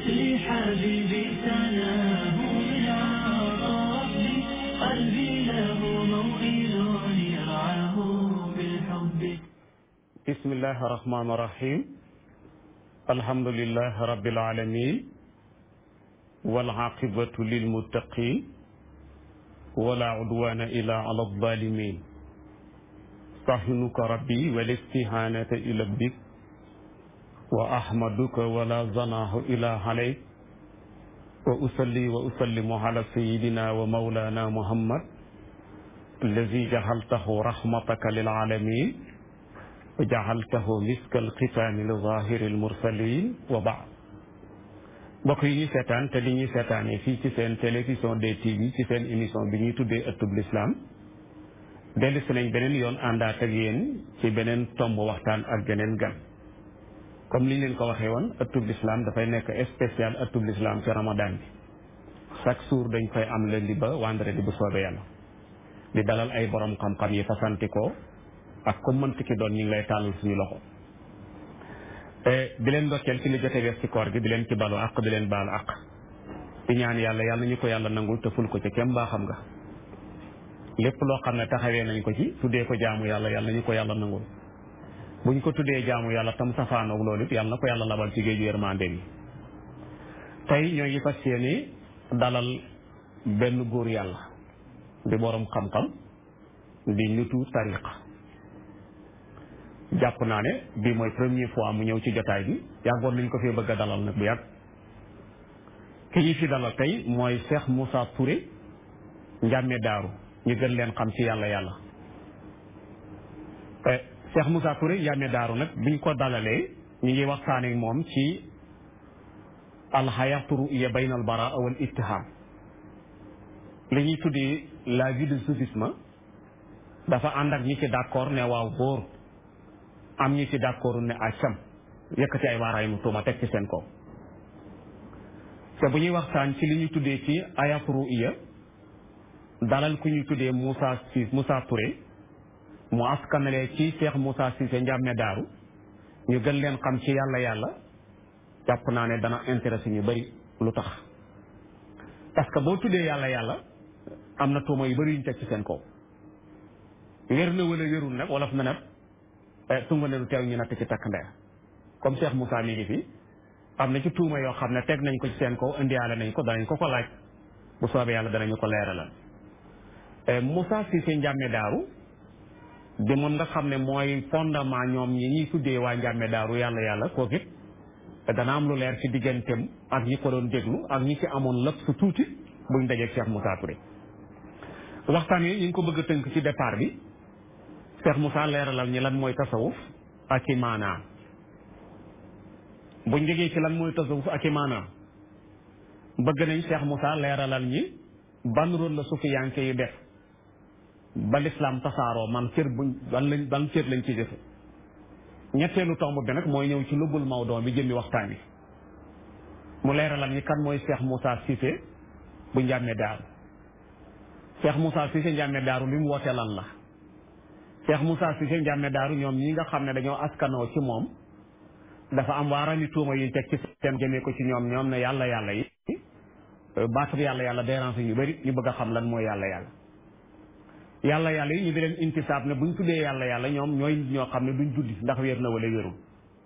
في حبيبي سناه من عرف قلبي له موئل يرعاه بالحب بسم الله الرحمن الرحيم الحمد لله رب العالمين والعاقبة للمتقين ولا عدوان إلا على الظالمين صحنك ربي والاستهانة إلى بك وأحمدك ولا زناه إلى عليك وأصلي وأسلم على سيدنا ومولانا محمد الذي جعلته رحمتك للعالمين وجعلته مسك الختام لظاهر المرسلين وبعد mbokk yi ñuy seetaan te li ñuy seetaanee fii ci seen télévision DTV ci seen émission bi ñuy tuddee ëttub lislaam dellu si nañ beneen yoon àndaat ak yéen ci beneen tomb waxtaan ak geneen gan comme li ñu leen ko waxee woon ëttub lislaam dafay nekk spécial ëttub lislaam ci ramadan bi chaque jour dañ koy am lundi ba vendredi bu soobee yàlla di dalal ay borom xam-xam yi fasanti ko ak comme mënti ki doon ñu ngi lay tàllal suñu loxo di leen ndokkeel ci li jote wees ci koor gi di leen ci balu àq di leen baalu àq di ñaan yàlla yàlla ñu ko yàlla nangul te ful ko ci kem baa xam nga lépp loo xam ne taxawee nañ ko ci tuddee ko jaamu yàlla yàlla ñu ko yàlla nangul buñ ko tuddee jaamu yàlla tam safaanoog loolu it yàlla na ko yàlla labal ci géeju yërmande bi tey ñoo ngi fas yéene dalal benn góor yàlla di borom xam-xam di nitu tariqa jàpp naa ne bii mooy première fois mu ñëw ci jotaay bi yàggoon nañ ko fee bëgg a dalal nag bu yàgg ki ñu fi dalal tey mooy Cheikh Moussa Touré njàmme daaru ñu gën leen xam ci yàlla yàlla Cheikh Moussa Touré njàmme daaru nag biñ ko dalalee ñu ngi waxtaanee moom ci alxayatu ruya bayna al baraa wal ittiham li ñuy tuddee la vie du soufisme dafa ànd ak ñi ci d'accord ne waaw góor am ñi ci d'accord ne acam yëkkati ay waaraay mu tuuma teg ci seen kaw te bu ñuy waxtaan ci li ñuy tuddee ci ayatu ruya dalal ku ñuy tuddee Moussa Cissé Moussa Touré mu askanalee ci Cheikh Moussa Cissé njàmme daaru ñu gën leen xam ci yàlla yàlla jàpp naa ne dana intéressé ñu bari lu tax parce que boo tuddee yàlla yàlla am na tuuma yu bari yu ñu teg ci seen kaw wér na wala wérul nag wolof na nag tunga ne lu teew ñu natt ci takk ndeer comme Cheikh Moussa mi ngi fi am na ci tuuma yoo xam ne teg nañ ko ci seen kaw indiwaale nañ ko danañ ko ko laaj bu soobee yàlla danañu ko leeralal Moussa Cissé njàmme daaru di moom nga xam ne mooy fondement ñoom ñi ñuy tuddee waa njàmme daaru yàlla yàlla kooku it dana am lu leer ci digganteem ak ñi ko doon déglu ak ñi ci amoon lépp su tuuti buñ dajeeg Cheikh Moussa Touré waxtaan yi ñu ngi ko bëgg a tënk ci départ bi Cheikh Moussa leeralal ñi lan mooy tasawuf ak i maanaam buñ jógee ci lan mooy tasawuf ak i maanaam bëgg nañ Cheikh Moussa leeralal ñi ban rôle la sufiyanke yi def ba lislaam tasaaroo man cër buñ ban lañ ban cër lañ ci jëfe ñetteelu tomb bi nag mooy ñëw ci lubbul mawdoo bi jëmmi waxtaan bi mu leeralal ñi kan mooy Cheikh Moussa Cissé bu njàmme daaru Cheikh Moussa Cissé njàmme daaru li mu woote lan la Cheikh Moussa Cissé njàmme daaru ñoom ñi nga xam ne dañoo askanoo ci moom dafa am waarani tuuma yuñ teg ci seen jëmee ko ci ñoom ñoom ne yàlla yàlla yi baatu yàlla yàlla dérange ñu bëri ñu bëgg a xam lan mooy yàlla yàlla yàlla yàlla yi ñu di leen intisaab ne buñ tuddee yàlla yàlla ñoom ñooy ñoo xam ne duñ julli ndax wér na wala wérul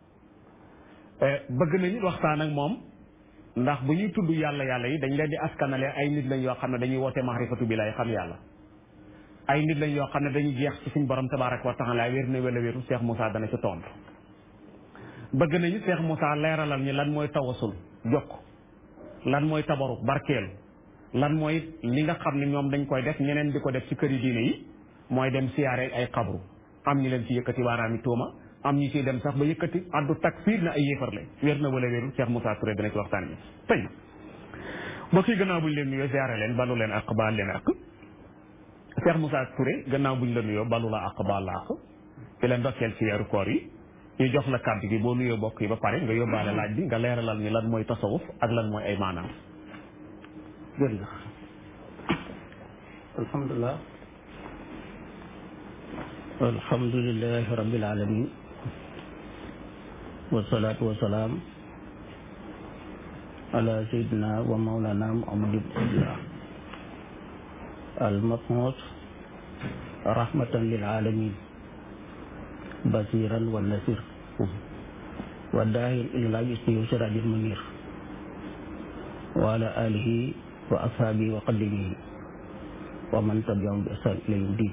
bëgg nañu waxtaan ak moom ndax bu ñuy tudd yàlla yàlla yi dañ leen di askanale ay nit lañ yoo xam ne dañuy woote maarifatu bi lay xam yàlla ay nit lañ yoo xam ne dañuy jeex ci suñ borom tabaaraka wa taala wér na wala wérul Cheikh Moussa dana ci tontu bëgg nañu Cheikh Moussa leeralal ñi lan mooy tawasul jokk lan mooy tabaruk barkeelu lan mooy li nga xam ne ñoom dañ koy def ñeneen di ko def ci këri diine yi mooy dem siyaare ay xabru am ñu leen ci yëkkati waaraami tuuma am ñu ciy dem sax ba yëkkati addu takfiir na ay yéefar la wér na wala wérul Cheikh Moussa Touré dana ci waxtaan bi tey mbokk yi gannaaw buñ leen nuyoo siyaare leen balu leen ak baal leen ak Cheikh Moussa Touré gannaaw buñ la nuyoo balu la ak baal la ak di leen ndokkeel ci weeru koor yi ñu jox la kàddu gi boo nuyoo bokk yi ba pare nga yóbbaale laaj bi nga leeralal ñu lan mooy tasawuf ak lan mooy ay maanaam jërëjëf alhamdulilah alhamdulilahi rabbil alamin wasalaatu wasalaam على سيدنا ومولانا محمد بن عبد الله المبعوث رحمة للعالمين بصيرا والنصير والداعي إلى الله باسمه سراج المنير وعلى آله وأصحابه وقدمه ومن تبعهم بإحسان إلى يوم الدين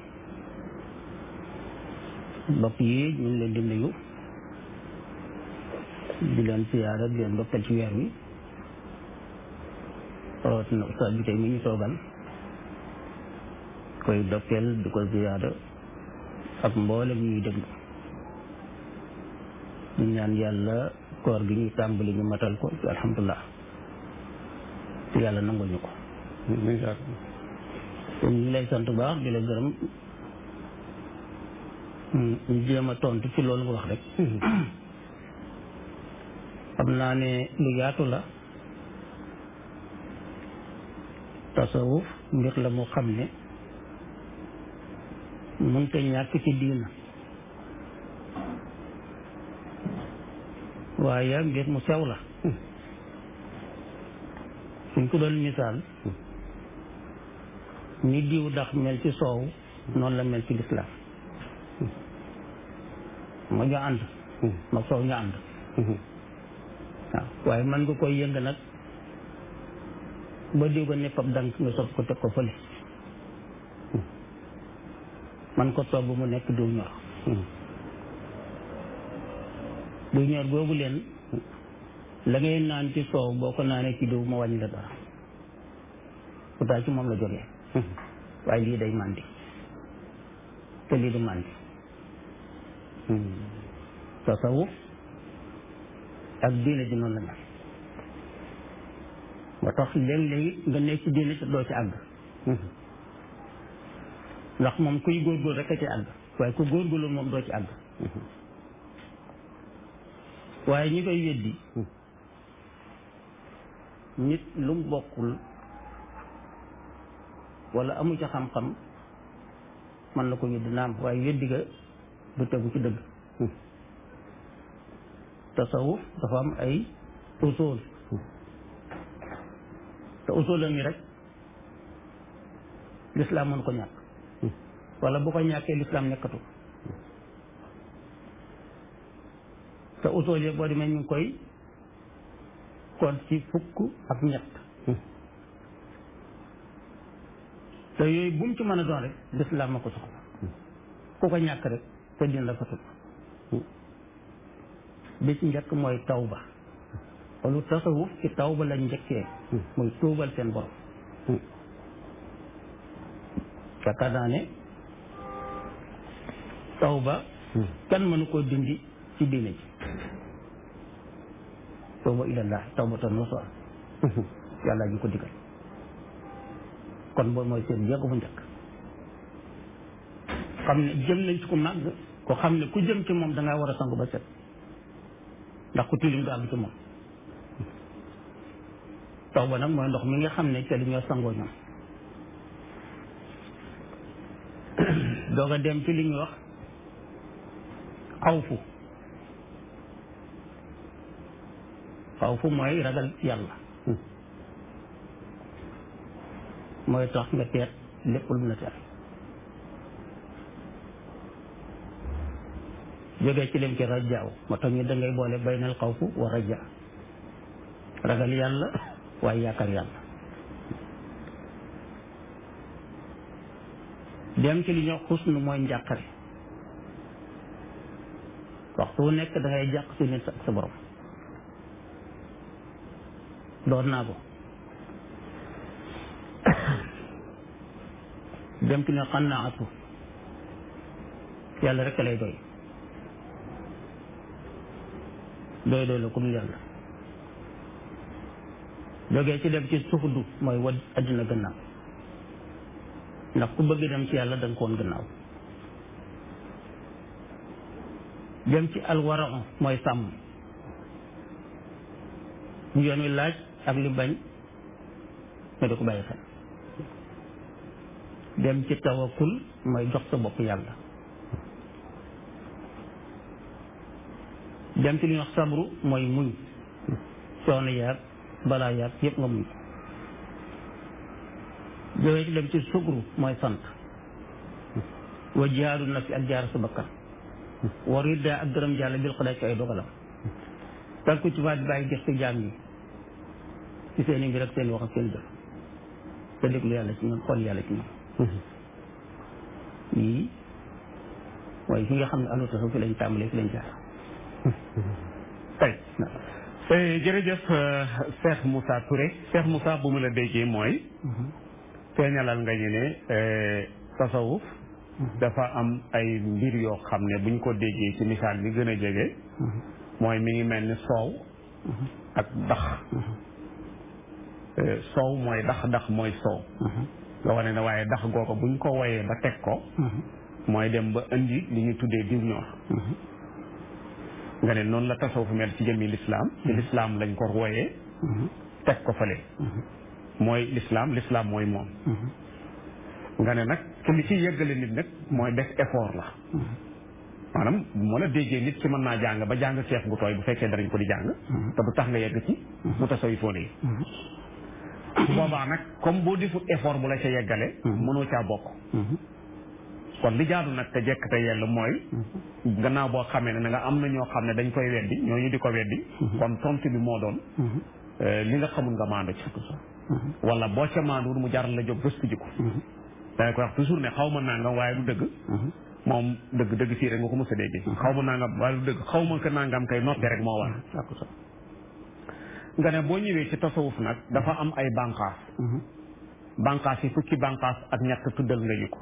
mbokk yi ñu ngi leen di nuyu di leen siyaara di leen ndokkal ci weer wi rawatina ustaas bi tey mi ñu toogal koy dokkeel di ko siyaara ak mboolem ñuy déglu ñu ñaan yàlla koor gi ñuy tàmbali ñu matal ko ci alhamdulilah te yàlla nangul ñu ko kon ñu lay sant baax di la gërëm ñu jéem a tontu ci loolu nga wax rek xam naa ne lu yaatu la tasawuf mbir la mu xam ne mënta ñàkk ci diina waaye mbir mu sew la suñ ko doon misaal ni diw dax mel ci soow noonu la mel ci lislaam ma ñu ànd ma soow ñu ànd waaw waaye man nga koy yëng nag ba diw ga nepp ab dank nga sob ko teg ko fële man ko togg mu nekk diw ñor diw ñor boobu leen la ngay naan ci soow boo ko naanee ci diw ma wàññi la dara pourtant ci moom la jógee waaye lii day màndi te lii du màndi tasawuf ak diine ji noonu la mel ba tax léeg-léeg nga nekk ci diine te doo ci àgg ndax moom kuy góorgóorlu rek a ci àgg waaye ku góorgóorlu moom doo ci àgg waaye ñi koy weddi nit lu mu bokkul wala amu ci xam-xam mën na ko weddi naam waaye weddi ga du tegu ci dëgg tasawuf dafa am ay usul te usulam yi rek lislaam mën ko ñàkk wala bu ko ñàkkee lislaam nekkatu te usul yi boo demee ñu ngi koy kon ci fukk ak ñett te yooyu bu mu ci mën a doon rek lislaam ma ko soxla ku ko ñàkk rek te dina la fa tut bi ci njëkk mooy tawba wala tasawuf ci tawba lañ njëkkee muy tuubal seen borom yaakaar naa ne tawba kenn mënu koo dindi ci diine ji tawba ilallah tawbatan nasuha yàlla ñu ko digal kon boobu mooy seen jéego bu njëkk xam ne jëm nañ ci ku màgg ko xam ne ku jëm ci moom dangaa war a sangu ba set ndax ku tilim du àgg ci moom taw ba nag mooy ndox mi nga xam ne ca li ñoo sangoo ñoom doog a dem ci li ñuy wax xawfu xawfu mooy ragal yàlla mooy tax nga teet lépp lu mu la tere jógee ci lim ci rajaaw moo tax ñu dangay boole baynal xawfu wa rajaa ragal yàlla waaye yaakaar yàlla dem ci li ñuy wax xusnu mooy njàqare waxtu wu nekk dangay jàq si nit ak sa borom doon naa ko dem ci ne xannaatu yàlla rek lay doy doy doy la comme yàlla jógee ci dem ci suxdu mooy wad addina gannaaw ndax ku bëgg dem ci yàlla da nga ko woon gannaaw dem ci alwara mooy sàmm ñu yoon wi laaj ak li bañ nga di ko bàyyi xel dem ci tawakul mooy jox sa bopp yàlla dem ci li ñuy wax sabru mooy muñ coono yaag balaa yaag yëpp nga muñ ko jógee ci dem ci sukru mooy sant wa jihaadu nafsi ak jaar sa bakkan wa ridda ak gërëm jàlla bil xadaay ci ay dogalam tànku ci waat bàyyi gëstu jaam yi ci seen i mbir ak seen wax ak seen jëf te déglu yàlla ci ñoom xool yàlla ci ñoom yii waaye fi nga xam ne àndu tasawuf fi lañ tàmbalee fi lañ jaar tey jërëjëf Cheikh Moussa Touré Cheikh Moussa bu mu la déggee mooy feeñalal nga ñu ne tasawuf dafa am ay mbir yoo xam ne buñ ko déggee ci misaal bi gën a jege mooy mi ngi mel ni soow ak dax soow mooy dax dax mooy soow nga wane ne waaye dax googu buñ ko woyee ba teg ko mooy dem ba indi li ñu tuddee diw ñor nga ne noonu la tasawuf mel ci jëmmi lislaam ci lislaam lañ ko woyee teg ko fële mooy lislaam lislaam mooy moom nga ne nag te li ci yeggale nit nag mooy def effort la maanaam moo la déggee nit ci mën naa jàng ba jàng ceef gu tooy bu fekkee danañ ko di jàng te du tax nga yegg ci mu tasawifoone yi boobaa nag comme boo defut effort bu la ca yeggale mënoo caa bokk kon li jaadu nag te jekk te yell mooy gannaaw boo xamee ne nga am na ñoo xam ne dañ koy weddi ñooñu di ko weddi kon tontu bi moo doon li nga xamul nga maandu ci wala boo ca maanduwul mu jaral la jóg gëstu ji ko danga koy wax toujours ne xaw ma nangam waaye du dëgg moom dëgg dëgg fii rek nga ko mos a déggee xaw ma nangam waaye du dëgg xaw ma ko nangam kay noppi rek moo war nga ne boo ñëwee ci tasawuf nag dafa am ay bànqaas bànqaas yi fukki bànqaas ak ñett tuddal nga ñu ko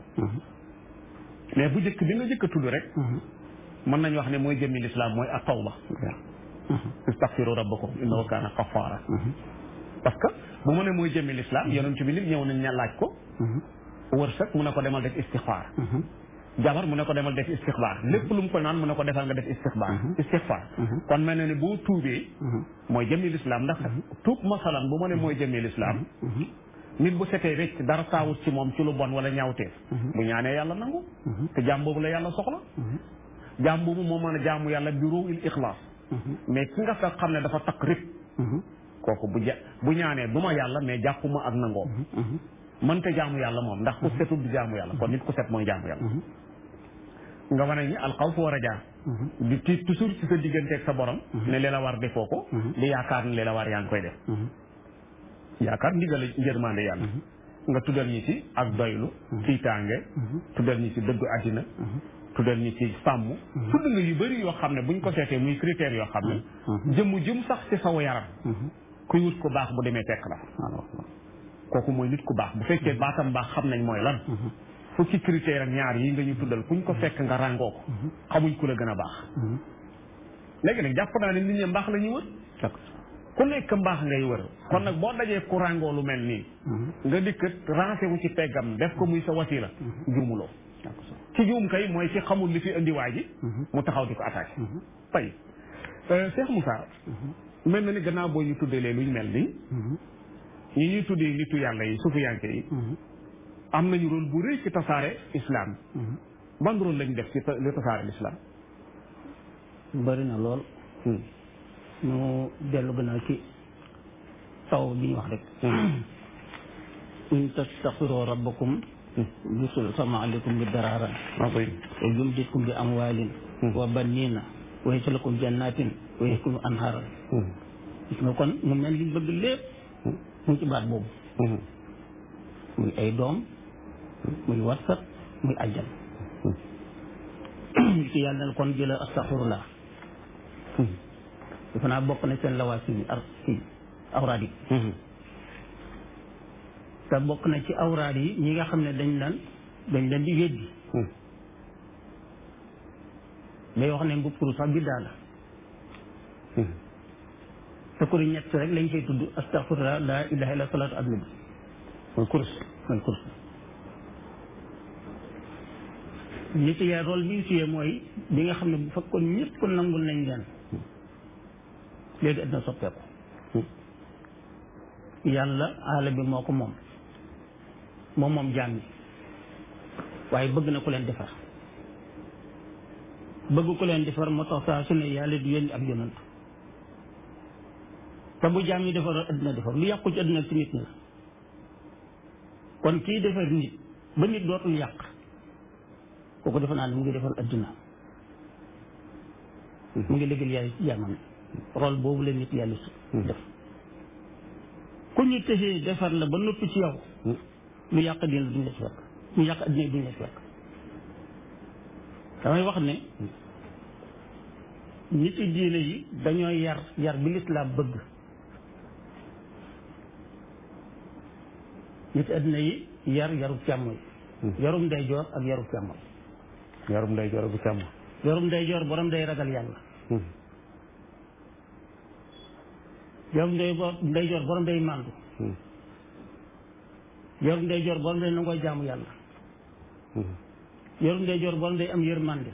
mais bu njëkk bi nga njëkk a tudd rek mën nañu wax ne mooy jëmmi lislaam mooy ak tawba istaghfiru rabbakum innahu kaana ghaffara parce que bu mu ne mooy jëmmi lislaam yonent bi nit ñëw nañ ña laaj ko wërsëg mu ne ko demal def istixfaar jabar mu ne ko demal def istixfaar lépp lu mu ko naan mu ne ko defal nga def istixfaar istixfaar kon mel na ne boo tuubee mooy jëmmi lislaam ndax tuub masalan bu mu ne mooy jëmmi lislaam nit bu setee rek dara saawut ci moom ci lu bon wala ñaawteef bu ñaanee yàlla nangu te jaam boobu la yàlla soxla jaam boobu moo mën a jaamu yàlla bi ruuhil ixlaas mais ki nga fa xam ne dafa takk rip kooku bu ja bu ñaanee du ma yàlla mais jàppuma ak nangoo mënta jaamu yàlla moom ndax ku setul du jaamu yàlla kon nit ku set mooy jaamu yàlla nga wane ni alxawf wa rajaa di tiit toujours ci sa digganteeg sa borom ne li la war defoo ko di yaakaar ne li la war yaa ngi koy def yaakaar ndigal njërmande yàlla nga tuddal ñi ci ak doylu tiitaange tuddal ñi ci dëggu àddina tuddal ñi ci sàmm tudd nga yu bëri yoo xam ne buñ ko seetee muy critères yoo xam ne jëmm jëm sax ci saw yaram kuy wut ko baax bu demee fekk la kooku mooy nit ku baax bu fekkee baatam baax xam nañ mooy lan fukki critère ak ñaar yi nga ñu tuddal kuñ ko fekk nga ràngoo ko xamuñ ku la gën a baax léegi nag jàpp naa ne nit ñi mbaax la ñuy wër ku nekk mbaax ngay wër kon nag boo dajee ku ràngoo lu mel nii nga dikk rancé wu ci peggam def ko muy sa wasila juumuloo ci juum kay mooy ci xamul li fi indi waa ji mu taxaw di ko attaqué tey Cheikh Moussa mel na ni gannaaw boo ñu tuddalee luñ mel nii ñi ñuy tuddee nitu yàlla yi sufiyanke yi am nañu rôle bu rëy ci tasaare islam ban rôle lañu def ci li tasaare l'islam bari na lool ñu dellu gannaaw ci taw bi ñu wax rek in tastaxfiru rabbakum yusul sama aleykum bi daraara wa yumditkum bi amwaalin wa baniina wa yaj'alakum jannatin wa yaj'alakum anhaaran gis nga kon mu mel li bëgg lépp mu ci baat boobu muy ay doom muy warsat muy ajjan ci yàlla na kon jëla astaxfirullah defe naa bokk na seen lawaas yi ar ci awraad yi te bokk na ci awraad yi ñi nga xam ne dañ leen dañ leen di weddi day wax ne mbub kuru sax biddaa la te kuri ñett rek lañ koy tudd astaghfirullah la ilaha illa salaatu ak nabi mooy kurus mooy kurus nit yaa rôle bi suyee mooy bi nga xam ne bu fekkoon ñëpp ko nangul nañ leen léegi addina soppeeku yàlla aala bi moo ko moom moom moom jaam yi waaye bëgg na ku leen defar bëgg ku leen defar moo tax saa su ne yàlla di yónni ab yonant te bu jaam yi defaroon adduna defar lu yàqu ci adduna ci nit ñi la kon kii defar nit ba nit dootul yàq kooku defe naa ne mu ngi defar adduna mu ngi liggéeyal yàlla ci jaamam rôle boobu la nit yàlla su def ku ñu tëxee defar la ba noppi ci yow lu yàq dina duñ la ci fekk lu yàq adduna duñ la ci fekk damay wax ne nit yi diine yi dañoo yar yar bi lislaam bëgg nit adduna yi yar yarub càmmoñ yarum ndeyjoor ak yarub càmmoñ yarum nday joro bu càmm yarum ndeyjoor borom day ragal yàlla yarum ndey ndeyjoor borom day màndu yarum ndeyjoor borom day nangoo jaamu yàlla yarum ndeyjoor borom day am yërmande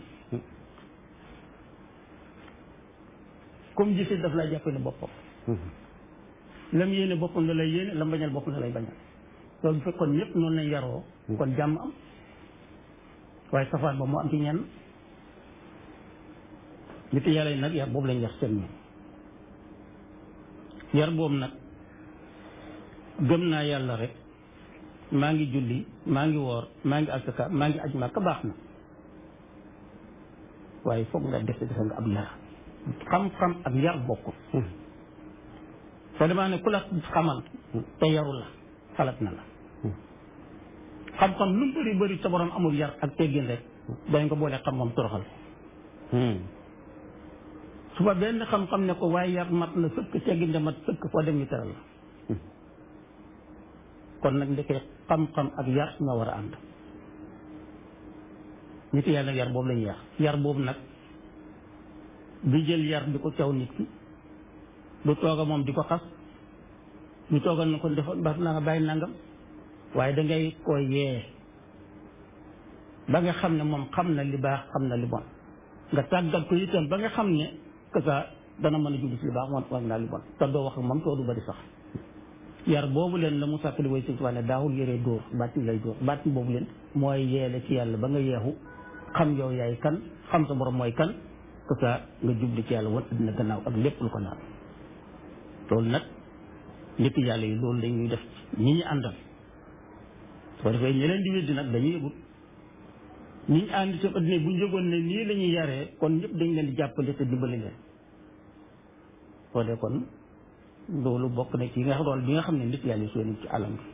comme gisit daf lay jàppale boppam lam yéene boppam la lay yéene lam bañal boppam la lay bañal loolu bu fekkoon ñëpp noonu lañ yaroo kon jàmm am waaye safaan ba moo am ci ñenn nit yàlla yi nag yar boobu lañ yar seen ñoom yar boobu nag gëm naa yàlla rek maa ngi julli maa ngi woor maa ngi asaka maa ngi aj Makka baax na waaye foog nga def defe nga ab yar xam-xam ak yar bokkul soo demaa ne ku la xamal te yaru la xalaat na la xam-xam lu mu bëri bëri sa borom amul yar ak teggin rek dañ ko boole xam-xam toroxal suba benn xam-xam ne ko waaye yar mat na sëkk teggin de mat sëkk foo dem ñu teral la kon nag ndekee xam-xam ak yar nga war a ànd nit yàlla yar boobu lañu yar yar boobu nag di jël yar di ko caw nit ki du tooga moom di ko xas du tooga na ko defoon ba na nga bàyyi nangam waaye dangay ko yee ba nga xam ne moom xam na li baax xam na li bon nga tàggat ko itam ba nga xam ne que ça dana mën a julli ci li baax moom xam naa li bon te doo wax ak moom too du bari sax yar boobu leen la mu sàkkali way sëñ Tuubaa ne daawul yëree dóor bàtti lay dóor bàtti boobu leen mooy yeele ci yàlla ba nga yeexu xam yow yaay kan xam sa borom mooy kan que ça nga jubli ci yàlla wan addina gannaaw ak lépp lu ko naan loolu nag nit yàlla yi loolu lañuy def ñi ñu àndal soo defee ñi leen di weddi nag dañuy yëgut ñi ñu ànd ci addina bu ñu yëgoon ne nii la ñuy yaree kon ñëpp dañ leen di jàppale te dimbali leen soo dee kon loolu bokk na ci nga rôle bi nga xam ne nit yàlla yi soo ci alam bi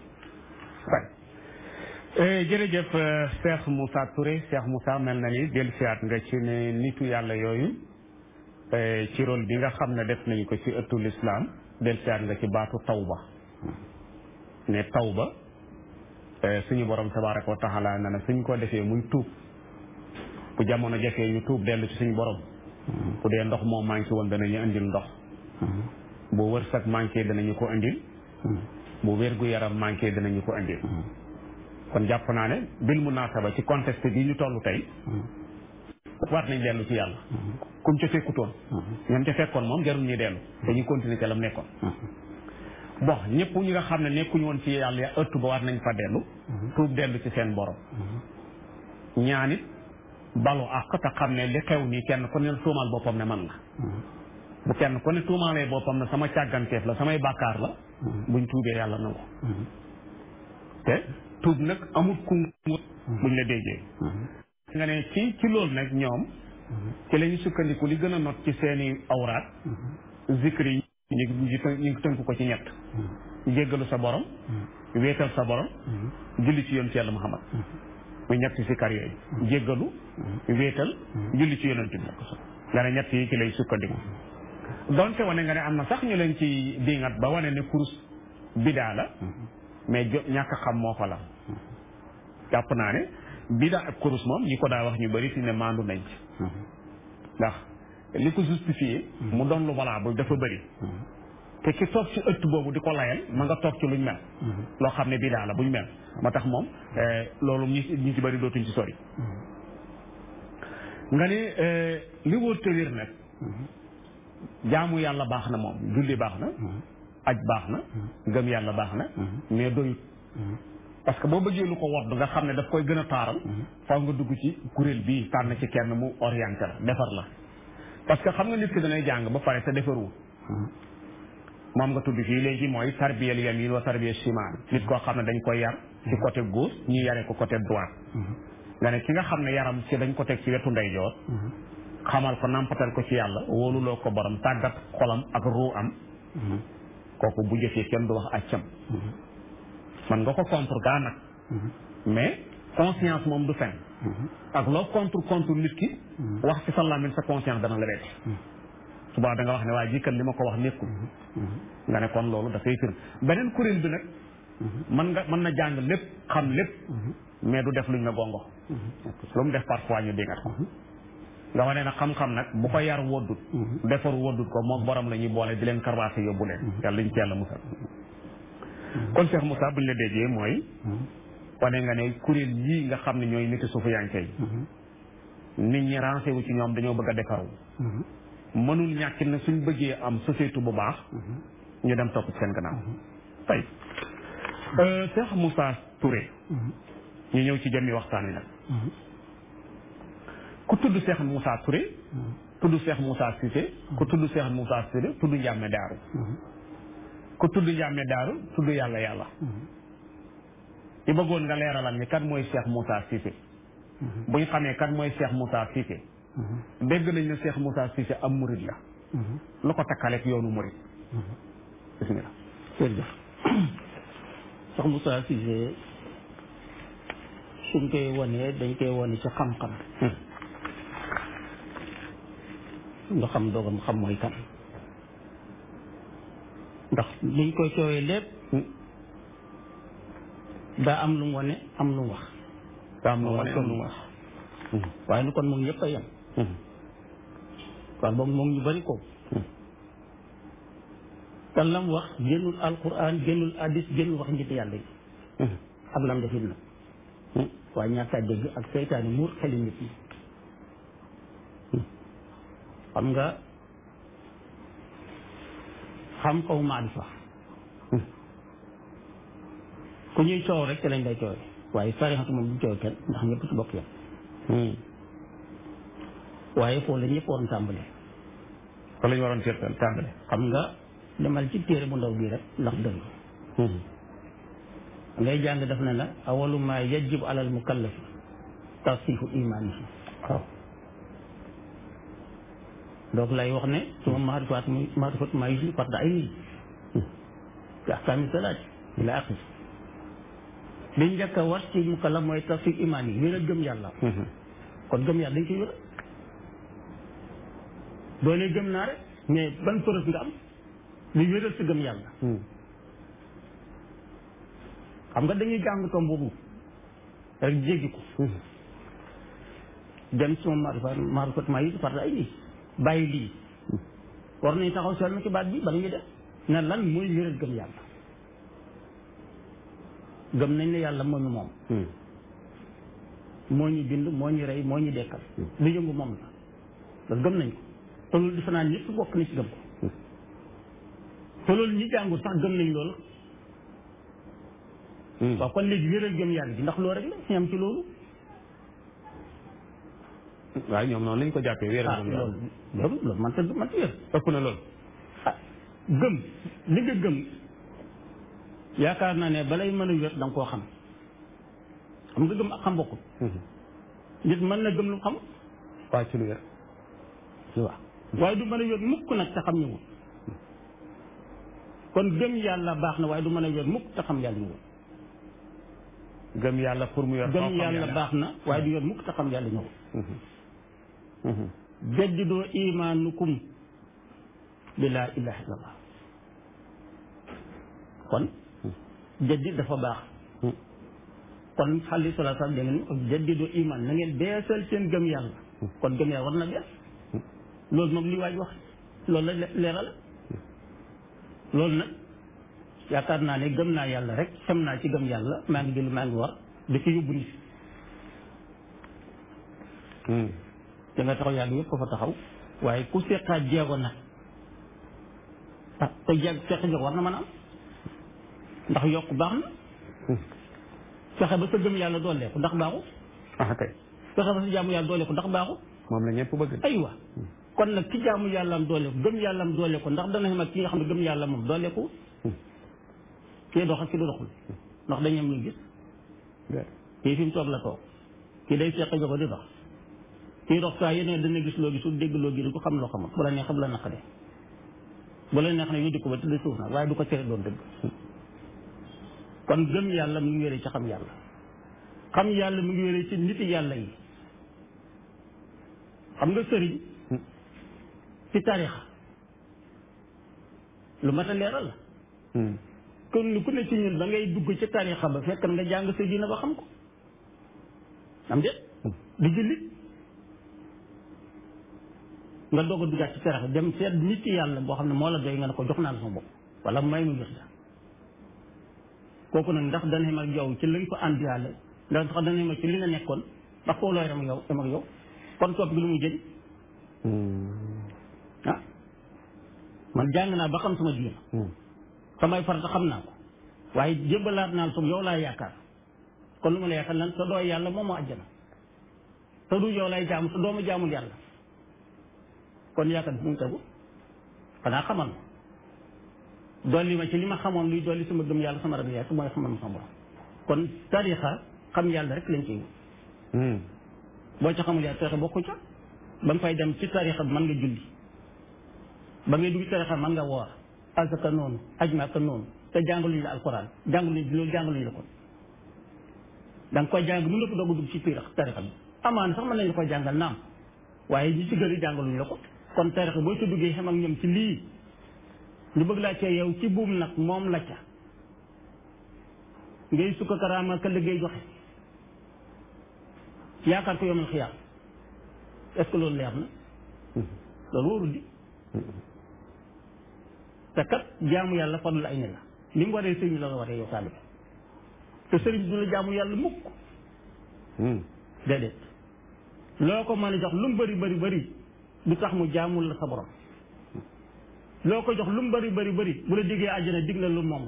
jërëjëf Cheikh Moussa Touré Cheikh Moussa mel na ni dellusiwaat nga ci ne nitu yàlla yooyu ci rôle bi nga xam ne def nañu ko ci ëttu lislaam dellusiwaat nga ci baatu tawba ne tawba suñu borom tabaraka wa taala na na suñ ko defee muy tuub bu jamono jafee ñu tuub dellu ci suñu borom bu dee ndox moo manqué woon danañu indil ndox bu wërsëg manqué danañu ko indil bu wérgu yaram manqué danañu ko indil kon jàpp naa ne bil munaasaba ci contexte bi ñu toll tey war nañ dellu ci yàlla kum ca fekkutoon ñoom ca fekkoon moom jarul ñuy dellu dañuy continuer ca lam nekkoon bon ñëpp ñi nga xam ne nekkuñu woon ci yàlla ya ëttu ba war nañ fa dellu tuub dellu ci seen borom ñaanit balu àq te xam ne li xew nii kenn ku ne tuumal boppam ne man la bu kenn ku ne tuumaalee boppam ne sama càgganteef la samay bàkkaar la buñ tuubee yàlla nangu te tuub nag amul ku buñ la déggee nga ne ci ci loolu nag ñoom ci la ñu sukkandiku li gën a not ci seeni awraat zikri yi ñu ngi ñu ngi tënk ko ci ñett jéggalu sa borom wéetal sa borom julli ci yoon ci yàlla Muhammad muy ñett si kar yooyu jéggalu wéetal julli ci yonent bi nga ne ñett yi ci lay sukkandiku donte wane nga ne am na sax ñu leen ci dingat ba wane ne kurus bidaa la mais jo ñàkk xam moo fa la jàpp naa ne bidaa ak kurus moom ñi ko daa wax ñu bëri fi ne maandu nañ ci ndax li ko justifié mu doon lu valable dafa bëri te ki toog ci ëtt boobu di ko layal ma nga toog ci luñ mel loo xam ne bidaa la buñ mel moo tax moom loolu ñi ñi ci bëri dootuñ ci sori nga ni li wóor te wér nag jaamu yàlla baax na moom julli baax na aj baax na gëm yàlla baax na mais doyut parce que boo bëggee lu ko wodd nga xam ne daf koy gën a taaral faw nga dugg ci kuréel bii tànn ci kenn mu orienté la defar la parce que xam nga nit ki danay jàng ba pare te defarul moom nga tudd fii léegi mooy tarbiyal yamin wa tarbiya shimal nit koo xam ne dañ koy yar ci côté gauche ñu yare ko côté droite nga ne ki nga xam ne yaram ci dañ ko teg ci wetu ndeyjoor xamal ko nampatal ko ci yàlla wóoluloo ko borom tàggat xolam ak ruu am kooku bu jëfee kenn du wax accam man nga ko contre gaa nag mais conscience moom du fen ak loo contre contre nit ki wax ci sa làmmiñ sa conscience dana la reeti subaa da nga wax ne waa jikkat li ma ko wax nekkul nga ne kon loolu dafay fir beneen kuréel bi nag mën nga mën na jàng lépp xam lépp mais du def luñ na gongo lu mu def parfois ñu dingat ko nga wane nag xam-xam nag bu ko yar woddut defaru woddut ko moom borom la ñuy boole di leen karwaase yóbbu leen yàlla liñ ci yàlla musal kon Cheikh Moussa buñ la déggee mooy wane nga ne kuréel yii nga xam ne ñooy niti suufu yanke yi nit ñi rancé wu ci ñoom dañoo bëgg a defaru mënul ñàkk ne suñ bëggee am société bu baax ñu dem topp ci seen gannaaw tey Cheikh Moussa Touré ñu ñëw ci jëmmi waxtaan wi nag ku tudd Cheikh Moussa Touré tudd Cheikh Moussa Cissé ku tudd Cheikh Moussa Cissé tudd Njàmme Daaru ku tudd Njàmme Daaru tudd yàlla yàlla ci bëggoon nga leeralal ni kan mooy Cheikh Moussa Cissé bu ñu xamee kan mooy Cheikh Moussa Cissé dégg nañ ne Cheikh Moussa Cissé am murid la lu ko takkaleeg yoonu murid bismillah jërëjëf Cheikh Moussa Cissé suñ koy wonee dañ koy wone ci xam-xam nga xam doogam xam mooy kan ndax liñ koy coowee lépp daa am lu mu wane am lu mu wax daa am lu wane am lu mu wax waaye nu kon moom ñëpp a yem kon boog moom ñu bari ko te lam wax génnul alquran génnul hadis génnul wax njëtt yàlla yi ak lam defit nag waaye ñàkk a dégg ak seytaane muur xeli nit ñi xam nga xam kaw maarifa ku ñuy coow rek ci lañ lay coowee waaye sarixatu moom du coow kenn ndax ñëpp ci bokk yam waaye foofu la ñëpp waroon tàmbale fa la ñu waroon seetal tàmbale xam nga demal ci téere bu ndaw bii rek ndax dëgg ngay jàng def na la awalu ma yajib alal mukallafi tasifu imaanihi waaw donc lay wax ne suma maarifaat mu maarifat maa yusli farda ay nii ci ahkaami salaat ila axir li njëkk a war ci mukallaf mooy tasif imaan yi wéral gëm yàlla kon gëm yàlla dañ koy wéral doo ne gëm naa rek mais ban preuve nga am li wéral sa gëm yàlla xam nga dañuy jàng tom boobu rek jéggi ko dem suma maarifat maarifat maa yusli farda ay nii bàyyi lii war nañ taxaw seetlu ci baat bi bala ñuy def ne lan mooy wéral gëm yàlla gëm nañ ne yàlla moo ñu moom moo ñu bind moo ñu rey moo ñu dekkal lu yëngu moom la loolu gëm nañ ko te loolu defe naa ñëpp bokk na ci gëm ko te loolu ñi jàngul sax gëm nañ loolu waaw kon léegi wéral gëm yàlla bi ndax loolu rek la ñu am ci loolu waaye ñoom noonu lañ ko jàppee wéeral ah moom yàlla loolu loolu loolu man ta man ta wér ëpp na loolu ah gëm li nga gëm yaakaar naa ne balay mën a wér da nga koo xam xam nga gëm ak xam bokkul nit mën na gëm lu xam waaye ci lu wér waaw waaye du mën a wér mukk nag te xam ñëwul kon gëm yàlla baax na waaye du mën a wér mukk te xam yàlla ñëwul gëm yàlla pour mu yor gëm yàlla baax na waaye du wér mukk te xam yàlla ñëwul jaddidoo imaanukum bi laa ilaha illallah kon jaddid dafa baax kon xali salaa sallam da ngeen jaddidoo imaan na ngeen beesal seen gëm yàlla kon gëm yàlla war na bees loolu moom li waaj wax loolu la leeral loolu nag yaakaar naa ne gëm naa yàlla rek xem naa ci gëm yàlla maa ngi jël maa ngi war da ci yóbbu nit da nga taxaw yàlla yëpp ko fa taxaw waaye ku seqaat jeego nag ah te jeeg seq jeego war na mën a am ndax yokk baax na fexe ba sa gëm yàlla doolee ko ndax baaxu ah kay fexe ba sa jaamu yàlla doolee ko ndax baaxu moom la ñëpp bëgg aywa kon nag ki jaamu yàlla am doole ko gëm yàlla am doole ko ndax dana xam ak ki nga xam ne gëm yàlla moom doole ko kii dox ak ki du doxul ndax dañu am lu gis kii fi mu toog la toog kii day seq jogo di dox kii dox saa yéene dana gis loo gisul dégg loo gisul ko xam loo xamul bu la neex bu la naqadee bu la neex ne yu di ko ba tëdd suuf nag waaye du ko tere doon dëgg kon gëm yàlla mu ngi wéree ci xam yàlla xam yàlla mu ngi wéree ci niti yàlla yi xam nga sëriñ ci tarixa lu mat a leeral la kon lu ku ne ci ñun da ngay dugg ci tarixa ba fekk nga jàng sa diina ba xam ko am déet di jullit nga doog a duggaat ci tarixa dem seet nit ci yàlla boo xam ne moo la doy nga ne ko jox naa la sama bopp wala may mu gis la kooku nag ndax dana xem ak yow ci lañ ko àndiwaale ndax dana xem ak ci li nga nekkoon ndax koo looy ram ak yow am ak yow kon topp gi lu muy jëriñ ah man jàng naa ba xam sama diina samay farata xam naa ko waaye jébbalaat naa la yow laa yaakaar kon lu ma la yaakaar lan sa doo yàlla moom moo àjjana te du yow lay jaamu te doo ma jaamul yàlla kon yaakaar bi fu mu tegu xanaa xamal ma dolli ma ci li ma xamoon luy dolli sama gëm yàlla sama ragal yàlla su mooy xamal ma sama borom kon tarixa xam yàlla rek lañ ciy wut boo ca xamul yàlla tarixa bokku ca ba nga fay dem ci tarixa bi mën nga julli ba ngay dugg tarixa mën nga woor asaka noonu aj maaka noonu te jàngaluñ la alquran jàngaluñ loolu jàngaluñ la kon da nga koy jàng mën nga ko doog a dugg ci piir tarixa bi amaan sax mën nañ la koy jàngal naam waaye ñi ci gëri jàngaluñ la ko kon tarixa boo ci duggee xam ak ñoom ci lii ñu bëgg laa cee yow ci buum nag moom la ca ngay sukka karaama ka liggéey joxe yaakaar ko yomal xiyaam est-ce que loolu leer na loolu wóorul di te kat jaamu yàlla fadlu ay ne la li mu waree sëriñ la nga waree yow taalibe te sëriñ du la jaamu yàlla mukk déedéet loo ko mën a jox lu mu bëri bëri bëri du tax mu jaamul la sa borom loo ko jox lu mu bëri bëri bëri bu la diggee àjjana dig la lu moom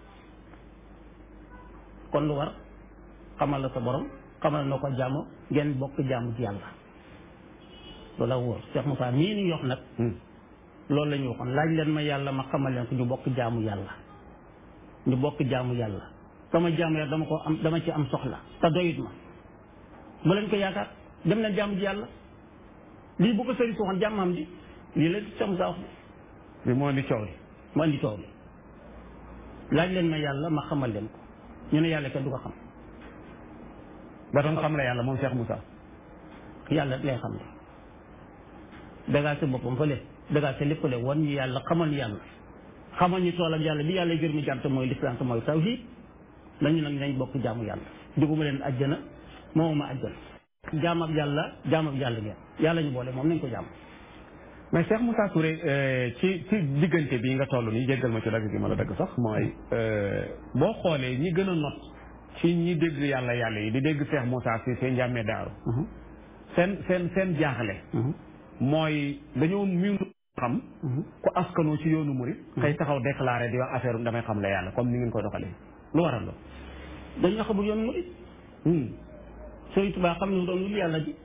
kon lu war xamal la sa borom xamal noo ko jaamu ngeen bokk jaamu ci yàlla loolu la wóor Cheikh Moussa mii ni yox nag loolu la ñu waxoon laaj leen ma yàlla ma xamal leen ko ñu bokk jaamu yàlla ñu bokk jaamu yàlla sama jaamu yàlla dama ko am dama ci am soxla te doyut ma bu leen ko yaakaar dem leen jaamu ji yàlla lii bu ko sëri si waxoon jàmmam di lii la Cheikh Moussa wax bi moo indi coow li mu andi coow li laaj leen ma yàlla ma xamal leen ko ñu ne yàlla kenn du ko xam ba doon xam la yàlla moom Cheikh Moussa yàlla lay xam ne dagaa sa boppam fële dagaa sa lépp le wan ñu yàlla xamal ñu yàlla xamal ñu toolam yàlla bi yàlla gër mi jànt mooy lislaam te mooy tawhid nañu nag nañ bokk jaamu yàlla diguma leen ajjana moomuma ajjana jaam ak yàlla jaam ak yàlla ngeen yàlla ñu boole moom nañ ko jaam mais Cheikh Moussa Touré ci ci diggante bi nga toll nii jéggal ma ci dagg gi ma la dagg sax mooy boo xoolee ñi gën a not ci ñi dégg yàlla yàlla yi di dégg Cheikh Moussa si seen njàmmee daaru seen seen seen jaaxle mooy dañoo miinu xam ku askanoo ci yoonu murit xëy taxaw déclaré di wax affaire damay xam la yàlla comme ni ngeen koy doxalee lu waral loolu dañoo xamul yoonu murit Sëriñ Tuubaa xam ne doon lu yàlla ji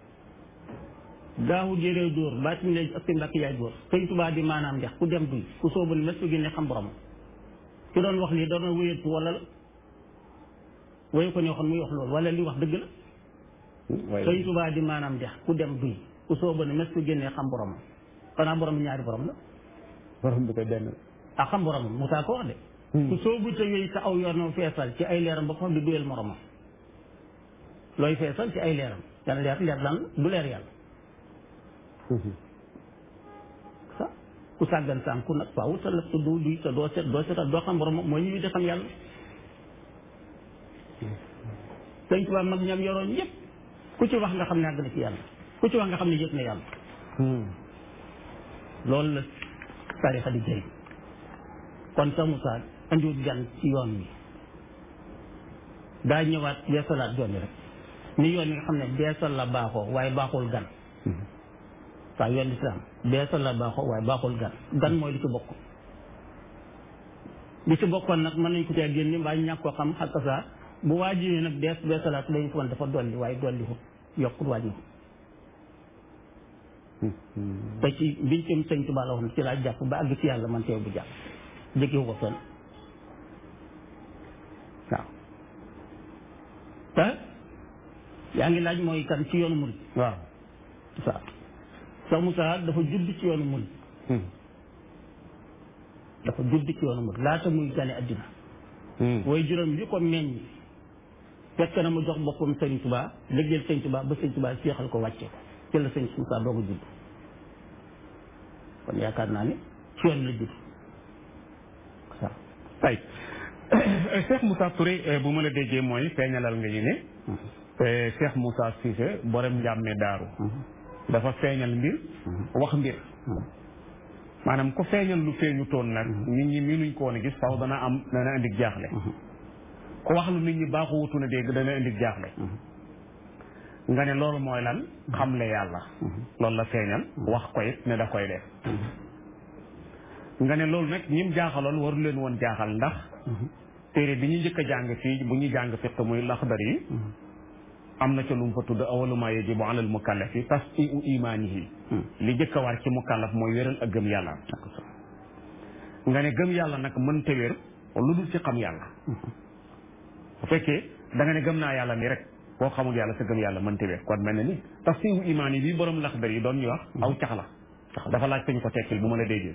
daawu jëree dóor baatim léegi ak mbàkk yaay dóor Sëriñ Tuubaa di maanaam ndex ku dem duy ku sóobal mes su génne xam borom ki doon wax lii doon na wéyatu wala la wayu ko ne waxoon muy wax loolu wala li wax dëgg la Sëriñ Tuubaa di maanaam ndex ku dem duy ku sóobal mes su génne xam borom xanaa borom bi ñaari borom la borom bi koy benn ah xam borom Musaa ko wax de ku soobu te yooyu sa aw yoon feesal ci ay leeram ba ko xam di duyal moromam looy feesal ci ay leeram yàlla leer leer lan du leer yàlla sa ku sàggan sànku nag waaw sa lëf te doo duy te doo set doo setal doo xam borom mooy ñu di xam yàlla sëñ Tuubaa mag ñam yoroon yëpp ku ci wax nga xam ne àgg na ci yàlla ku ci wax nga xam ne yëg na yàlla loolu la tarixa di jëriñ kon sa Moussa andiwut gan ci yoon wi daa ñëwaat beesalaat yoon wi rek ni yoon wi nga xam ne beesal la baaxoo waaye baaxul gan waaw yoon lislaam beesal la baaxoo waaye baaxul gan gan mooy li ci bokk li ci bokkoon nag mën nañ ko cee génne mbaa ñàkk ko xam xakk saa bu waajiwee nag bees beesalaat dañu ko woon dafa dolli waaye dolli ko yokkut wàññi te ci mbincam sëñ Tuubaa la wax ci laa jàpp ba àgg ci yàlla man teew bu jàpp jëkkiwu ko fenn waaw te yaa ngi laaj mooy kan ci yoonu murid waaw waaw Cheikh Moussa dafa judd ci yoonu murid dafa judd ci yoonu murid laata muy gane addina way juróom li ko meññ fekk na mu jox boppam sëñ Tuubaa liggéeyal sëñ Tuubaa ba sëñ Tuubaa seexal ko wàcce ko ci la sëñ Moussa doo ko judd kon yaakaar naa ne ci yoon la judd waaw tay Cheikh Moussa Touré bu ma la déggee mooy feeñalal nga ñu ne Cheikh Moussa Cissé borom njàmme daaru dafa feeñal mbir wax mbir maanaam ku feeñal lu feeñu toon nag nit ñi miinuñ ko woon a gis faw dana am dana indi jaaxle ku wax lu nit ñi baaxu wutu na dégg dana indi jaaxle nga ne loolu mooy lan xamle yàlla loolu la feeñal wax ko it ne da koy def nga ne loolu nag ñim jaaxaloon waru leen woon jaaxal ndax téere bi ñu njëkk a jàng fii bu ñuy jàng fiq muy laxdar yi am na ca lu mu fa tudd awaluma yajibu alal mukallafi tasdiu imaanihi li njëkk a war ci mukallaf mooy wéral ak gëm yàlla nga ne gëm yàlla nag mënta wér lu dul ci xam yàlla bu fekkee da nga ne gëm naa yàlla ni rek boo xamul yàlla sa gëm yàlla mënta wér kon mel na ni tasdiu imaani bi borom laxdar yi doon ñu wax aw cax la dafa laaj ko ñu ko tekkil bu ma la déggee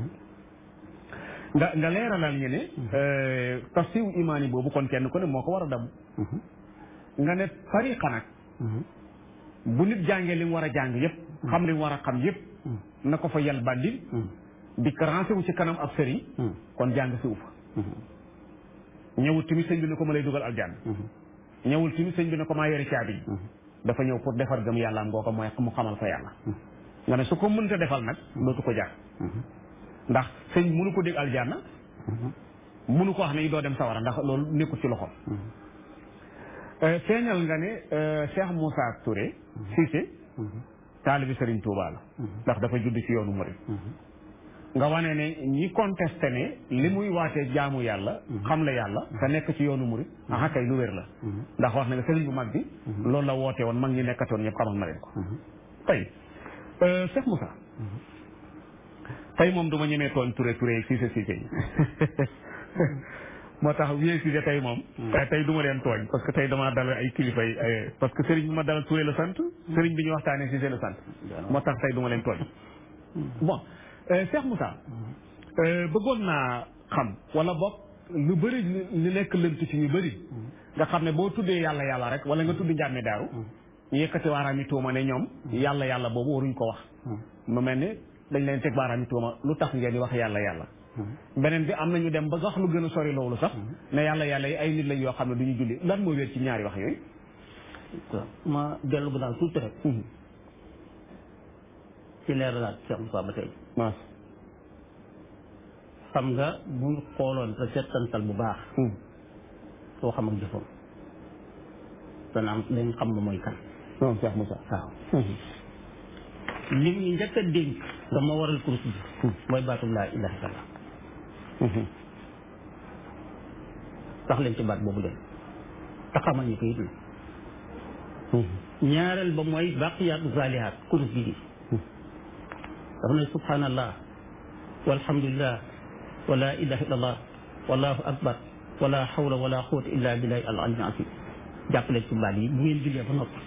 nga nga leeralal ñu ne tasdiu imaani boobu kon kenn ku ne moo ko war a dam nga ne tariqa nag bu nit jàngee li mu war a jàng yëpp xam li mu war a xam yëpp na ko fa yal bandil di rancé wu ci kanam ab sëriñ kon jàng si ufa ñëwul tamit sëñ bi ne ko ma lay dugal aljanna ñëwul tamit sëñ bi ne ko maa yore caabi yi dafa ñëw pour defar gëm yàlla am ngoo ko mooy mu xamal ko yàlla nga ne su ko mënta defal nag dootu ko jaar ndax sëñ mënu ko dégg aljanna mënu ko wax ne doo dem sawara ndax loolu nekkul ci loxoom feeñal nga ne Cheikh Moussa Touré Cissé taalibi Serigne Touba la ndax dafa judd ci yoonu murid nga wane ne ñi contesté ne li muy waatee jaamu yàlla xam la yàlla te nekk ci yoonu murid aha kay lu wér la ndax wax na nga Serigne bu mag bi loolu la woote woon mag ñi nekkatoon ñëpp xamal na leen ko tey Cheikh Moussa tey moom du ma ñemee tooñ Touré Touré Cissé Cissé yi moo tax wiyee si tey moom tey du ma leen tooñ parce que tey damaa dal ay kilifa yi parce que sëriñ bi ma dalal Touré la sant sëriñ bi ñu waxtaanee si la sant moo tax tey du ma leen tooñ bon Cheikh Moussa bëggoon naa xam wala boog lu bëri li nekk lënt ci ñu bëri nga xam ne boo tuddee yàlla yàlla rek wala nga tudd njàmme daaru ñu yëkkati baaraam yi tuuma ne ñoom yàlla yàlla boobu waruñ ko wax mu mel ni dañ leen teg baaraam yi tuuma lu tax ngeen di wax yàlla yàlla beneen bi am nañu dem ba wax lu gën a sori loolu sax ne yàlla yàlla yi ay nit lañ yoo xam ne du ñu julli lan moo wér ci ñaari wax yooyu ma dellu bu daal tuuti rek ci leeralaat Cheikh Moussa ba tey maas xam nga bu ñu xooloon te seetantal bu baax soo xam ak jëfam dana am dañ xam lu mooy kan non Cheikh Moussa waaw li ñu njëkk a dénk dama waral kurus bi mooy baatu laa ilaha illallah sax leen ci baat boobu dem te xamal ñu ko it ñaareel ba mooy baqiyaatu zaalihaat kurus bi dafa ne subhanallah walhamdulillah wa la ilaha illallah wallahu akbar wala hawla wala quwwata illa billahi al aliyyil azim jàpp leen ci baat yi bu ngeen jullee ba noppi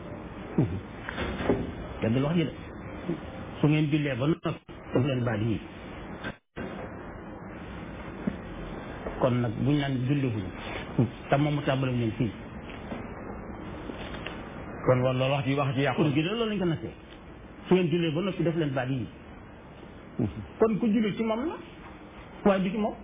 dégg wax ji de su ngeen jullee ba noppi def leen baat yi kon nag buñ naan julli wuñ te moom mu tàmbale leen fii kon wala loolu wax ji wax ji yàqu kon gi de loolu lañ ko nasee su ngeen jullee ba noppi def leen baat yi kon ku julli ci moom la waaye du ci moom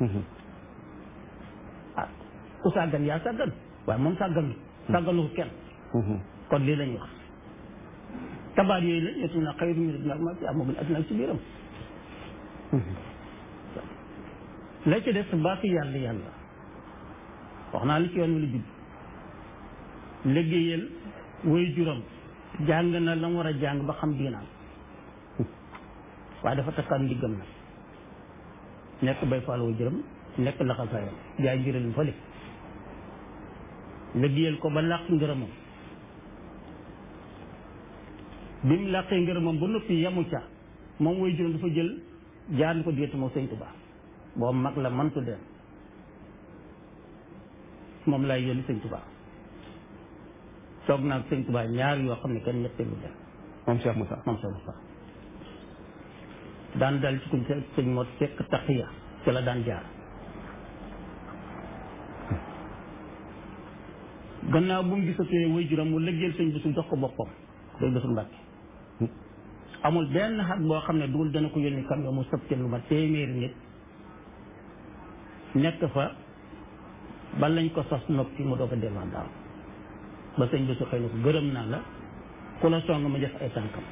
ah ku sàggan yaa sàggan waaye moom sàgganu sàgganu kenn kon lii lañuy wax tabaat yooyu la ñetti na xayru min dunya ma fi amagul adduna ci biiram la ci des baatu yàlla yàlla wax naa li ci yoon wi la judd liggéeyal woy juram jàng na la mu war a jàng ba xam diinaam waaye dafa takkaan ndiggam nag nekk bay faal woy juram nekk laxasaayam jaay njëralim fële liggéeyal ko ba làq ngërëmam bi mu làqee ngërëmam ba noppi yamu ca moom way juróom dafa jël jaar ni ko diggante moo sëñ Tuubaa boobu mag la mantu dem moom lay yónni sëñ Tuubaa toog naa sëñ Tuubaa ñaar yoo xam ne kenn ñetteelu dem moom Cheikh Moussa moom sëñ Moussa daan dal ci kuñ sëñ mot fekk taxiya ci la daan jaar gannaaw bu mu gisatee way juróom mu lëggeel sëñ bisu jox ko boppam sëñ bisu Mbàkke amul benn xat boo xam ne dugul dana ko yónni kam mu sëb ci lu ma téeméeri nit nekk fa ba lañ ko sos noppi mu doog a delluwaat daal ba sëñ bisu xëy na ko gërëm naa la ku la song ma def ay tànkam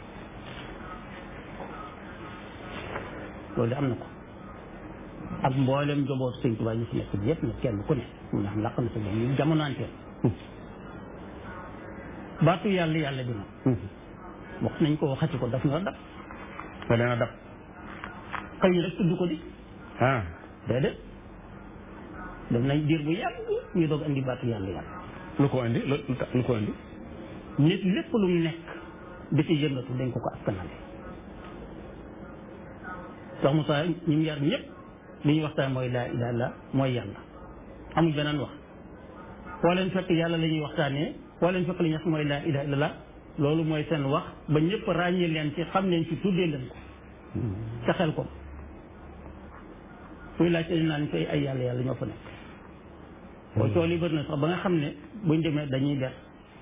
loolu de am na ko ak mboolem jobootu sëñ Tuubaa ñu fi nekk bi yëpp nag kenn ku ne mu ndax laq na sa moom ñu jamonaanteel baatu yàlla yàlla bi nag wax nañ ko waxati ko daf na dab da leen a dab xëy rek tudd ko di ah déedéet daf nañ diir bu yàgg ñu doog andi baatu yàlla yàlla lu ko indi lu lu ko indi nit lépp lu mu nekk di ci yëngatu dañ ko ko askanale sax Moussa ñi mu yar ñëpp li ñuy waxtaan mooy laa ilaaha illa mooy yàlla amul beneen wax foo leen fekk yàlla la ñuy waxtaanee foo leen fekk li ñuy wax mooy laa ilaaha illa loolu mooy seen wax ba ñëpp ràññee leen ci xam leen ci tuddee leen ko ca xel ko fuy laajte dañ naan fay ay yàlla yàlla ñoo fa nekk boo tool yi bëri na sax ba nga xam ne buñ demee dañuy der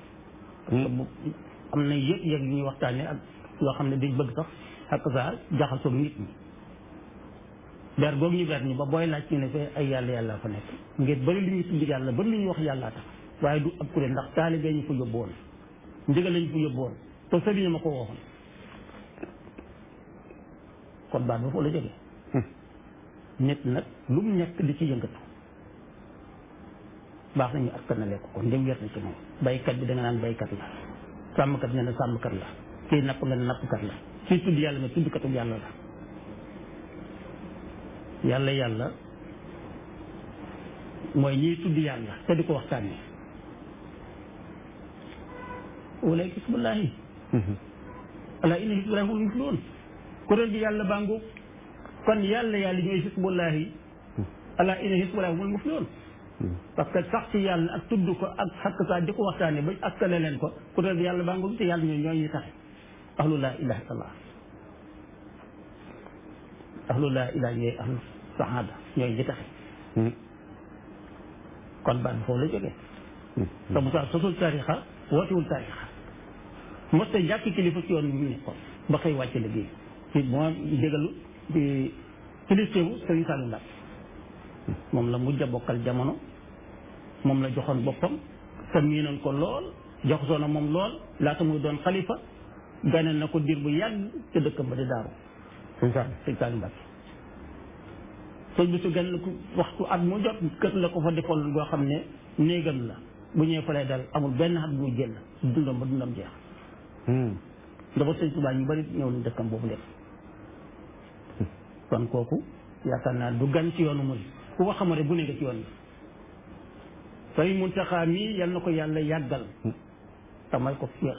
am na yëpp yëg yu ñuy waxtaanee ak yoo xam ne dañ bëgg sax ak saa jaxasoog nit ñi ber googu ñu ber ñu ba booy laaj ñu ne fee ay yàlla yàlla fa nekk ngir bëri lu ñuy tudd yàlla bëri lu ñuy wax yàllaa tax waaye du ab kuréel ndax taalibe ñu fa yóbbu woon ndigal lañu fa yóbbu woon te sëriñ ma ko waxoon kon baat ba foo la jógee nit nag lu mu nekk di ci yëngatu baax nañu askanale ko kon ndem wér na ci moom baykat bi da nga naan baykat la sàmmkat nga ne sàmmkat la kii napp nga ne nappkat la kii tudd yàlla nga tuddkatu yàlla la yàlla yàlla mooy ñiy tudd yàlla te di ko waxtaanee walaay xisbullaahi ala inna xisbullaahi hum muflihuun kuréel gi yàlla bàngu kon yàlla yàlla ñooy xisbullaahi ala inna xisbullaahi humul muflihuun parce que sax ci yàlla ak tudd ko ak xakk saa di ko waxtaanee ba askale leen ko kuréel gi yàlla bàngu te yàlla ñooy ñooy ñu taxe ahlu laa ilaaha illallah ahlu laa ilaaha ñooy ahlu saxaada ñooy ñi taxe kon baat foofu la jógee te Moussa sosul tarixa wootewul tarixa mos ta jàkk kilifa ci yoon bi mu nekkoon ba xëy wàcc liggéey ci moo dégalu di kiliftewu Sëriñ Saliou Mbacké moom la mujj a bokkal jamono moom la joxoon boppam te miinoon ko lool joxoon na moom lool laata muy doon xalifa gane na ko diir bu yàgg ca dëkkam ba di daaru sëñ Sall Sëriñ Saliou Mbacké sëñ bi su gan ko waxtu at mu jot kër la ko fa defoon goo xam ne néegam la bu ñëwee fa lay dal amul benn at bu muy génn dundam ba dundam jeex dafa sëñ Tuubaa ñu bari ñëw nañ dëkkam boobu lépp kon kooku yaakaar naa du gan ci yoonu muy ku ko xamare bu ne nga ci yoon bi sëñ Muntaxaa mii yal na ko yàlla yàggal te may ko féex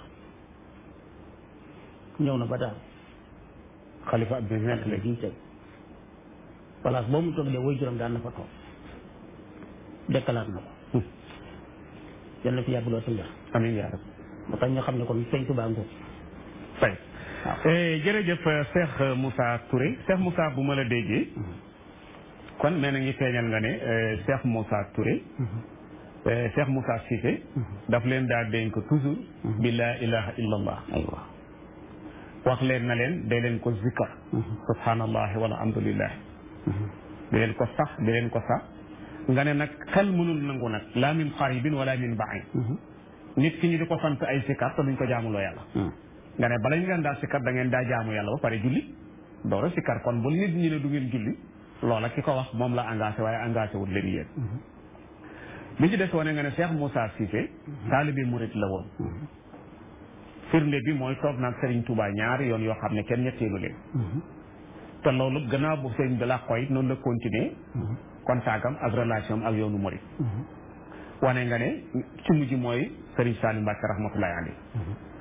ñëw na ba daal xalifa ab bi nekk la léegi jii tey place boo mu toog de way juróom daan na fa toog dekkalaat na ko yal na fi yàgg loo sa mbir amiin yaa rab moo tax ñu xam ne kon sëñ Tuubaa ngoog fay waaw jërëjëf Cheikh Moussa Touré Cheikh Moussa bu ma la déggee kon mel na ngi feeñal nga ne Cheikh Moussa Touré Cheikh Moussa Cissé daf leen daa dénk toujours bi laa ilaha illa allah aywa wax leen na leen day leen ko zikkar subhanallah wala alhamdulillah di leen ko sax di leen ko sax nga ne nag xel mënul nangu nag laa min qaribin wala min baid nit ki ñu di ko sant ay sikkar te duñ ko jaamuloo yàlla nga ne bala ñu leen daa sikkar da ngeen daa jaamu yàlla ba pare julli door a sikkar kon bu nit ñi ne du ngeen julli loola ki ko wax moom la engagé waaye engagé wul leen yéen bi ci des wane nga ne Cheikh Moussa Cissé taalibe murit la woon firnde bi mooy toog naag Serigne Touba ñaari yoon yoo xam ne kenn ñetteelu leen te loolu gannaaw bu Serigne bi la koy noonu la continuer contact am ak relation am ak yoonu murit wane nga ne ci mujj mooy Serigne Saliou Mbacké rahmatullahi alayhi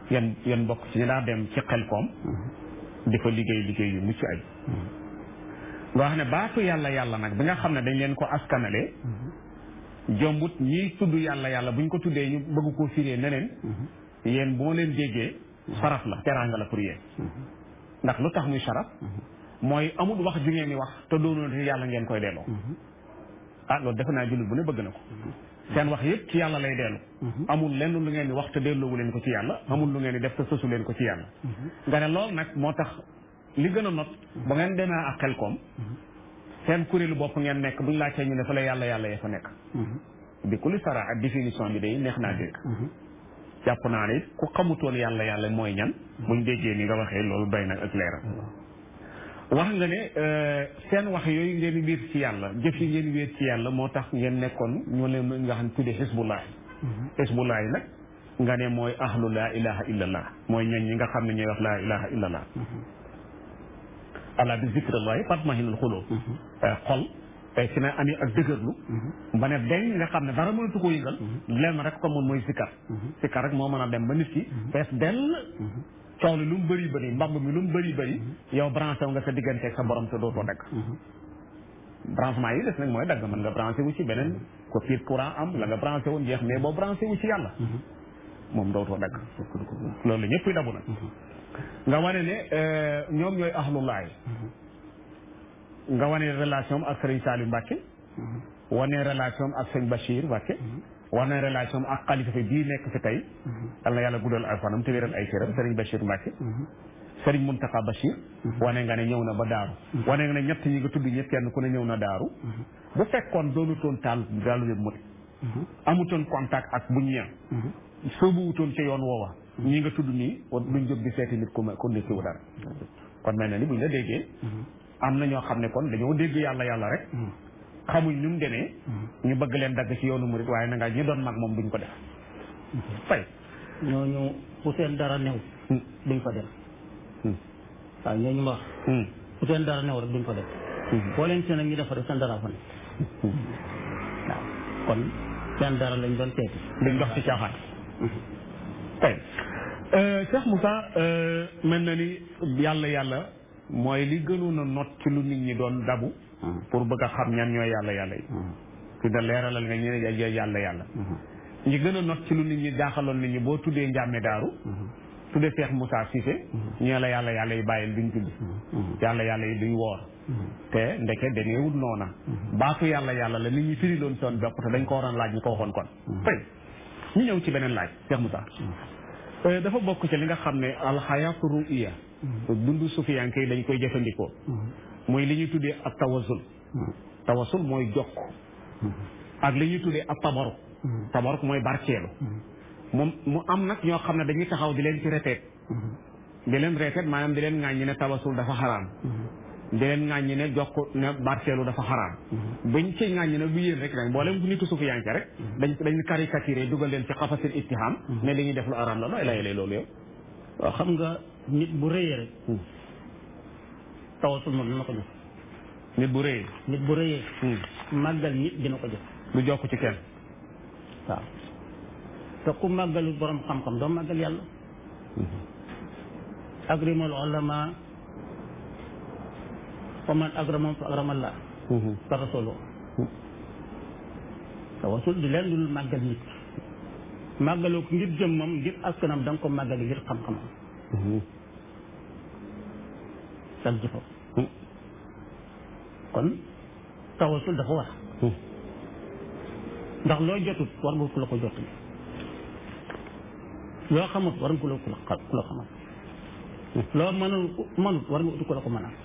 yan yan bokk ci ñu daa dem ci xel koom di fa liggéey liggéey yu mucc ay nga wax ne baatu yàlla yàlla nag bi nga xam ne dañ leen ko askanale jombut ñiy tudd yàlla yàlla buñ ko tuddee ñu bëgg koo firee neneen yéen boo leen déggee saraf la teraanga la pour yéen ndax lu tax muy saraf mooy amul wax ju ngeen di wax te doonoon te yàlla ngeen koy delloo ah loolu defe naa jullit bu ne bëgg na ko seen wax yëpp ci yàlla lay dellu amul lenn lu ngeen di wax te delloowu leen ko ci yàlla amul lu ngeen di def te sësu leen ko ci yàlla nga ne loolu nag moo tax li gën a not ba ngeen demee ak xel koom seen kuréelu bopp ngeen nekk buñ laajtee ñu ne fa la yàlla yàlla ya fa nekk bi ku li sara ak définition bi day neex naa dégg jàpp naa ne ku xamutoon yàlla yàlla mooy ñan buñ déggee ni nga waxee loolu doy na ak leeral wax nga ne seen wax yooyu ngeen wéer ci yàlla jëf yi ngeen wéer ci yàlla moo tax ngeen nekkoon ñoo leen nga xam ne tuddee xisbullah xisbullah yi nag nga ne mooy ahlu laa ilaha illallah mooy ñoñ ñi nga xam ne ñooy wax laa ilaha illallah ala bi zikrallahi tatmahinul xuloo xol tey si na ami ak dëgërlu ba ne dañ nga xam ne dara mënatu ko yëngal lenn rek ko moom mooy sikkar sikkar rek moo mën a dem ba nit ki fees dell coow li lu mu bëri bëri mbamb mi lu mu bëri bëri yow branché wu nga sa diggante ak sa borom te dootoo dagg branchement yi des nag mooy dagg mën nga branché wu ci beneen ko fiir courant am la nga branché woon jeex mais boo branché wu ci yàlla moom dootoo dagg loolu la ñëpp dabu nag nga wane ne ñoom ñooy ahlullaay nga wane relation ak Serigne Saliou Mbacke wane relation ak sëñ Bachir Mbacke wane relation ak xalifa fi bii nekk fi tey yal na yàlla guddal ay fanam te wéral ay cëram Serigne Bachir Mbacke Serigne Mountakha Bachir wane nga ne ñëw na ba daaru wane nga ne ñett ñi nga tudd ñëpp kenn ku ne ñëw na daaru bu fekkoon doonutoon taal daalu leen mut amutoon contact ak buñ ñeen soobu wutoon ca yoon woowa ñi nga tudd nii wa duñ jóg di seeti nit ku ku nekk wu dara kon mel na ni buñ la déggee am na ñoo xam ne kon dañoo dégg yàlla yàlla rek xamuñ ñu mu demee ñu bëgg leen dagg ci yoonu murit waaye na nga ñu doon mag moom duñ ko def fay ñooñu fu seen dara new duñ fa dem waaw ñooñu ma wax fu seen dara new rek duñ fa dem boo leen seen ak ñu defa def seen dara fa ne waaw kon seen dara lañ doon teeti duñ dox ci caaxaan tey Cheikh Moussa mel na ni yàlla yàlla mooy li gënoon a not ci lu nit ñi doon dabu pour bëgg a xam ñan ñooy yàlla yàlla yi fi da leeralal nga ñu ne yàlla yàlla ñi gën a not ci lu nit ñi jaaxaloon nit ñi boo tuddee njàmme daaru tuddee Cheikh Moussa Cissé ñee la yàlla yàlla yi bàyyil duñ tudd yàlla yàlla yi duñ woor te ndeke dañeewul noona baatu yàlla yàlla la nit ñi firi loon seen bopp te dañ ko waroon laaj ñu ko waxoon kon tey ñu ñëw ci beneen laaj Cheikh Moussa dafa bokk ci li nga xam ne alxayaatu ruiya dundu sufiyanke yi dañ koy jëfandikoo mooy li ñuy tuddee ak tawasul tawasul mooy jokk ak li ñuy tuddee ak tabaruk tabaruk mooy barkeelu moom mu am nag ñoo xam ne dañuy taxaw di leen ci reteet di leen reteet maanaam di leen ŋàññi ne tawasul dafa xaraam di leen ŋàññi ne jokk ne barkeelu dafa xaraam bañ ci ŋàññi ne bu yéen rek nag mboolem nitu sufiyanke rek dañ dañ caricaturé dugal leen ci xafasil ittiham ne li ñuy def lu araam la looy layelee loolu yow waaw xam nga nit bu rëyee rek tawasul moom dina ko jox nit bu rëyee nit bu rëyee màggal nit dina ko jox du jokk ci kenn waaw te ku màggalu borom xam-xam doo màggal yàlla agrimal ulama wa man agramam fa agramallah fa rasulu tawasul di leen dul màggal nit màggaloo ko ngir jëmmam ngir askanam da nga ko màggali ngir xam-xamam sal jëfam kon tawasul dafa war ndax loo jotut war nga ku la ko jotut loo xamut war nga ku la ku la ku la xamal loo mënul mënut war nga uti ku la ko mënal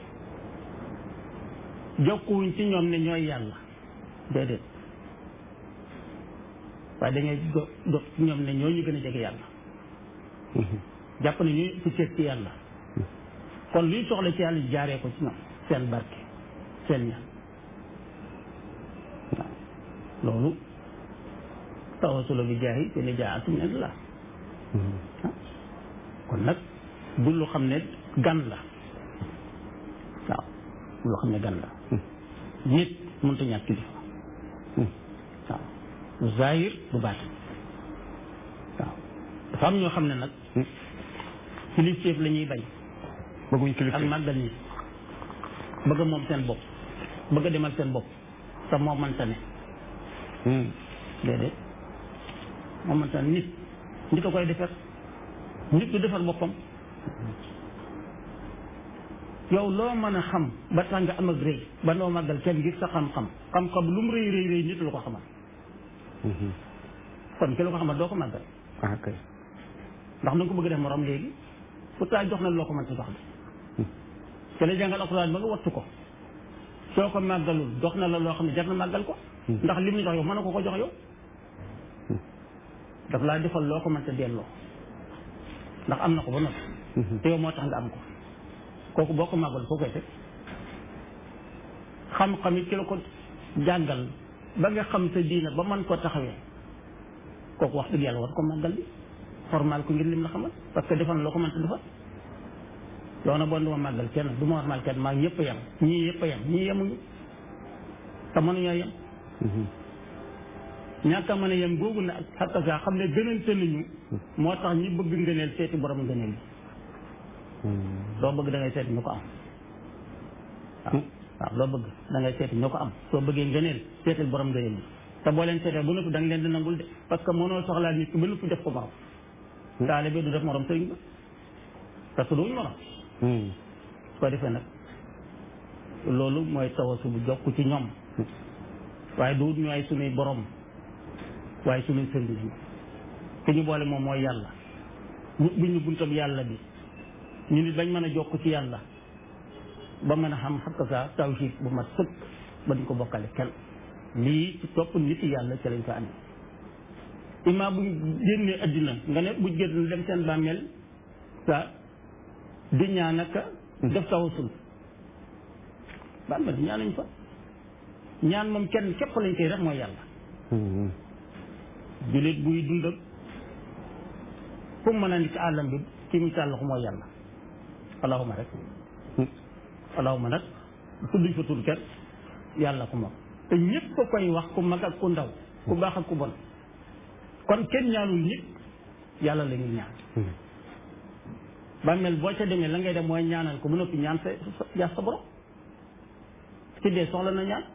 jokkuwuñ ci ñoom ne ñooy yàlla déedéet waaye dañuy jo jot ci ñoom ne ñoo ñu gën a jege yàlla jàpp ne ñuy fu ceet ci yàlla kon luy soxla ci yàlla jaaree ko ci ñoom seen barke seen ñaan waaw loolu tawasula bi jaahi te ni jaa atum indi la kon nag du lu xam ne gan la waaw du lu xam ne gan la nit mënta ñàkk kilifa waaw du zahir du baatin waaw dafa am ñoo xam ne nag kilifteef la ñuy bañ bëgguñ ak kilifteef màggal nit bëgg a moom seen bopp bëgg a demal seen bopp te moo mënta ne Hmm. déedéet moo mënta ne nit nit a koy defar nit du defar boppam yow loo mën a xam ba tax nga am ak rëy ba noo màggal kenn ngir sa xam-xam xam-xam lu mu rëy rëy rëy nit lu ko xamal Mhm. kon ki la ko xamal doo ko màggal ah kay ndax na nga ko bëgg def morom léegi pourtant jox na loo ko mën ci jox de te la jàngal alxuraan ba nga wattu ko soo ko màggalul jox na la loo xam ne jar na màggal ko ndax lim ñu jox yow mën na ko ko jox yow daf laa defal loo ko mën te delloo ndax am na ko ba noppi te yow moo tax nga am ko kooku boo ko màggal foo koy teg xam-xam it ki la ko jàngal ba nga xam sa diina ba mën ko taxawee kooku wax dëgg yàlla war ko màggal bi formal ko ngir lim la xamal parce que defal na loo ko mën te defal yow na bon du ma màggal kenn du ma warmal kenn maa ñëpp a yem ñii yëpp a yem ñii yemuñu te mënuñoo yem Mhm. ñàkk a mën a yem googu na ak xatta xam ne gënante nañu moo tax ñi bëgg ngëneel seeti borom ngëneel yi Hmm. loo bëgg da ngay seeti ñu ko am waaw waaw loo bëgg da ngay seeti ñu ko am soo bëggee ngëneel seetil borom ngëneel yi te boo leen seetee bu noppi da nga leen di nangul de parce que mënoo soxlaa nit ki ba noppi def ko morom taalibe du def morom sëriñ ba parce que duñu morom Hmm. su ko defee nag loolu mooy tawasu bu jokk ci ñoom waaye du ñu ay sunuy borom waaye sunuy sëriñ lañu te ñu boole moom mooy yàlla ñu bu ñu buntab yàlla bi ñu nit bañ mën a jokk ci yàlla ba mën a xam xakk sa tawhid bu mat sëkk ba duñ ko bokkale kenn lii ci topp nit yàlla ci lañ ko andi ima bu génnee addina nga ne bu génn dem seen bàmmeel sa di ñaan ak def tawasul bàmmeel di ñaanuñ fa ñaan moom kenn képp lañ koy def mooy yàlla Hmm. jullit buy dund ak fu mu mën a ni ci àllam bi ci misaal la ko mooy yàlla allahuma rek Hmm. allahuma nag tudduñ fa tudd kenn yàlla ko moom te ñëpp ko koy wax ku mag ak ku ndaw ku baax ak ku bon kon kenn ñaanul nit yàlla la ñuy ñaan Hmm. bàmmeel boo ca demee la ngay dem mooy ñaanal ko bu noppi ñaan sa sa yaa sa borom ci dee soxla na ñaan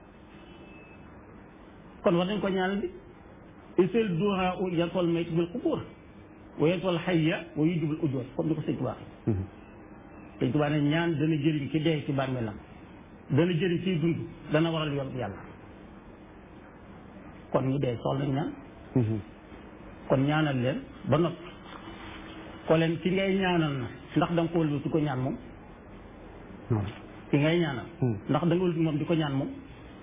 kon war nañ ko ñaanal bi isel duha u yantol mayt bil qubur wa yantol hayya wa yujibul ujur comme ni ko sëñ Tuubaa Hmm. sëñ Tuubaa ne ñaan dana jëriñ ci dee ci bàmmeelam dana jëriñ ciy dund dana waral yoon bu yàlla kon ñu dee soxla nañ ñaan Mhm. kon ñaanal leen ba noppi ko leen ki ngay ñaanal na ndax da nga ko wëlbati ko ñaan moom Non. ki ngay ñaanal Hmm. ndax da nga wëlbati moom di ko ñaan moom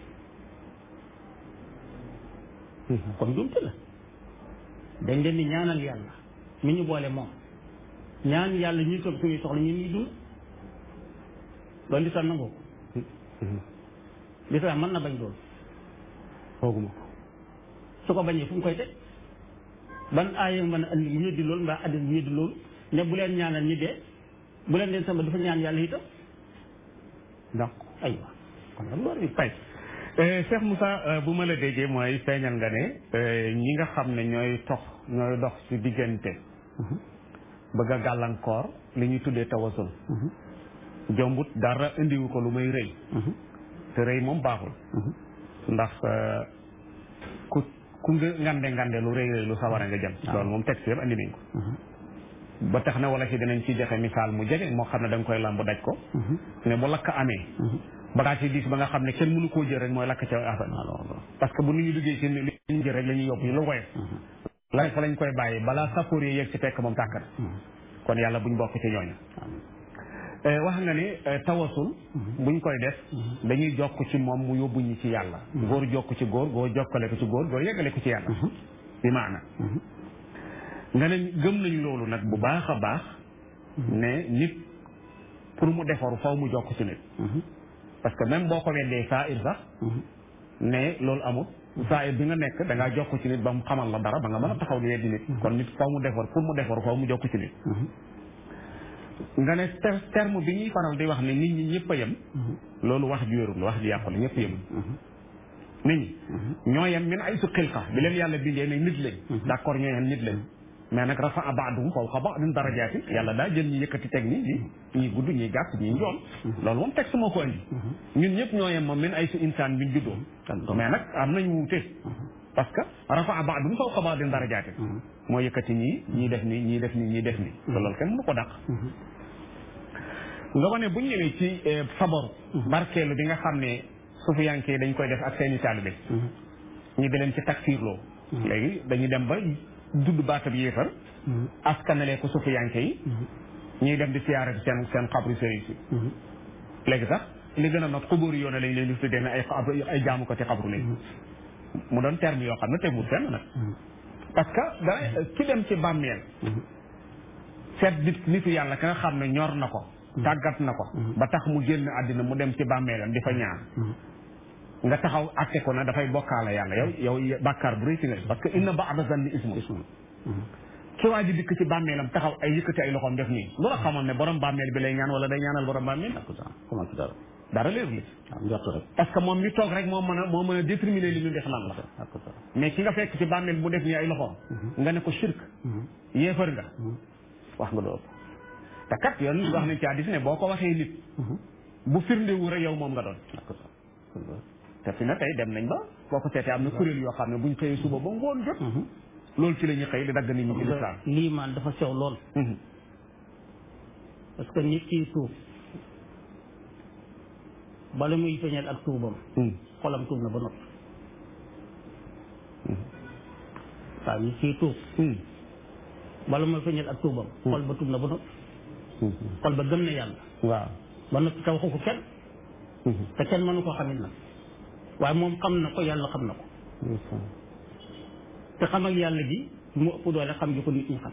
Mhm. kon jumte la dañ leen di ñaanal yàlla mi ñu boole moom ñaan yàlla ñuy toog suñuy soxla ñun ñuy dund loolu lislaam nangoo ko Mhm. lislaam mën na bañ loolu fooguma ko su ko bañee fu mu koy teg ban aaya mën a andi mu yëddi loolu mbaa addis mu yëddi loolu ne bu leen ñaanal ñi dee bu leen leen sama dafa ñaan yàlla itam ndax aywa kon nag loolu bi fay Cheikh Moussa euh, bu ma la déggee mooy feeñal nga ne euh, ñi nga xam ne ñooy tox ñooy dox ci diggante bëgg a gàllankoor li ñuy tuddee tawasul jombut dara indiwu ko lu may rëy te rëy moom baaxul ndax euh, ku ku nga ngande ngande lu rëy rëy lu sawara nga jëm loolu moom texte yëpp andi nañ ko ba tax na wala ci dinañ ci joxe misaal mu jege moo xam ne da nga koy lamb daj ko ne bu lakk amee bagage yi diis ba nga xam ne kenn mënu koo jël rek mooy lakk ca affaire parce que bu nit ñu liggéey ci li ñu jël rek la ñuy yóbbu lu woyof la fa lañ koy bàyyi balaa sappoor yi yegg ci fekk moom tàkk na kon yàlla buñ bokk ci ñooñu Eh, wax nga ne eh, tawasul buñ koy def dañuy jokk ci moom mu yóbbu ñi ci yàlla góor jokk ci góor góor jokkale ko ci góor góor yeggale ko ci yàlla bi maana nga ne gëm nañ loolu nag bu baax a baax ne nit pour mu defaru faw mu jokk ci nit parce que même boo ko weddee saa ir sax ne loolu amul saa ir bi nga nekk da ngaa jokk ci nit ba mu xamal la dara ba nga mën a taxaw di weddi nit kon nit faw mu defar pour mu defaru faw mu jokk ci nit nga ne ter- terme bi ñuy faral di wax ne nit ñi ñëpp a yem loolu wax ju wérul wax ju yàqu la ñëpp yem nit ñi ñoo yem min ay su xilqa bi leen yàlla bindee ne nit lañ d'accord ñoo yem nit lañ mais nag rafa ba'dum fawqa ba'din darajaati yàlla daa jël ñi yëkkati teg ni ñi ñi gudd ñi gàtt ñi njool loolu moom texte moo ko indi ñun ñëpp ñoo yem moom min ay su insaan biñ juddoo mais nag am nañ wuute parce que rafa ba'dum fawqa ba'din darajaati moo yëkkati ñii ñii def ni ñii def ni ñii def ni te loolu kenn mënu ko dàq nga wane bu ñu ñëwee ci sabaru barkeelu bi nga xam ne sufiyanke yi dañ koy def ak seeni taalibe ñu di leen ci takfiirloo léegi dañuy dem ba dudd baatab yéefar askanale ko sufiyanke yi ñuy dem di siyaare bi seen seen xabru sëriñ si léegi sax li gën a not xubóori yoone lañ leen di tuddee ne ay xabru ay jaamu ko ci xabru lañ mu doon terme yoo xam ne tegul fenn nag parce que da ki dem ci bàmmeel seet nit nitu yàlla ka nga xam ne ñor na ko tàggat na ko ba tax mu génn àddina mu dem ci bàmmeelam di fa ñaan nga taxaw atte ko na dafay bokkaale yàlla yow yow bàkkaar bu rëy ci nga parce que inna ba'da zanni ismu ki waa ji dikk ci bàmmeelam taxaw ay yëkkati ay loxoom def nii lu la xamoon ne borom bàmmeel bi lay ñaan wala day ñaanal borom bàmmeel comment ci dara dara leer li waaw njort rek parce que moom mi toog rek moo mën a moo mën a déterminer li ñu def lan la mais ki nga fekk ci bàmmeel bu def nii ay loxoom nga ne ko shirk yéefar nga wax nga doo te kat yoon wax nañ ci hadiis ne boo ko waxee nit bu firndewu rek yow moom nga doon te fi na tey dem nañ ba boo ko seetee am na kuréel yoo xam ne buñ xëyee suba ba ngoon jot loolu ci la ñuy xëy di dagg nit ñi ci lislaam lii maan dafa sew lool parce que nit kiy tuub bala muy feeñal ak tuubam xolam tuub na ba noppi waaw nit kiy tuub bala muy feeñal ak tuubam xol ba tuub na ba noppi xol ba gëm na yàlla waaw ba noppi te waxu ko kenn te kenn mënu koo xamit nag waaye moom xam na ko yàlla xam na ko te xam ak yàlla gi mu ëpp doole xam gi ko nit ñi xam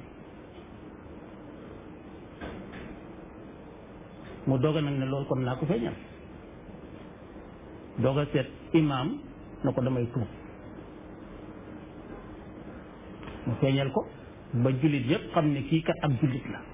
mu doog a nag ne loolu kon naa ko feeñal doog a seet imaam na ko damay tuub mu feeñal ko ba jullit yépp xam ne kii kat ab jullit la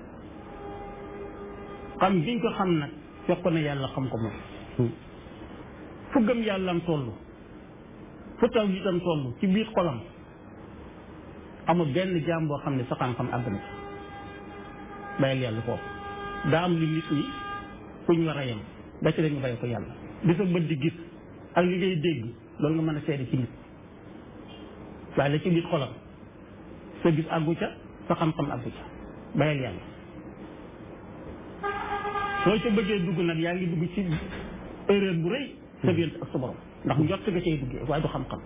xam biñ ko xam nag fekk ko ne yàlla xam ko moom fu gëm yàllam toll fu taw itam toll ci biir xolam amul benn jaam boo xam ne sa xam-xam àgg na ci bàyyil yàlla foofu daa am li nit ñi fu ñu war a yem ba ci dañu bàyyi ko yàlla di sa bët di gis ak li ngay dégg loolu nga mën a seede ci nit waaye la ci biir xolam sa gis àggu ca sa xam-xam àggu ca bàyyil yàlla soo ca bëggee dugg nag yaa ngi dugg ci erreur bu rëy sa biir ak sa borom ndax njott nga cay duggee waaye du xam-xam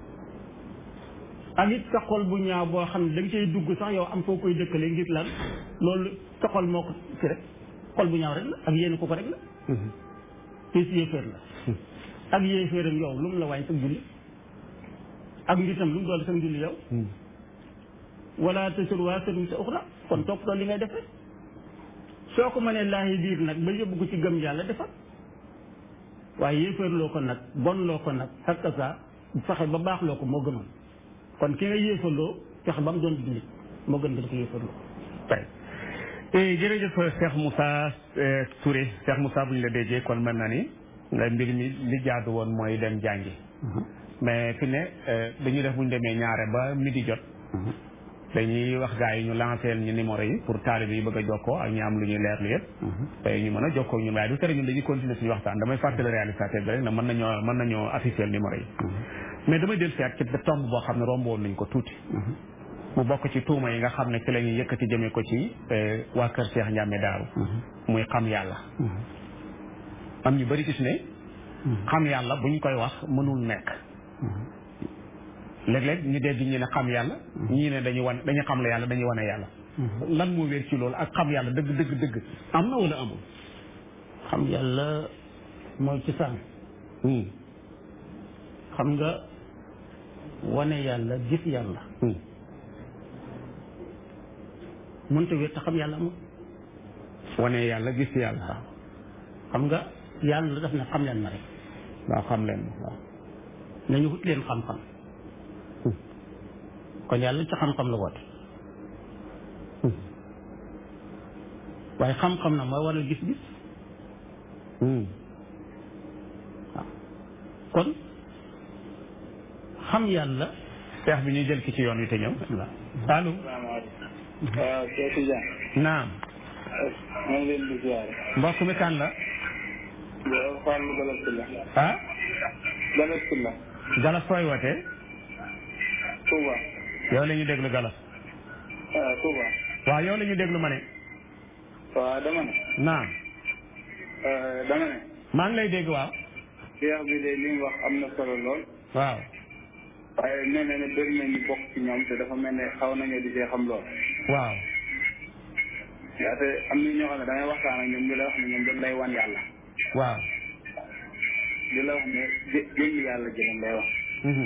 ak it sa xol bu ñaaw boo xam ne da nga cay dugg sax yow am foo koy dëkkale ngir lan loolu sa xol moo ko ci rek xol bu ñaaw rek la ak yéen ko ko rek la te si yéeféer la ak yéeféeram yow lu mu la wàññi sa julli ak ngitam lu mu doon sa julli yow wala tasur waa sëriñ sa uxra kon topp li ngay def rek soo ko mënee laahi biir nag ba yóbbu ko ci gëm yàlla defal waaye yéeféerloo ko nag bon loo ko nag ak sa fexe ba baax loo ko moo gënoon kon ki nga yéefaloo fexe ba mu doon jullit moo gën nga di ko yéefaloo tey jërëjëf Cheikh Moussa Touré Cheikh Moussa bu ñu la déggee kon mën na ni mbir mi li jaadu woon mooy dem jàngi mais fi ne dañuy def bu ñu demee ñaare ba midi jot dañuy wax gars yi ñu lancé ñu numéro yi pour taalibe yi bëgg a jokkoo ak ñu am lu ñuy leerlu yëpp tey ñu mën a jokkoo ñun waaye du tere ñun dañuy continuer suñu waxtaan damay fàttali réalisateur bi rek na mën nañoo mën nañoo afficher numéro yi mais damay del seet ci tomb boo xam ne romboon nañ ko tuuti mu bokk ci tuuma yi nga xam ne ci la ñuy yëkkati jëmee ko ci waa kër Cheikh Ndiamé Daaru muy xam yàlla am ñu bari gis ne xam yàlla buñ koy wax mënul nekk léeg-léeg ñu dégg ñu ne xam yàlla ñii ne dañu wan dañu xam la yàlla dañuy wane yàlla lan moo wér ci loolu ak xam yàlla dëgg dëgg dëgg am na wala amul xam yàlla mooy ci saan xam nga wane yàlla gis yàlla mënta wér te xam yàlla amul wane yàlla gis yàlla waaw xam nga yàlla daf ne xam leen ma rek waaw xam leen waaw nañu wut leen xam-xam kon yàlla ci xam-xam la woote waaye xam-xam na mooy waral gis-gis waaw kon xam yàlla seex bi ñuy jël ki ci yoon wi te ñëw allo salaamaaleykum. waaw Cheikh Tidiane. naam maa ngi leen di ziare. mbokk mi kan la yow Fallou Galas Sylla. ah Galas Sylla. galas fooy wootee Touba. yow la ñu déglu galas waaw Touba. waaw yow la ñu déglu ma ne waaw dama ne. naam dama ne. maa ngi lay dégg waaw Cheikh bi de li mu wax am na solo lool. waaw waaye nee na ne bëri na ñu bokk ci ñoom te dafa mel ne xaw nañoo di see xam lool. waaw yaa te am na ñoo xam ne da ngay waxtaan ak ñoom ñu la wax ne ñoom dañ lay wan yàlla. waaw di la wax ne jë jëngi yàlla jëlam lay wax. mhm.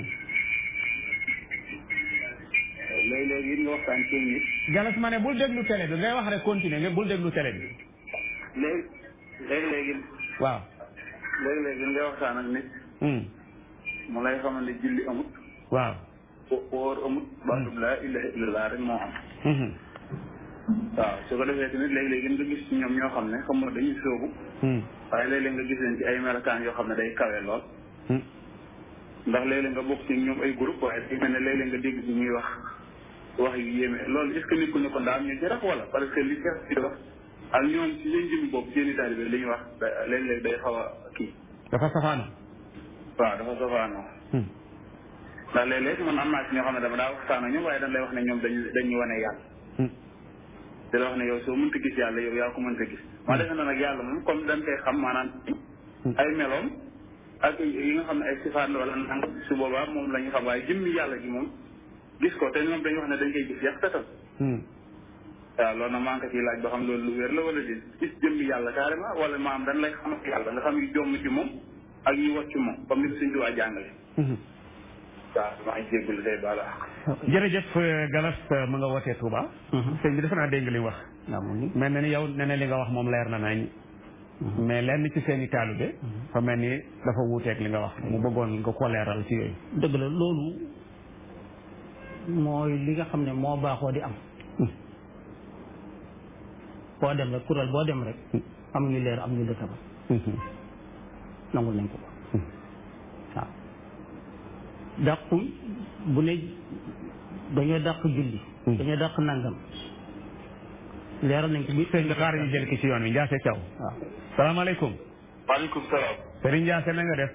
léeg-léeg it nga waxtaan ci nit. galas ma ne bul déglu télé bi ngay wax rek continuer nga bul déglu télé bi léegi léeg-léeg it waaw léeg-léeg it nga waxtaan ak nit hmm. mu lay xamal ne julli amut. waaw wo- woor amut. baatub laa ilaha illallah rek moo am. mhm. waaw su ko defee tamit léeg-léeg nga gis ci ñoom ñoo xam ne xam nga dañuy soobu Hmm. waaye léeg-léeg nga gis leen ci ay melokaan yoo xam ne day kawe lool Hmm. ndax léeg-léeg nga bokk ci ñoom ay groupe waaye day mel ne léeg-léeg nga dégg ci ñuy wax wax yu yéeme loolu est ce que nit ku ne ko ndaa am ñu ci rax wala parce que li Cheikh ci wax ak ñoom ci seen jëmmi bopp seen i taalibe li ñuy wax da- léeg-léeg day xaw a kii dafa safaana waaw dafa sofaanoo Hmm. ndax léeg-léeg man am naa ci ñoo xam ne dama daa waxtaan ak ñoom waaye dañ lay wax ne ñoom dañu dañuy wane yàlla Hmm. di la wax ne yow soo mënta gis yàlla yow yaa ko mënta gis ma defe na nag yàlla moom comme dañ koy xam maanaam ay meloom ak yi nga xam ne ay sifaat la wala nang su boobaa moom la ñu xam waaye jëmmi yàlla ji moom gis ko te ñoom dañu wax ne dañ koy gis yàq tatal Hmm. waaw loolu nag maa ngi ko ciy laaj ba xam loolu lu wér la wala di gis jëmmi yàlla carrément wala maam dañ lay xam yàlla nga xam yu jomm ci moom ak yu wat ci moom comme ni ko suñ tuwaa jàngale Mhm. waaw maa ngi jéggulu tey baala jërëjëf euh, galas euh, mu nga wootee Touba Mhm. sëñ bi defe naa dégg nga li mu wax waaw mu ngi mel na ni yow nee na li nga wax moom leer na nañ mais lenn ci seen i taalibe fa mel ni dafa wuuteeg li nga wax mu bëggoon nga ko leeral ci yooyu dëgg la loolu mooy li nga xam ne moo baaxoo di am Hmm. boo dem rek kuréel boo dem rek am ñu leer am ñu lëttam Mhm. nangul nañ ko ko waaw dàqu bu ne dañoo dàq julli Hmm. dañoo dàq nangam leeral nañ ko bi sëñ bi xaar ñu jël ki ci yoon wi Ndiasse Thiaw waaw salaamaaleykum maaleykum salaam. Serigne Ndiasse na nga def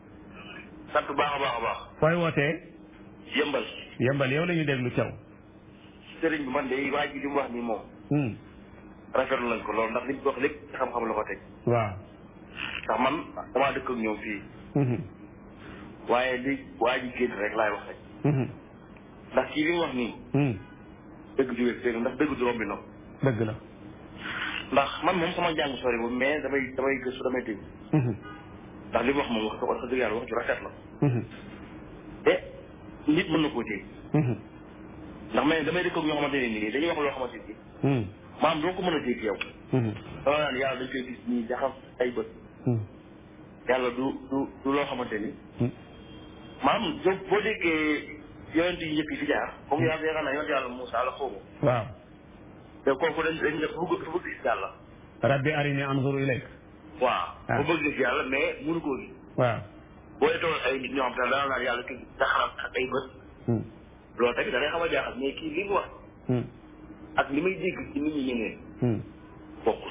sant baax a baax a baax. fooy wootee yëmbal. yëmbal yow la ñu déglu Thiaw sëriñ bi man de waa ji li mu wax nii moom. Hmm. rafetlu nañ ko loolu ndax li mu wax lépp ci xam-xam la ko teg. waaw ndax man damaa dëkk ak ñoom fii. Mhm. waaye li waa ji génn rek laay wax rek. Mhm. ndax kii li mu wax nii. Hmm. dëgg ju wér dëgg ndax dëgg du rombi na. dëgg la ndax man moom sama njàng sori bu mais damay damay gëstu damay dégg. Mhm. ndax li mu wax moom wax wax dëgg yàlla wax ju rafet la. Mhm. te nit mën na koo dégg. Mhm. ndax mais damay dëkk ak ñoo xamante ne nii dañuy wax loo xamante ni Hmm. maam doo ko mën a dégg yow. Mhm. dama naan yàlla dañ koy gis nii jaxas ay bët. Hmm. yàlla du du du loo xamante ni Hmm. maam jo boo déggee yonent yi njëkk yi fi jaar comme yaa yaakaar naa yonent yàlla Moussa la xawma waaw te kooku dañ dañ def bëgg dafa bëgg gis yàlla rabbi arini anzur ilayk waaw Ah. bu bëgg gis yàlla mais mënu koo gis waaw boo dee toog ay nit ñoo xam te ne dana naan yàlla ki daxaram ak ay bët Hmm. loolu tamit da ngay xam a jaaxal mais kii li mu wax Hmm. ak li may dégg ci nit ñi ñeneen Hmm. bokkul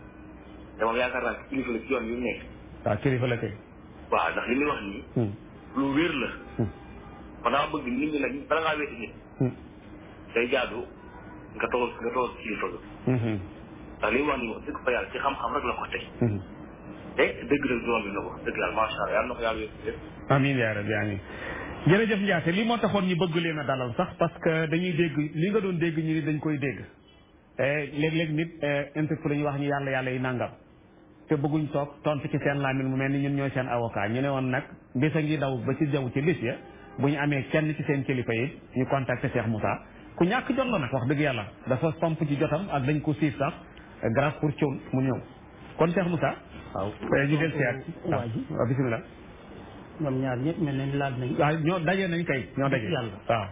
te moom yaakaar naa ci kilifa la ci yoon yu nekk waaw kilifa la kay waaw ndax li muy wax nii Hmm. lu wér la Hmm. kon dama bëgg nit ñi nag bala ngaa weeti nit Hmm. day jaadu nga toog nga toog kilifa ga Mhm. ndax li mu wax nii wax dëgg fa yàlla ci xam-xam rek la ko teg Mhm. te dëgg la doom bi na ko dëgg yàlla macha allah yàlla na ko yàlla wér amiin yaa rabbi amiin jërëjëf Ndiasse lii moo taxoon ñu bëgg leen a dalal sax parce que dañuy dégg li nga doon dégg ñu ni dañ koy dégg Eh, léeg-léeg nit interpellé ñu wax ñu yàlla yàlla yi nangam te bëgguñ toog tontu ci seen laamin mu mel ni ñun ñooy seen avocat ñu ne woon nag bis a ngi daw ba ci jaww ci bis ya bu ñu amee kenn ci seen kilifa yi ñu contacter Cheikh Moussa ku ñàkk jot la nag wax dëgg yàlla dafa pomp ci jotam ak dañ ko siif sax eh, grâce pour Thion mu ñëw kon Cheikh Moussa waaw eh, ñu del siyaat waa ji waaw bisimilah ñoom ñaar ñëpp mel nañ laal nañ waaw ñoo daje nañ kay ñoo daje Yàlla. waaw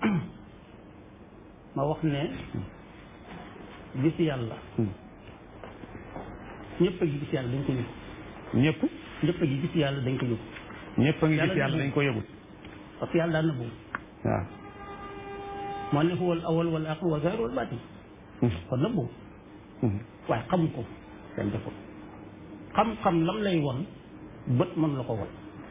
ma wax ne gis yàlla ñëpp a gi gis yàlla dañ ko yëg ñëpp ñëpp a gi gis yàlla dañ ko yëg ñëpp a ngi gis Yàlla yàlla dañ ko yëgul parce que yàlla daan na boobu waaw moo ne huwa al awal wal aaxir wal zaahir wal baatin kon nag boobu waaye xam ko kenn deful xam-xam lam lay won bët mën la ko won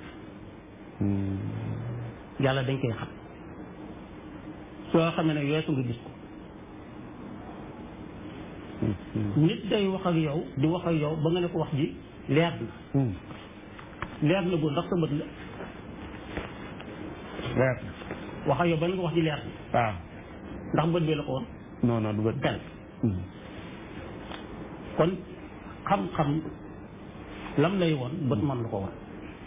yàlla dañ koy xam soo xamee ne weesu nga gis ko nit day wax ak yow di wax ak yow ba nga ne ko wax ji leer na leer na bu ndax sa bët la leer wax ak yow ba nga ko wax ji leer na waaw ndax bët bi la ko woon non non du bët benn kon xam-xam lam lay woon bët mën la ko woon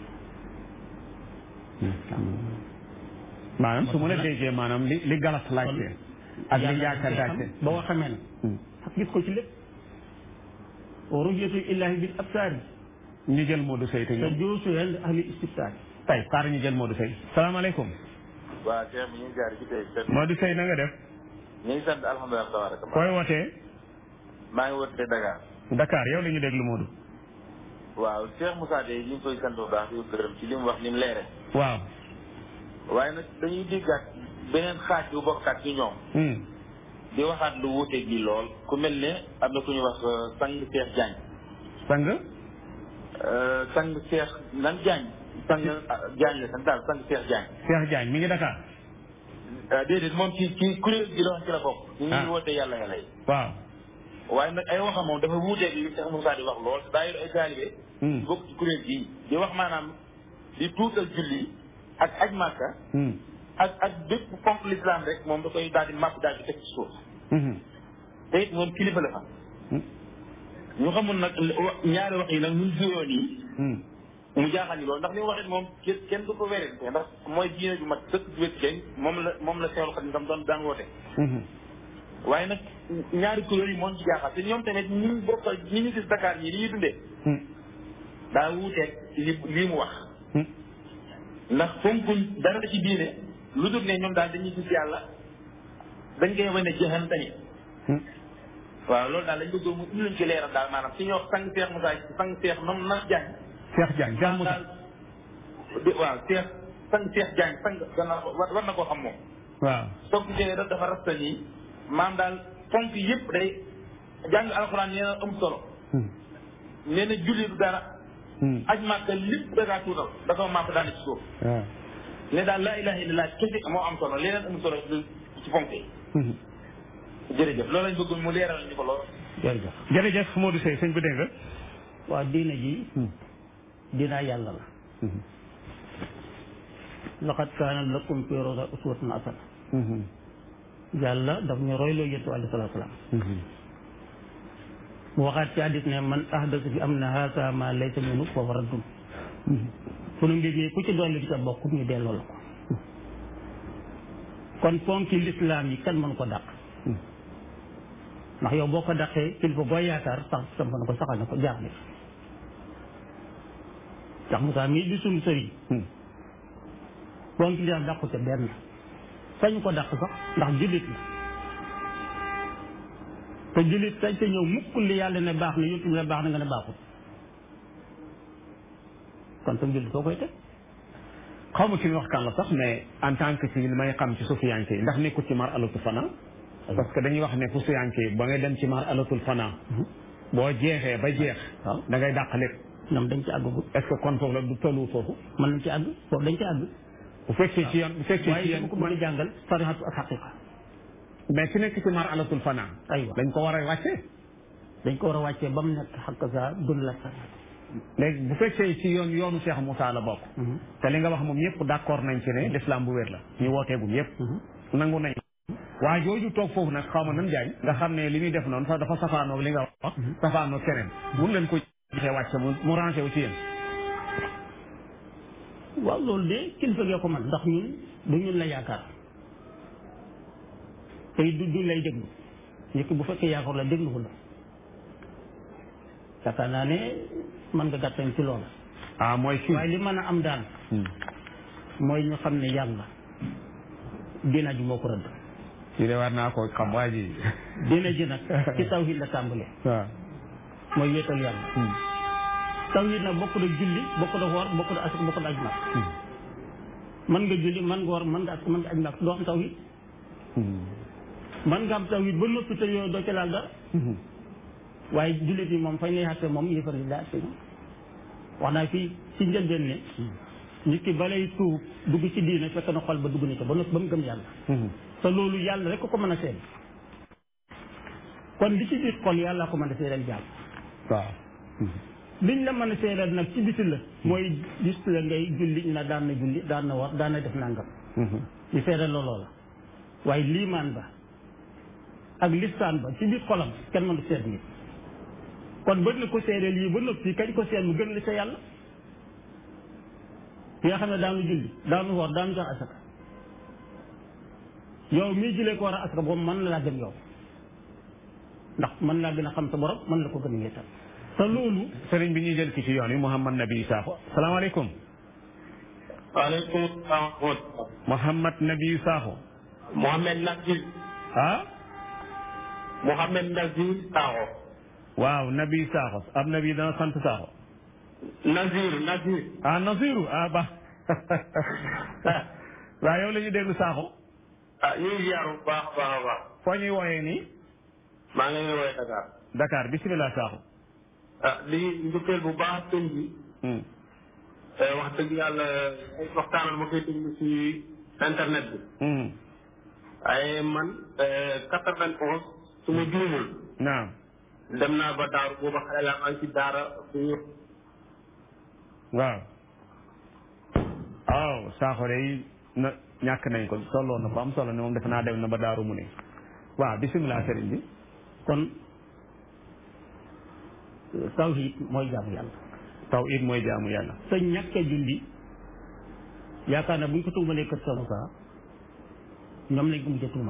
maanaam su ma la déggee maanaam li li galas laajte ak li njaaka laajte ba nga xamee ne ak gis ko ci lépp rujatu illahi bil absaari ñu jël Modou Seye te te ñëw joosu yen ahli istibsaari tey xaar ñu jël Modou Seye salaamaaleykum waaw Cheikh bi ñu ngi jaar ci tey seen Modou Seye na nga def ñu ngi sant alhamdulilah tabaraka koy wootee maa ngi wootee Dakar Dakar yow la ñu déglu Modou waaw Cheikh Moussa de ñu ngi koy sant bu baax di ko gërëm ci li mu wax ni mu leere waaw waaye nag dañuy déggaat beneen xaaj bu bokkaat ci ñoom Hmm. di waxaat lu wuuteeg gi lool ku mel ne am na ku ñu wax euh, sang Cheikh Diagne sang Euh, sang Cheikh nan Diagne sang ah, Diagne la sant daal sang Cheikh Diagne Cheikh Diagne mi ngi Dakar Euh, déedéet moom ci ci kuréel gi la wax ci la bokk ñu Ah. ngi wootee yàlla yàlla yi waaw waaye nag ay waxam moom dafa wuuteeg li Cheikh Moussa di wax lool daa yor ay taalibe Hmm. bokk ci kuréel gii di wax maanaam di tuutal julli ak aj màkka Hmm. ak ak bépp fonk l'islam rek moom da koy daal di màpp daal di teg ci suuf Mhm. te it moom kilifa la fa Hmm. ñu xamul nag wa- ñaari wax yi nag ñun juróo nii Hmm. mu jaaxal ñu loolu ndax li mu wax it moom kenn kenn du ko wérante ndax mooy diine ju mat dëkk ju wécc kenn moom la moom la seexlu xadim tam doon daan woote Mhm. waaye nag ñaari kuréel yi moo ñu ci jaaxal te ñoom tamit ñi ñu bokk ñi ñu gis Dakar ñi li ñuy dundee Hmm. daa wuuteeg li lii mu wax Hmm. ndax fonkuñ dara ci diine lu dul ne ñoom daal dañuy gis yàlla dañ koy wane jëxan tamit Hmm. waaw loolu daal lañ bëgg mu indi luñ ci leeral daal maanaam si ñoo sang Seex Moussa sang Seex nam na jaañ Cheikh Diagne Cheikh Moussa daal di waaw Seex sang Seex jaañ sang gannaaw war war na koo xam moom waaw soog gisee daf dafa rasta nii maam daal fonk yëpp day jàng alxuraan nee na am solo Hmm. nee na julli du dara Hmm. aj màkka lépp da kaa tuutal dafa màpp daal ci suuf waaw ne daal laa ilaha illallah kese moo am solo leneen am solo ci ci fonk yi Mhm. jërëjëf loolu lañ bëgg mu leeral ñu ko lool jërëjëf jërëjëf Modou Seye sëñ bi dégg nga waaw diina ji dinaa yàlla la Mhm. laqad kaana lakum fi rasulillahi uswatun hasana Mhm. yàlla daf ñu royloo yonent alayhi salaatu salaam Mhm. mu waxaat ci hadiis ne man ahdasa fi amna haasa ma laysa minhu fa huwa raddun sunu mbir mi ku ci dolli di ca bokk ñu delloo la ko kon ponki lislaam yi kenn mënu ko dàq ndax yow boo ko dàqee kilifa boo yaakaar sax samp na ko saxal na ko jaar bi ndax Moussa mii di sunu sëriñ Hmm. ponki lislaam dàqu ca benn sañu ko dàq sax ndax jullit la te jullit sañ te ñëw mukk li yàlla ne baax na yottu ne baax na nga ne baaxul kon sam jullit soo koy teg xaw ma ki wax kan la sax mais en tant que ci li may xam ci sufiyanke yi ndax nekkul ci mar alatul fana parce que dañuy wax ne ku sufiyanke yi ba ngay dem ci mar alatul fana boo jeexee ba jeex waaw da ngay dàq lépp ñoom dañ ci àggagul est ce que kon foofu la du tollu foofu mën nañ ci àgg foofu dañ ci àgg bu fekkee ci yoon bu fekkee ci waaye yoon dama ko mën a jàngal sarihatu ak xaqiqa mais ki nekk ci mar alatul fana aywa dañ ko war a wàccee dañ ko war a wàccee ba mu nekk xaq sa dund la sarihatu léegi bu fekkee ci yoon yoonu Cheikh Moussa la bokk te li nga wax moom ñëpp d' accord nañ ci ne l'islam bu wér la ñu wooteegum yëpp nangu nañ waa jooju toog foofu nag xaw ma nan jaay nga xam ne li muy def noonu sax dafa safaanoog li nga wax safaanoog keneen mun leen ko gisee wàcce mu mu rangé wu ci yéen waaw loolu de kilifa gee ko man ndax ñun du ñun la yaakaar tey du du lay déglu nit ki bu fekkee yaakaar la déglu ko la yaakaar naa ne mën nga gàttañ ci loolu ah mooy kii waaye li mën a am daal mooy ñu xam ne yàlla diina ji moo ko rëdd ci de war naa ko xam waa ji diina ji nag ci tawhid la tàmbalee waaw mooy wéetal yàlla tawhid nag bokk na julli bokk na woor bokk na asik bokk na ajma mën nga julli mën nga war mën nga ak mën nga aj nag doo am tawhid mën nga am tawhid ba noppi te yow doo ci laal dara waaye jullit yi moom fañ lay xatte moom yëfar yi daa atte wax naa fii ci njëlbeen ne nit ki balay tuub dugg ci diine fekk na xol ba dugg na ca ba noppi ba mu gëm yàlla te loolu yàlla rek ko ko mën a seede kon li ci biir xol yàlla ko mën a seedeel jàll waaw liñ la mën a seedeel nag ci biti la mooy gis la ngay julli ñu na daan na julli daan na war daan na def nangam ñu seedeel la loola waaye liimaan ba ak listaan ba ci biir xolam kenn mënu seet nit kon bët na ko seedeel yi ba noppi kañ ko seet mu gën li sa yàlla ki nga xam ne daanu julli daanu woor daanu jox asaka yow mii julee ko war a asaka boobu mën na laa gën yow ndax mën laa gën a xam sa borom mën la ko gën a wéetal te loolu sëriñ bi ñuy jël ki ci yoon yi Mouhamad Nabi Sakho salaamaaleykum waaleykum salaam wa Mouhamad Nabi Sakho Mohamed Nazir ah Mohamed Nazir Sakho waaw Nabi Sakho ab Nabi dana sant Sakho Nazir Nazir ah Nasiru ah ba waaw yow la ñu déglu Sakho ah ñu ngi ziar bu baax a baax a baax foo ñuy wooyee nii maa ngi lay woowee Dakar Dakar bisimilah Sakho ah di njukkeel bu baax sëñ bi Hmm. eh, wax dëgg yàlla ay waxtaanal ma koy déglu ci internet bi Hmm. waaye man quatre vingt onze su ma juumul naam dem naa ba daaru booba xale laa maa ngi ci daara bu ñu waaw waaw Sakho day na ñàkk nañ ko tolloon na ko am solo ne moom defe naa dem na ba daaru mu ne waaw bisimilah sëriñ bi kon tawhid mooy jaamu yàlla taw it mooy jaamu yàlla te ñàkk a julli yaakaar na bu ñu ko tuumalee kër Sëñ Moussa ñoom lañ ko mujj a tuumal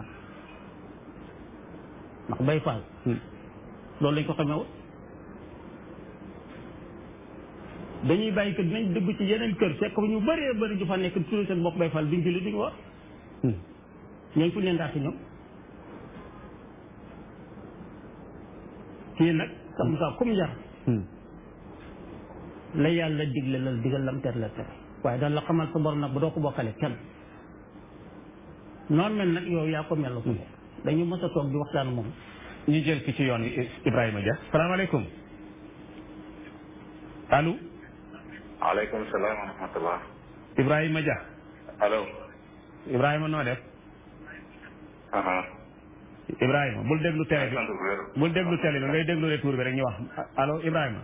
ndax bay faal Hmm. loolu lañ ko xamee woon dañuy bàyyi kër dinañ dugg ci yeneen kër fekk fa ñu bëree bëri ñu fa nekk tudd seen bopp bay faal duñ julli duñ war Hmm. ñooñu fu leen ndaati ñoom kii nag Sëñ Moussa comme yar Hmm. la yàlla digle la digal lam ter la tere waaye daal la xamal sa borom nag bu doo ko bokkale kenn noonu mel nag yow yaa ko mel la ko dañu mës a toog di waxtaan moom ñu jël ki ci yoon wi Ibrahima Dia salaamaaleykum allo waaleykum salaam wa rahmatullah Ibrahima Dia allo Ibrahima noo def aha Ibrahima bul déglu télé bi sant bu wér bul déglu télé bi ngay déglu retour bi rek ñu wax allo Ibrahima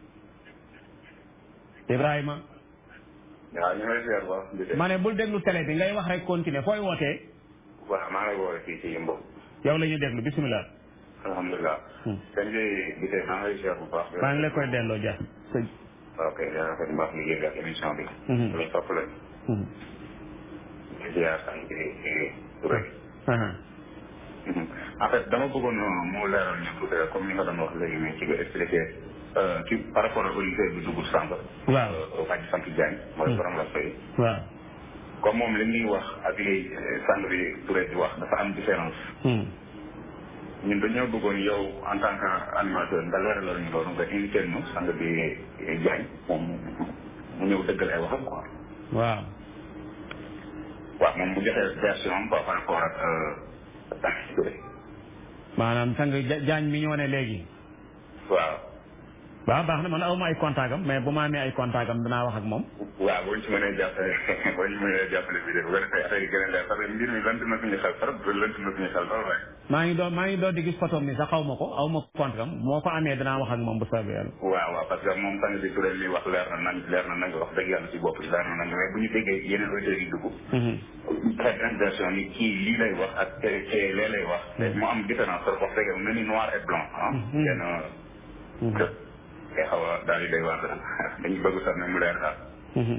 Ibrahima waaw ñu ngi lay ziar baax di ma ne bul déglu télé bi ngay wax rek continuer fooy wootee waaw maa ngi lay woowee fii ci Yimbo yow la ñuy déglu bisimilah alhamdulilah Hmm. sëñ bi bi tey maa ngi lay ziar bu baax maa ngi la koy delloo Dia sëñ ok yaa rafet bu baax liggéey bi ak émission bi Mhm. lañ topp lañ Mhm. di ziar sant bi Touré Aha. Mhm. en fait dama bëggoon mu leeral ñu tuuti rek comme ni nga doon wax léegi mais ci nga expliqué ci par rapport ak auditeur bi dugg sànq waaw wàcc sant Diagne mooy Hmm. borom la fay waaw comme moom li ñuy wax ak li sang bi Touré di wax dafa am différence Hmm. ñun dañoo bëggoon yow en tant que animateur nga leeralal ñu loolu nga invité ñu sang bi Diagne moom mu ñëw dëggal ay waxam quoi waaw waaw moom bu joxee version am quoi par rapport ak sang bi Touré maanaam sang Ja- jaañ mi ñoo ne léegi waaw waaw baax na man aw ma ay contact am mais bu ma amee ay contact am danaa wax ak moom waaw boo ñu ci mënee jàppale boo ñu mënee jàppale bi de bu ko defee affaire yi gën a leer parce que mbir mi lënt na suñu xel trop lënt na suñu xel trop rek maa ngi doon maa ngi doon di gis photo mi sax xaw ma ko aw ma contact am moo ko amee danaa wax ak moom bu soobee yàlla waaw waaw parce que moom sang bi Touré li wax leer na nañ leer na nañ wax dëgg yàlla ci bopp yi leer na nañ mais bu ñu déggee yeneen auditeurs yi dugg Mhm. xeet version yi kii lii lay wax ak te te lee lay wax te mu am différence trop wax dëgg mu mel ni noir et blanc ah Mhm. kenn Mhm. te te xaw a daal di day wax dañu bëgg sax ne mu leer daal Mhm.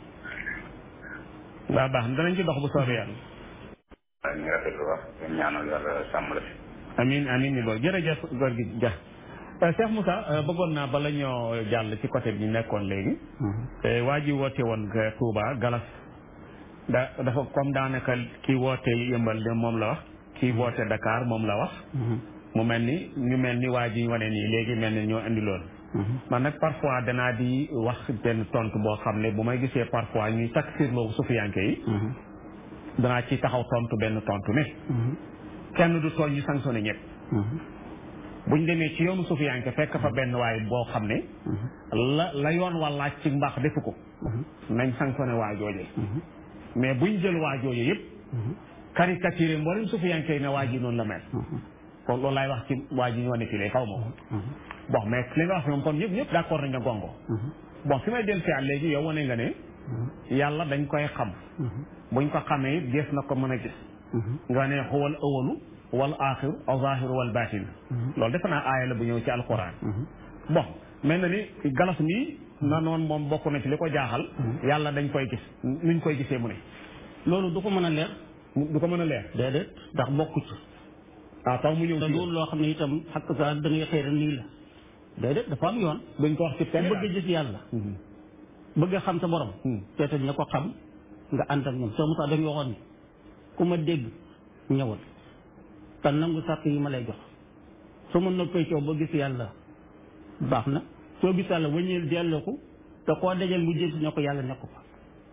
waaw baax na danañ ci dox bu soobee yàlla waaw ñu ngi rafetlu wax ñu ñaanal yàlla sàmm la fi amin amin ni loolu jërëjëf góor gi ja Euh, Cheikh Moussa euh, bëggoon naa bala ñoo jàll ci côté bi ñu nekkoon léegi Euh, waa ji woote woon nga Touba Galas da dafa comme daanaka kii woote yëmbal de moom la wax kii woote Dakar moom la wax mu mel ni ñu mel ni waa ji wane nii léegi mel ni ñoo indi loolu man nag parfois danaa di wax benn tontu boo xam ne bu may gisee parfois ñuy takfirloo sufiyanke yi danaa ci taxaw tontu benn tontu ne kenn du tooñ ñu sanctionné ñëpp buñ demee ci yoonu sufiyanke fekk fa benn waay boo xam ne la la yoon wàllaaj ci mbaax defu ko nañ sanctionné waa jooje mais buñ jël waa jooje yëpp caricaturé mboolem sufiyanke yi ne waa ji noonu la mel kon loolu laay wax ci waa ji ñoo ne fii xaw ma ko bon mais li nga wax moom kon ñëpp ñëpp d'accord nañ nga gongo bon fi may del si at léegi yow wane nga ne yàlla dañ koy xam buñ ko xamee it gis na ko mën a gis nga ne xuwal awalu wal axiru aw zahiru wal batin loolu defe naa aaya la bu ñëw ci alquran bon mel na ni galas mi na noonu moom bokk na ci li ko jaaxal yàlla dañ koy gis nuñ koy gisee mu ne loolu du ko mën a leer du ko mën a leer déedéet ndax bokku ci ah taw mu ñëw te ci loolu loo xam ne itam xakk sa da ngay xëy rek nii la déedéet dafa am yoon duñ ko wax ci ku télé bëgg a gis yàlla bëgg a xam sa borom te te ña ko xam nga ànd ak ñoom soo Moussa dañu waxoon ni ku ma dégg ñëwal te nangu sàkk yi ma lay jox su ma noppee coow ba gis yàlla baax na soo gis yàlla wëññeel delloo ko te koo dajal mu jëm si ne ko yàlla nekk fa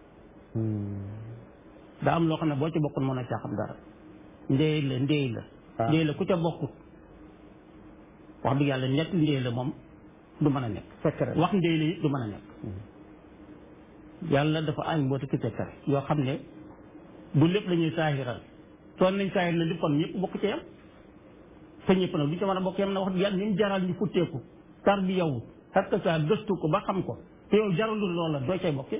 daa am loo xam ne boo ci bokkul mën a caa xam dara ndéy la ndéy la Ah. ndéy la ku ca bokkut wax dëgg yàlla nekk ndéy la moom du mën a nekk secret wax ndéy la it du mën a nekk yàlla dafa añ mboota ki sekkare yoo xam ne du lépp la ñuy saahiral soon nañ saahir la lépp kon ñëpp bokk ci yam te ñëpp nag du ci mën a bokk yam na wax dëgg yàlla ni mu jaral ñu futteeku tar bi yow parce que ça gëstu ko ba xam ko te yow jaralul loola doo cay bokkee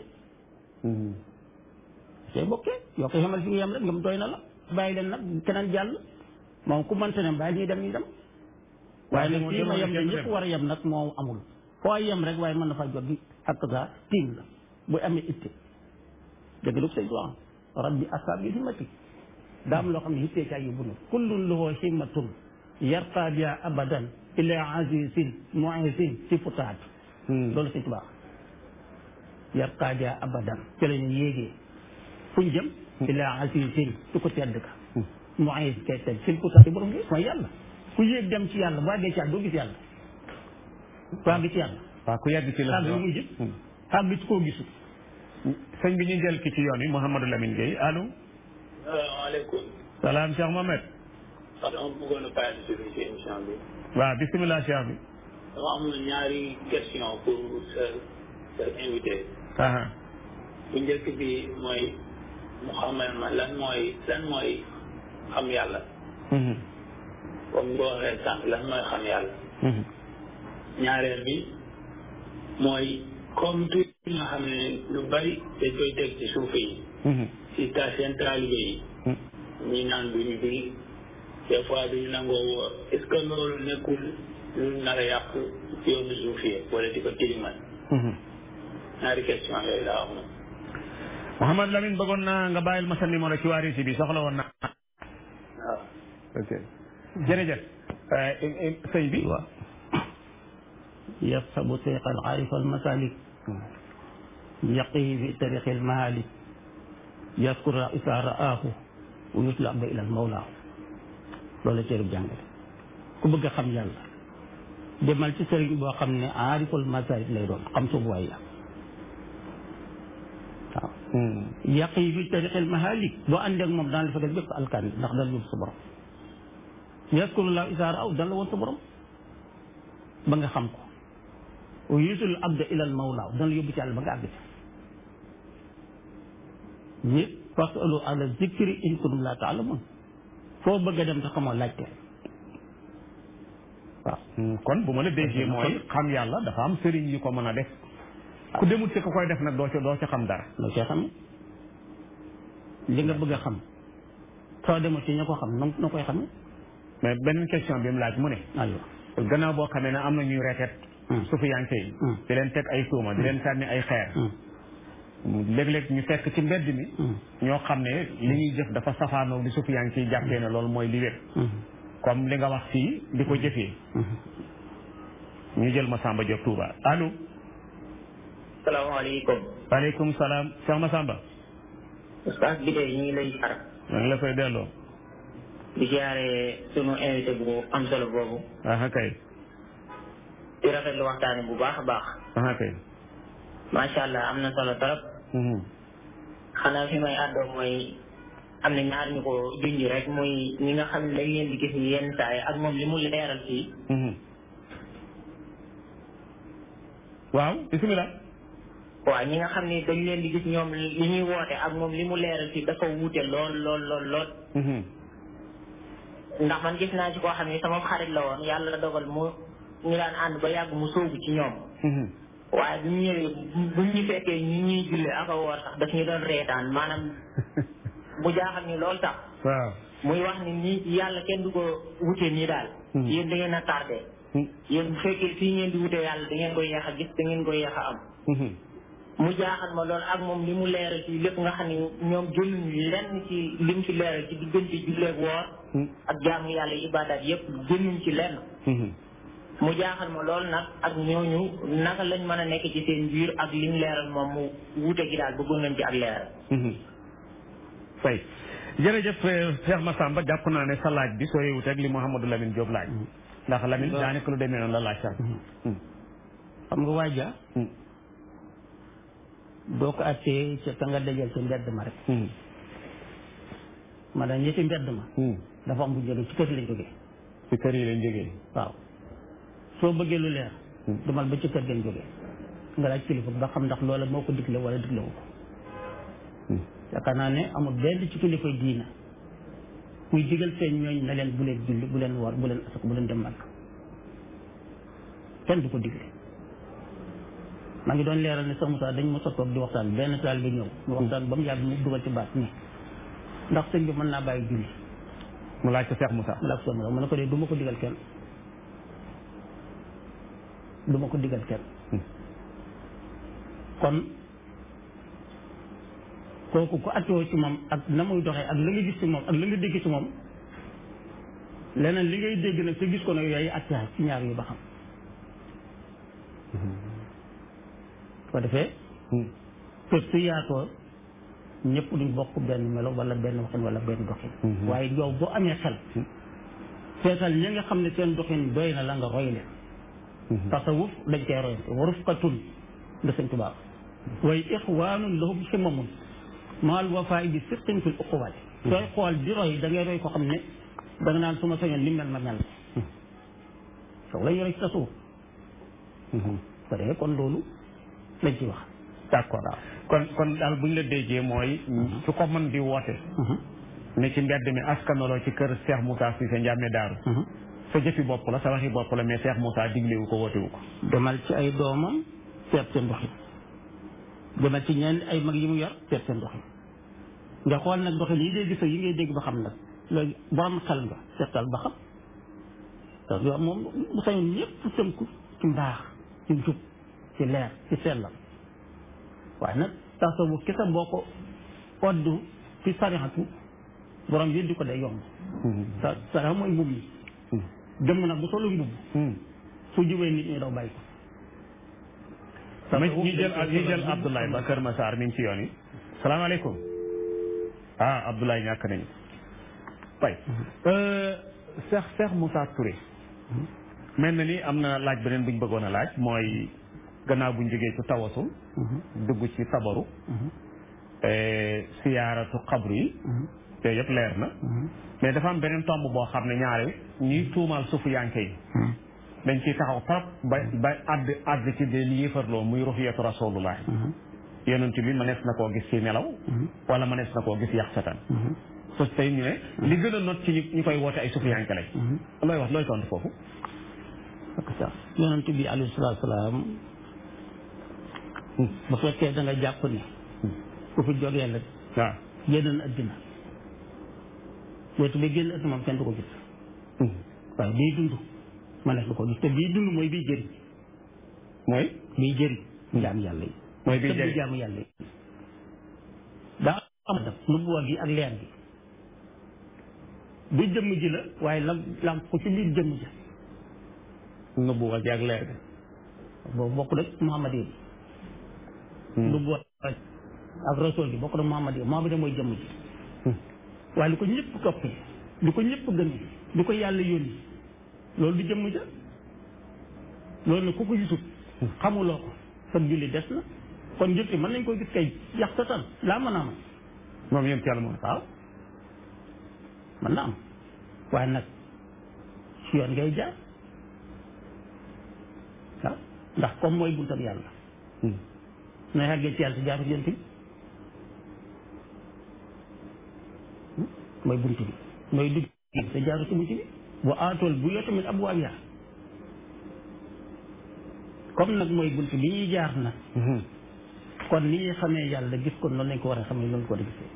cay bokkee yoo koy xamal fi nga yem rek ngam doy na la bàyyi leen nag keneen jàll moom ku mënta ne bàyyi ñuy dem ñu dem waaye nag fii ma yem ne ñëpp war a yem nag moo amul foo yem rek waaye mën na faa jot gi ak sa tiim la bu amee itte dëgg lu say doon rabbi asab bi himmati daa am loo xam ne ittee caa yóbbu na kullun lahu himmatun yarqa biha abadan ila azizin muizin si futaat loolu si tubaab yarqa biha abadan ci la ñu yéegee fuñ jëm ila azizin su ko tedd ka muiz kay tedd si futaat borom gi mooy yàlla ku yéeg dem ci yàlla boo àggee ci yàlla doo gis yàlla ku àgg ci yàlla waaw ku yàgg ci la àgg lu muy jëm àgg ci koo gisul sëñ bi ñu jël ki ci yoon yi Mouhamadou Lamine Gueye allo salaamaaleykum. salaam Cheikh Mohamed wax dama bëggoon a participer ci émission bi. waaw bisimilah Cheikh bi dama amoon ñaari question pour sa sa invité. aha bu njëkk bi mooy mu xamal ma lan mooy lan mooy xam yàlla. Mhm. comme boo waxee sànq lan mooy xam yàlla. Mhm. ñaareel bi mooy comme tout nga xam ne lu bari dañ koy teg ci suuf yi. Mhm. ci ta seen taalibe yi. Mhm. ñi naan duñu julli des fois duñu nangoo woor est ce que loolu nekkul lu nar a yàq yoonu suufiyee wala di ko tilimal Mhm. ñaari question yooyu laa wax moom Mouhamadou Lamine bëggoon naa nga bàyyil ma sa numéro ci waa Rési bi soxla woon naa waaw ok jërëjëf Euh, eh, eh, sëñ bi waaw يصحب سيق العارف المسالك يقيه في طريق المهالك يذكر إذا رآه ويطلع به إلى المولى loolu la téereb jàngale ku bëgg a xam yàlla demal ci sëriñ boo xam ne aariful masalik lay doon xam suubuwaay ya waaw Mhm. yàq yi fi tariqil mahalik boo àndee ak moom daan la fegal bépp alkaan ndax dal yóbbu sa borom yaskurullah isaara aw dal la woon sa borom ba nga xam ko wa yusul abda ilal mawlaaw dana la yóbbu ci yàlla ba nga àgg ci nit fasalu ala zikri in kuntum la taalamun foo bëgg a dem te xamoo laajte waaw Mhm. kon bu ma la déggee mooy xam yàlla dafa am sëriñ yu ko mën a def ku demut ci ko koy def nag doo ca doo ca xam dara loo see xamee li nga bëgg a xam soo demul ci ña ko xam na na koy xamee mais beneen question bi mu laaj mu ne aywa gannaaw boo xamee ne am na ñuy retet Hmm. sufiyanke yi Hmm. di leen teg ay tuuma di leen sànni ay xeer léeg-léeg ñu fekk ci mbedd mi ñoo xam ne li ñuy jëf dafa safaanoog di sufiyanke yi jàppee ne loolu mooy li wér comme li nga wax fii di ko jëfee ñu jël Massamba Diop Touba allo salaamaaleykum waaleykum salaam Cheikh Massamba ustaas bi tey ñu ngi lay xar maa ngi la koy delloo di jaare sunu invité bu am solo boobu ah kay di rafetlu waxtaane bu baax a baax aha kay macha allah am na solo trop Mhm. xanaa fi may àddoo mooy am na ñaar ñu ko junj rek muy ñi nga xam ne dañ leen di gis yenn saa yi ak moom li mu leeral fii Mhm. waaw bismillah waaw ñi nga xam ne dañ leen di gis ñoom li ñuy woote ak moom li mu leeral fii dafa wuute lool lool lool lool Mhm. ndax man gis naa ci koo xam ne sama xarit la woon yàlla dogal mu ñu daan ànd ba yàgg mu sóobu ci ñoom Mhm. waaye bu ñu ñëwee bu ñu fekkee ñi ñuy julle ak a woor sax daf ñu doon reetaan maanaam bu jaaxal ni lool tax waaw muy wax ni nii yàlla kenn du ko wute nii daal Hmm. yéen da ngeen a tardé Mhm. yéen bu fekkee fii ngeen di wute yàlla da ngeen koy yeex a gis da ngeen koy yeex a am Mhm. mu jaaxal ma lool ak moom li mu leeral ci lépp nga xam ne ñoom jëluñu lenn ci lim ci leeral ci diggante julleeg woor Mhm. ak jaamu yàlla ibadat yépp jëluñ ci lenn Mhm. mu jaaxal ma lool nag ak ñooñu naka lañ mën a nekk ci seen biir ak lim leeral moom mu wuute gi daal bëggoon nañ ci ak leeral Mhm. fay jërëjëf eh, Cheikh Massamba jàpp naa ne sa laaj bi soriwut ak li Mouhamadou Lamine Diop laaj ndax Lamine Waaw. daanaka lu demee noonu la laaj sax xam nga waaja Mhm. doo ko attee ca ka nga dajal ca mbedd ma rek Mhm. maanaam ñi ci mbedd ma Mhm. dafa am bu jóge ci kër lañ jógee ci kër yi lañ jógee waaw soo bëggee lu leer Hmm. demal ba ci kër gën jógee nga laaj kilifa ba xam ndax loola moo ko digle wala diglewu ko Mhm. yaakaar naa ne amul benn ci kilifa diina kuy digal seen ñooñ na leen bu leen julli bu leen woor bu leen asak bu leen dem màgg kenn du ko digle maa ngi doon leeral ne sax Moussa dañ mos a toog di waxtaan benn taal bi ñëw ñu waxtaan ba mu yàgg mu dugal ci baat ni ndax sëñ bi mën naa bàyyi julli mu laaj ko Cheikh Moussa mu laaj ko mu ne ko dee du ma ko digal kenn du ma ko digal kenn Hmm. kon kooku ku attoo ci moom ak na muy doxee ak la nga gis ci moom ak la nga dégg ci moom leneen li ngay dégg nag te gis ko nag yooyu atte ci ñaar yu ba xam ko defee Mhm. te su yaatoo ñëpp duñ bokk benn melo wala benn waxin wala benn doxin Mhm. waaye yow boo amee xel seetal ñi nga xam ne seen doxin doy na la nga roy leen Mhm. tasawuf dañ koy royante wa rufqatun da sëñ tubaab waaye ixwaanun lahum ximamun maal wafaay bi sirtin fil uquwaati sooy xool di roy da ngay roy ko xam ne da nga naan su ma sañoon li mel ma mel soog la yore ci tasawuf Mhm. ko defee kon loolu lañ ci wax d'accord kon kon daal bu ñu la déggee mooy su ko mën di woote ne ci mbedd mi askanaloo ci kër Cheikh Moussa Cissé Ndiamé Daaru sa jëfi bopp la sa waxi bopp la mais Cheikh Moussa diglewu ko wootewu ko demal ci ay doomam seet seen doxin demal ci ñenn ay mag yi mu yor seet seen doxin nga xool nag doxin yi ngay gis ak yi ngay dégg ba xam nag léegi borom xel nga seetal ba xam donc yow moom bu sañoon ñëpp tënku ci mbaax ci jub ci leer ci sellal waaye nag tasawuf kese boo ko oddu ci sarixatu borom yëddi ko day yomb sa sarixa mooy mbubb mi jëmm nag bu solu mbubb su jubee nit ñi daw bàyyi ko ma ñu jël ñu jël Abdoulaye ba Kër Massar mi ngi ci yoon yi salaamaaleykum ah Abdoulaye ñàkk nañu fay Cheikh Cheikh Moussa Touré mel na ni am na laaj beneen bu ñu bëggoon a laaj mooy gannaaw bu ñu jógee ci tawasul dugg ci sabaru siyaaratu xabru yi yooyu yëpp leer na mais dafa am beneen tomb boo xam ne ñaare ñuy tuumaal suufu yanke yi dañ ciy taxaw trop ba ba àdd àdd ci de li yëfarloo muy ruxiyatu rasulullah yonent bi mënees na koo gis ci nelaw wala mënees na koo gis yax satan so tey ñu ne li gën a not ci ñu ñu koy woote ay suufu yanke lañ looy wax looy tontu foofu ak sax yonent bi alayhi salaatu salaam bu fekkee da nga jàpp ni ku fi jógee la waaw génn na addina wetu bi génn addina moom kenn du ko gis waaye bii dund ma nekk du ko gis te bii dund mooy bii jëriñ mooy bii jëriñ jaam yàlla yi mooy bii tëbb jëriñ jaamu yàlla yi daa am daf nubuwa gi ak leer gi bi jëmm ji la waaye lam lam ko ci biir jëmm ji nubuwa gi ak leer gi boobu bokk rek Muhammad yi nubuwa ak rasul gi bokk rek Muhammad yi Muhammad yi mooy jëmm ji waaye li ko ñëpp toppee li ko ñëpp gëmee li ko yàlla yónni loolu du jëmm ja loolu nag ku ko gisut xamuloo ko sa julli des na kon julli mën nañ koy gis kay yax total laa mën a am moom yéen ci yàlla moom waaw mën na am waaye nag si yoon ngay jaar waaw ndax comme mooy buntam yàlla nooy xàggee ci yàlla si jaaru yonent bi mooy bunt bi mooy dugg te jaaru ci bunt bi bu aatool bu yoo tamit ab waab yaa comme nag mooy bunt bi ñuy jaar nag kon ni ñuy xamee yàlla gis ko noonu lañ ko war a xamee noonu ko war a gisee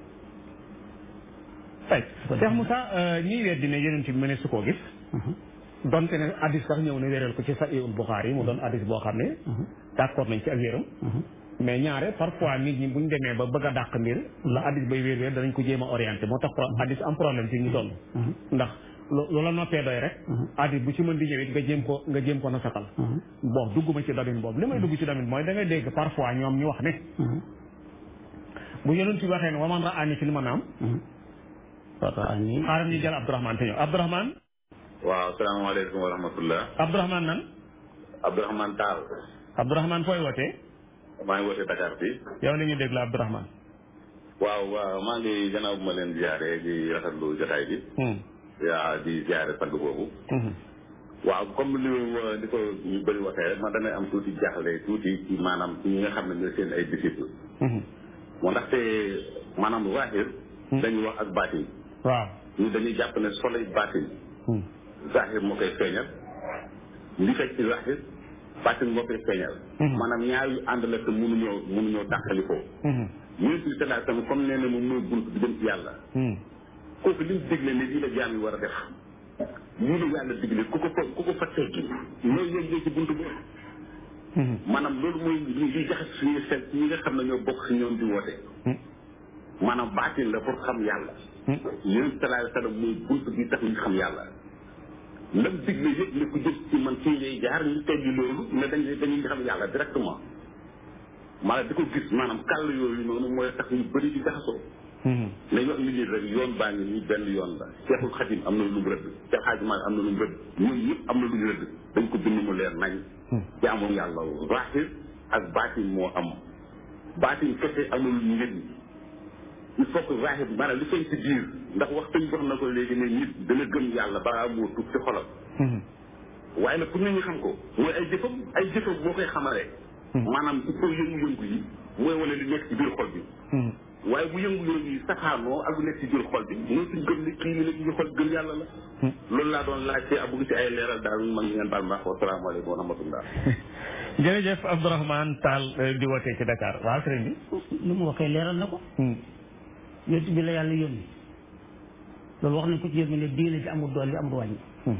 ay Cheikh Moussa ñiy weddi ne yonent bi mëne su koo gis donte ne addis sax ñëw na wéral ko ci Sahihul Bukhari mu doon addis boo xam ne d'accord nañ ci ak wéram mais ñaare parfois nit ñi buñ demee ba bëgg a dàq mbir la addis bay wér wér danañ ko jéem a orienté moo tax addis am problème ci ñu toll ndax loola noppee doy rek addis bu ci mën di ñëwit nga jéem ko nga jéem ko na satal bon dugguma ci domaine boobu li may dugg ci domaine mooy da ngay dégg parfois ñoom ñu wax ne bu yonent bi waxee ne waman ra ani fi li ma naam xaaral ñu jël Abdourahmane te ñëw Abdourahmane waaw salaamaaleykum wa rahmatullah Abdourahmane nan Abdourahmane Tall Abdourahmane fooy wootee maa ngi wootee Dakar bi yow la ñu dégg la Abdourahmane waaw waaw maa ngi gannaaw bu ma leen ziare di rafetlu jotaay bi yaa di ziare sang boobu waaw comme li li ko ñu bëri waxee rek man damay am tuuti jaaxle tuuti ci maanaam ci ñi nga xam ne ñooy seen ay disciple moo ndaxte maanaam zahir dañuy wax ak baatin waaw ñu dañuy jàpp ne soley baatin zahir moo koy feeñal li fekk ci zahir baatin moo koy feeñal maanaam ñaar yu ànd la te mënuñoo mënuñoo tàqalikoo yonent bi sallallahu alayhi wasallam comme nee na moom mooy bunt bi dem ci yàlla kooku li mu digle ne lii la jaam yi war a def lii la yàlla digle ku ko fa ku ko fa teggi loolu yéen ci bunt boobu maanaam loolu mooy li li jaxas suñuy xel ci ñi nga xam ne ñoo bokk si ñoom di woote maanaam baatin la pour xam yàlla yonent bi sallallahu alayhi wasallam mooy bunt bi tax ñu xam yàlla lam digle yëpp ne ku jëm ci man fii ngay jaar ñu teggi loolu ne dañ dañuy xam yàlla directement maanaam di ko gis maanaam kàll yooyu noonu mooy tax ñu bëri di jaxasoo nañ wax nit ñi rek yoon baa ngi nii benn yoon la Cheikhul Khadim am na lu mu rëdd Cheikh Hadji Malick am na lu mu rëdd ñun ñëpp am na lu ñu rëdd dañ ko bind mu leer nañ jaamu yàlla zahir ak baatin moo am baatin kese amul njëriñ il faut que zahir maanaam li feeñ ci biir ndax wax tañ wax na ko léegi ne nit dana gëm yàlla balaa moo tuub ci xolam waaye nag pour nit ñi xam ko mooy ay jëfam ay jëfam boo koy xamalee maanaam il faut yëngu-yëngu yi mooy wane li nekk ci biir xol bi waaye bu yëngu-yëngu yi saxaanoo ak lu nekk ci biir xol bi mooy suñ gëm ni kii li nekk ci biir xol gëm yàlla la loolu laa doon laajte a bëgg ci ay leeral daal man ngeen baal ma wa salaamaaleykum wa rahmatullah jërëjëf Abdourahmane Tall di wootee ci Dakar waaw sëriñ bi lu mu waxee leeral na ko yonent bi la yàlla yónni loolu wax nañ ko ci yónni ne diine ci amul dool yi amul wàññi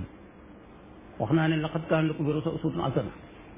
wax naa ne laqad kaana lakum fi uswatun hasana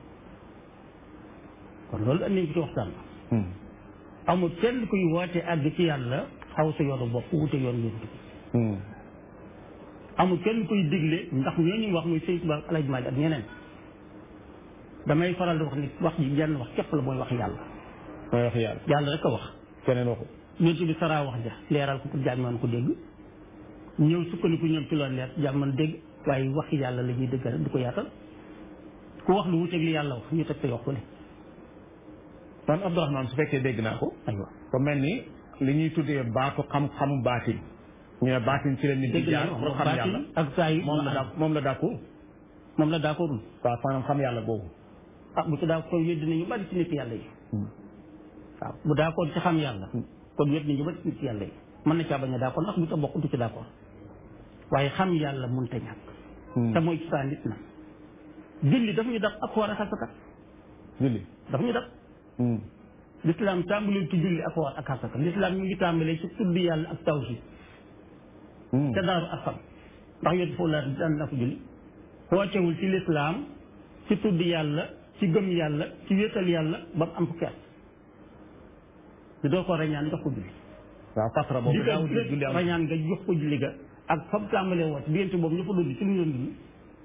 kon loolu andi nañ ko ci waxtaan amul kenn kuy woote àgg ci yàlla xaw sa yoonu bopp wute yoon yonent bi amul kenn kuy digle ndax ñooñu wax muy sëñ Tuubaa Alaaji Maalik ak ñeneen damay faral di wax ni wax ji jenn wax képp la mooy wax yàlla mooy wax yàlla yàlla rek a wax keneen waxu yonent bi saraa wax ja leeral ko pour jaam man ko dégg ñëw sukkandiku ñoom ci loolu leer jaam man dégg waaye wax yàlla la ñuy dëgg rek di ko yaatal ku wax lu wuteeg li yàlla wax ñu teg sa yox ko ne man Abdourahmane su fekkee dégg naa ko aywa ko mel ni li ñuy tuddee baatu xam-xamu baatin ñu ne baatin ci la nit di dégg jaar naa pour xam yàlla ak saa yi moom la daa moom la d'accord moom la d'accord waaw maanaam xam yàlla boobu ah bu ci daa ko wéddi nañu bari ci nit yàlla yi waaw bu d'accord ci xam yàlla kon wéddi nañu bari ci nit yàlla yi mën na caa bañ a d'accord ndax bu ca bokk du ci d'accord waaye xam yàlla mënut a ñàkk te mooy ci saa nit na julli daf ñu daf ak war a xasakat julli daf ñu daf l'islam tàmbalee ci julli ak woor ak xasaka l'islam mi ngi tàmbalee ci tudd yàlla ak tawhid te daaru asam ndax yooyu foofu la daan na ko julli wootewul ci l'islam ci tudd yàlla ci gëm yàlla ci wéetal yàlla ba mu am fukki at di doo ko rañaan jox ko julli waaw fatra boobu daaw di julli am rañaan nga jox ko julli ga ak fa mu tàmbalee woote diggante boobu ñu fa dund ci lu ñu doon dund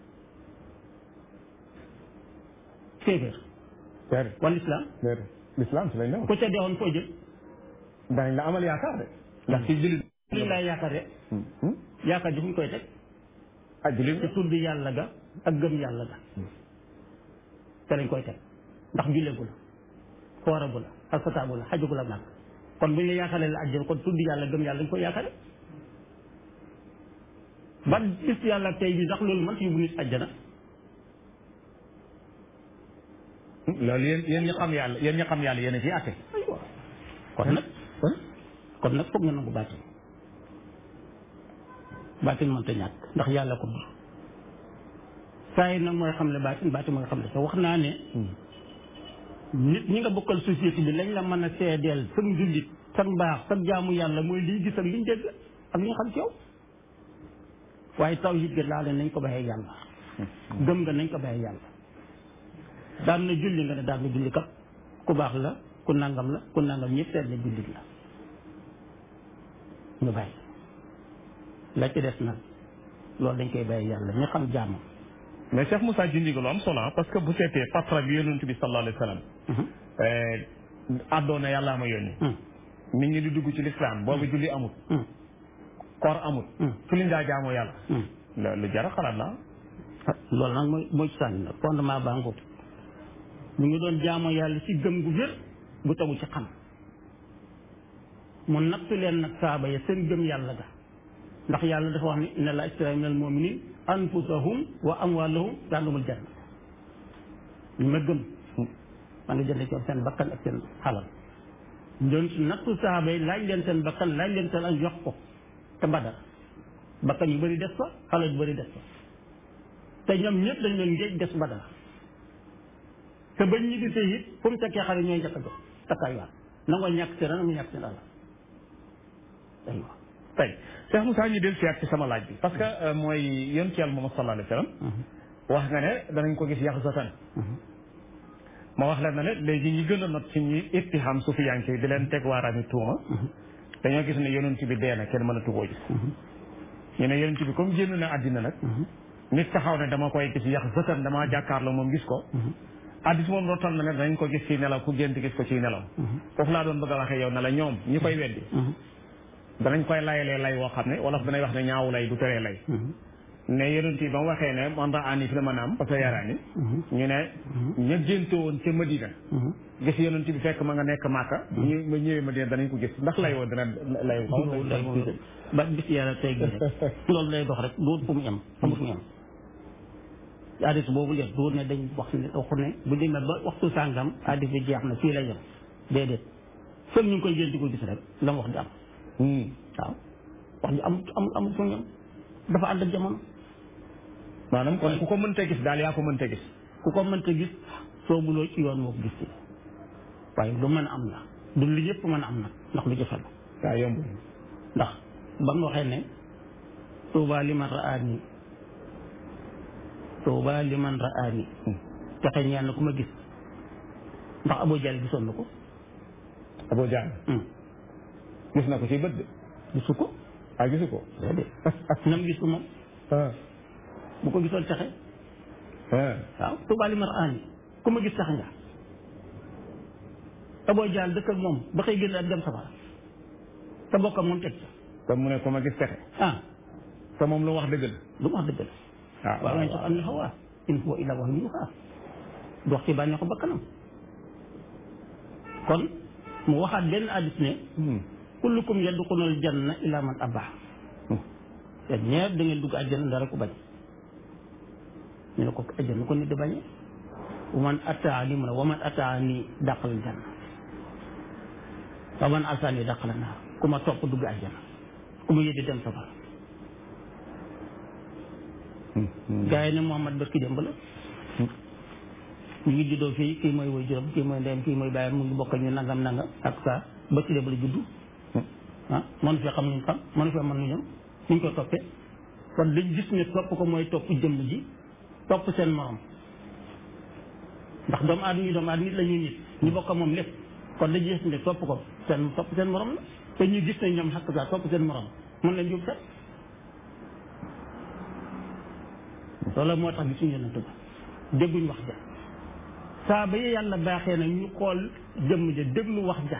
féeféer déedéet wala islam déedéet l'islam si lañ ne ku ca deewoon foo jëm danañ la amal yaakaar de ndax ci julli liñ lay yaakaar de yaakaar ji fu ñu koy teg ah julli ci tudd yàlla ga ak gëm yàlla ga te lañ koy teg ndax julleegu la kooragu la alfataagu la xajagu la nag kon bu ñu la yaakaaree la àjjana kon tudd yàlla gëm yàlla dañ koy yaakaare ba gis yàlla tey bi sax loolu man fi yóbbu nit àjjana loolu yéen yéen ñi xam yàlla yéen ñi xam yàlla yéen a ciy àtte aywa kon nag kon nag foog nga nangu baatin baatin mënta ñàkk ndax yàlla ko dur saa yi nag mooy xam le baatin baatin mooy xam le te wax naa ne nit ñi nga bokkal société bi lañ la mën a seedeel sag njullit sag mbaax sag jaamu yàlla mooy liy gis ak liñ dégg ak li ñu xam ci yow waaye taw yit ga laa ne nañ ko baxee yàlla gëm nga nañ ko baxee yàlla daan na julli nga ne daan na julli kat ku baax la ku nangam la ku nangam ñëpp seet ne jullit la ñu bàyyi la ci des nag loolu dañ koy bàyyi yàlla ñu xam jàmm mais Cheikh Moussa jundiga lu am solo parce que bu seetee patra bi yonent bi sallallahu alayhi wa sallam àddoona yàllaa ma yónni nit ñi di dugg ci lislaam boobu julli amut koor amut fu liñ daa jaamoo yàlla lu jara xalaat la loolu nag mooy mooy sànni nag fondement baa ngoog ñu ngi doon jaamoo yàlla ci gëm gu wér bu tagu ci xam mu nattu leen nag saaba ya seen gëm yàlla ga ndax yàlla dafa wax ni inna la ishtara minal mu'minin anfusahum wa amwalahum bi annahumul janna ñu ma gëm maa ngi jënd ci seen bakkan ak seen xalal doon nattu saaba yi laaj leen seen bakkan laaj leen seen ak jox ko te badar bakkan yu bëri des fa xalal yu bëri des fa te ñoom ñëpp dañ leen ngéej des badar te bañ ñi gisee it fu mu tekkee xale ñooy njëkk a jox takkaay waat nangoo ñàkk seen na mu ñàkk seen alal aywa tey Cheikh Moussa ñu del siyaat ci sama laaj bi parce que mooy yonent yàlla Muhammad sallallahu alayhi wa sallam wax nga ne danañ ko gis yàq satan ma wax la na ne léegi ñi gën a not ci ñi ittiham sufiyanke di leen teg waaraami tuuma dañoo gis ne yonent bi dee na kenn mënatu koo gis ñu ne yonent bi comme génn na àddina nag nit taxaw ne dama koy gis yàq satan damaa jàkkaarloo moom gis ko addis moom rottal na ne danañ ko gis ci nelaw ku gént gis ko ci nelaw foofu laa doon bëgg a waxee yow ne la ñoom ñi koy weddi danañ koy layalee lay woo xam ne wolof danay wax ne ñaawu lay du teree lay ne yonent yi ba mu waxee ne man raa ani fi la mën a am parce que yaraani ñu ne ña génte woon ca Madina gis yonent bi fekk ma nga nekk Màkka ñu ma ñëwee Madina danañ ko gis ndax lay woo dana lay woo ba bis yàlla tey gi rek loolu lay dox rek duut fu mu yem amul fu mu yem addis boobu leen duut ne dañ wax ne waxu ne bu demee ba waxtu sàngam addis bi jeex na fii lay yem déedéet fekk ñu ngi koy génti ko gis rek la mu wax di am waaw wax ji am am am fu mu yem dafa ànd ak jamono maanaam kon ku ko mënta gis daal yaa ko mënta gis ku ko mënta gis soobuloo ci yoon moo ko gis waaye lu mën a am la du li ñëpp mën a am nag ndax lu jafe la waaw yomb ndax ba mu waxee ne tuuba liman raani tuuba liman raani texe ñeel na ku ma gis ndax Abu Jahl gisoon na ko Abu Jahl gis na ko ci bët de gisu ko ah gisu ko déedéet nam gis ko moom bu ko gisoon texe waaw tuuba liman raani ku ma gis tax nga Abu Jahl dëkk ak moom ba xëy génn ak dem safara te bokkam moom teg ca kon mu ne ko ma gis texe ah te moom lu wax dëgg la lu mu wax dëgg la waaw waaw nañ sax am na xawaa in huwa illa wahyun yuuhaa du wax ci bànneexu bakkanam kon mu waxaat benn addis ne kullukum yadxulul janna illa man abaa te ñeer da ngeen dugg àjjana dara ko bañ ñu ne ko àjjana ko nit di bañee wa man ataani mu ne wa man ataani dàqal janna wa man asaani dàqal naar ku ma topp dugg àjjana ku ma yëddi dem safara gaa yi ne Muhammad barki démb la ñu ngi juddoo fii kii mooy woy juróom kii mooy ndeyam kii mooy bàyyam mu ngi bokk ñu nangam nangam ak saa barki démb la juddu ah mënu fee xam nuñ xam mënu fee mën nu ñëm nuñ koy toppee kon dañ gis ne topp ko mooy topp jëmm ji topp seen morom ndax doomu aadama ñu doomu aadama nit la ñuy nit ñu bokk moom lépp kon dañ gis ne topp ko seen topp seen morom la te ñu gis ne ñoom xakk saa topp seen morom mën leen jub set loolu moo tax gisuñu yonent ba dégguñ wax ja saa ba yàlla baaxee na ñu xool jëmm ja déglu wax ja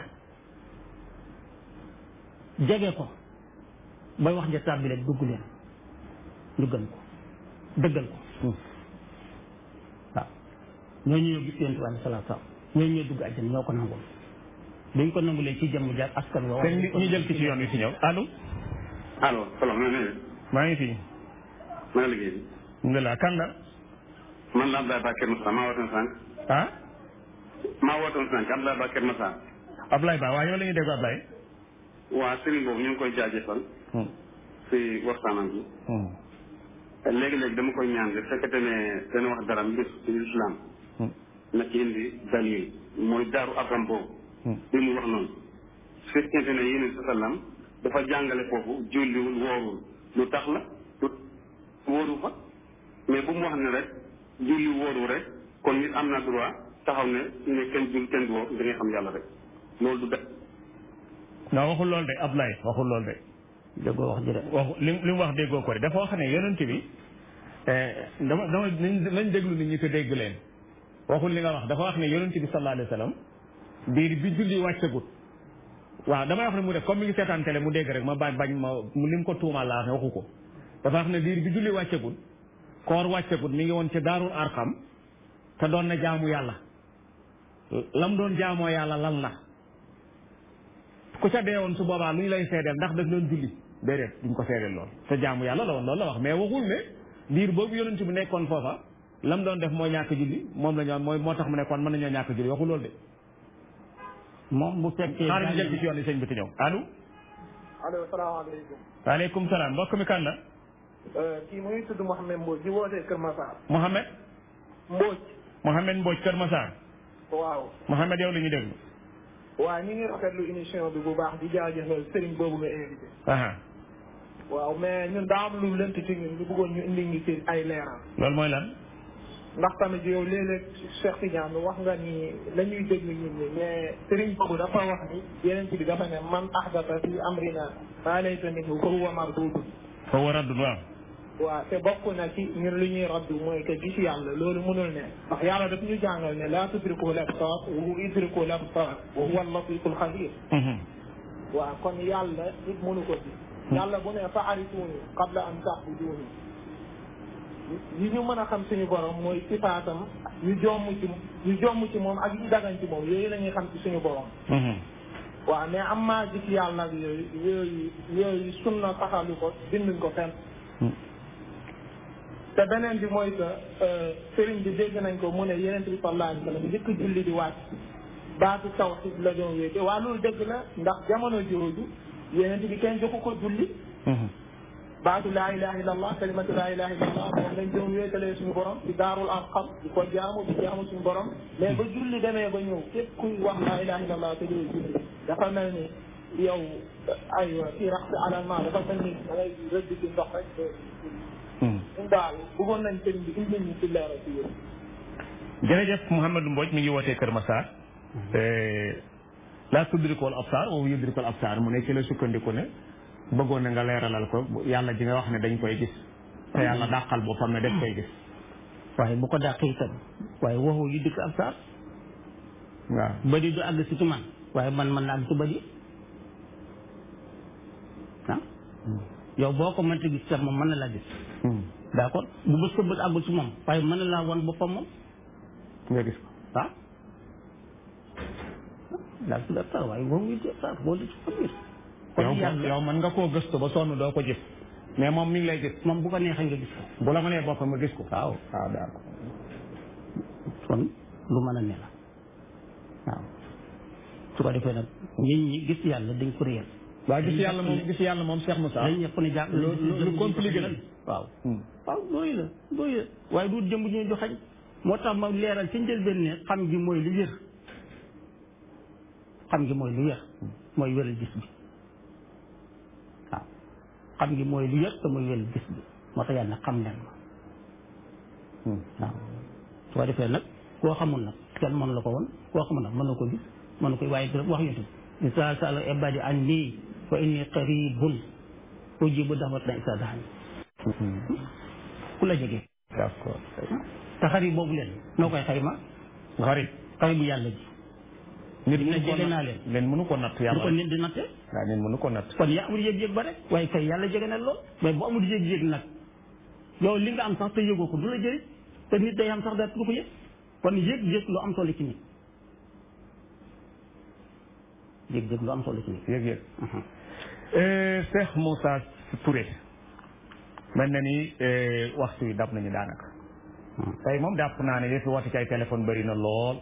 jege ko ba wax ja tàbbi leen dugg leen ñu gën ko dëggal ko waaw ñooñu ñoo gis yonent bi alayhi salaatu salaam ñooñu ñoo dugg àjjana ñoo ko nangul dañ ko nangulee ci jëmm jaar askan wa sëñ bi ñu jël ki ci yoon wi si ñëw allo allo salaam na ngeen maa ngi fi maa ngi liggéey bi alhamdulilah kan la man la Abdoulaye Bakir Moussa maa wootoon sànq ah maa wootoon sànq Abdoulaye Bakir Moussa Ablaye Ba waaye yow la ñuy dégg Ablaye waa sëriñ boobu ñu ngi koy jaajëfal si waxtaanam bi léegi-léegi dama koy ñaan rek fekkete ne dana wax dara mbir ci islam na ci indi dalil mooy daaru abram boobu li muy wax noonu su fekkente ne yéen sa sallam dafa jàngale foofu julliwul woorul lu tax la lu wóoru fa mais bu mu wax ne rek julli wóoru rek kon nit am na droit taxaw ne ne kenn jul kenn du wóor da ngay xam yàlla rek loolu du def non waxul loolu de Ablaye waxul loolu de déggoo wax ji de waxu li li mu wax déggoo ko de dafa wax ne yonent bi dama dama nañ nañ déglu nit ñi te dégg leen waxul li nga wax dafa wax ne yonent bi sallallahu alayhi wa sallam biir bi julli wàccagut waaw damay wax ne mu def comme mi ngi seetaan télé mu dégg rek ma bañ bañ ma li mu ko tuumaal laa wax ne waxu ko dafa wax ne biir bi julli wàccagut koor wàccagut mi ngi woon ci daarul arxam te doon na jaamu yàlla lam doon jaamoo yàlla lan la ku ca dee woon su boobaa lu ñu lay seedeel ndax daf doon julli déedéet duñ ko seedeel lool te jaamu yàlla la woon loolu la wax mais waxul ne diir boobu yonent bi nekkoon foofa lam doon def mooy ñàkk julli moom la ñu mooy moo tax mu nekkoon mën nañoo ñàkk julli waxul loolu de moom bu fekkee xaaral ñu jël ci yoon yi sëñ bi te ñëw allo allo salaamaaleykum. waaleykum salaam mbokk mi kan la kii mu ngi tudd Mouhamed Mbodj di wootee Kër Massar. Mohamed Mbodj. Mohamed Mbodj Kër Massar waaw. Mohamed yow la ñu déglu waaw ñu ngi rafetlu émission bi bu baax di jaajëfal sëriñ boobu nga invité. aha waaw mais ñun daa am lu lënt ci ñun ñu bëggoon ñu indi ngi ci ay leeral. loolu mooy lan ndax tamit yow léeg-léeg Cheikh Tidiane wax nga ni la ñuy déglu ñun ñi mais sëriñ boobu dafa wax ni yeneen bi dafa ne man ahdata fi amrina maa laysa minhu fa huwa mardudun fa war a dund waaw waaw te bokk na ci ñun lu ñuy raddu mooy que gis yàlla loolu mënul ne ndax yàlla daf ñu jàngal ne laa tudriku l absar wa huwa yudriku l absar wa huwa al-latifu al-xabir waaw kon yàlla nit mënu ko gis yàlla bu ne fa arifuni qabla an ta'buduni yi ñu mën a xam suñu borom mooy sifaatam yu jomm ci yu jomm ci moom ak yu dagan ci moom yooyu la ñuy xam ci suñu borom waaw mais am maa gis yàlla ak yooyu yooyu yooyu sunna saxalu ko binduñ ko fenn te beneen bi mooy que sëriñ bi dégg nañ ko mu ne yeneen bi sallallahu alayhi wa sallam njëkk julli di wàcc baatu tawhid la doon wéete waa loolu dëgg la ndax jamono jooju yeneen bi kenn joxu ko julli baatu laa ilaha illa allah kalimatu laa ilaha illa allah moom lañ doon wéetalee suñu borom ci daarul arqam di ko jaamu di jaamu suñu borom mais ba julli demee ba ñëw képp kuy wax laa ilaha illa allah te doo julli dafa mel ni yow aywa kii rax si alal ma dafa mel ni da ngay rëdd ci ndox rek ñun daal bëggoon nañ sëriñ bi indi ñu ci leeral ci yéen. jërëjëf Mouhamadou Mbodj mi ngi wootee Kër Massar laa tudrikul absar wa yudrikul absar mu ne ci la sukkandiku ne bëggoon na nga leeralal ko yàlla ji nga wax ne dañ koy gis te yàlla dàqal boppam ne dañ koy gis waaye bu ko dàqee itam waaye waxu yu dikk ab saar waaw bëri du àgg si ci man waaye man man na àgg si bëri ah yow boo ko mënta gis sax moom mën na laa gis d'accord bu bës ko bët àggul si moom waaye mën na laa wan boppam moom nga gis ko ah daal si ab saar waaye waxu yu dikk ab saar boo di si ko biir kon yow yàlla yow mën nga koo gëstu ba sonn doo ko gis mais moom mi ngi lay gis moom bu ko neexee nga gis ko bu la mënee boppam nga gis ko waaw waaw d'accord kon lu mën a ne la waaw su ko defee nag nit ñi gis yàlla dañ ko réyal waaw gis yàlla moom gis yàlla moom Cheikh Moussa dañ ñëpp ne jàpp lu lu lu compliqué la waaw waaw looyu la looyu la waaye du jëmb ñu joxañ moo tax ma leeral ci njëlbeen ne xam gi mooy lu wér xam gi mooy lu wér mooy wéral gis bi waaw xam gi mooy lu wér te mooy wéral gis bi moo tax yàlla xam leen ma waaw su ko defee nag koo xamul nag kenn mënu la ko woon koo xamul nag mën na ko gis mën na koy waaye dina wax yontu bi isa sala ibadi an nii fa inni qaribun ujibu da'wat na isa daani ku la jege d'accord te xarit boobu leen noo koy xayma xarit xarit bu yàlla ji nit dina mënu ko jege natt- naa leen leen mënu ko natt lu yàlla ko nit di natte waaw nit mënu ko natt kon yaa amul yëg-yëg ba rek waaye kay yàlla jege na lool mais bu amul yëg-yëg nag yow li nga am sax te yëgoo ko du la jëriñ te nit day am sax daal du ko yëg kon yëg-yëg lu am solo ci nit yëg-yëg lu am solo ci nit yëg-yëg Cheikh Moussa Touré mel na ni waxtu yi dab nañu daanaka tey moom jàpp naa ne yëfi woote ci ay téléphone bëri na lool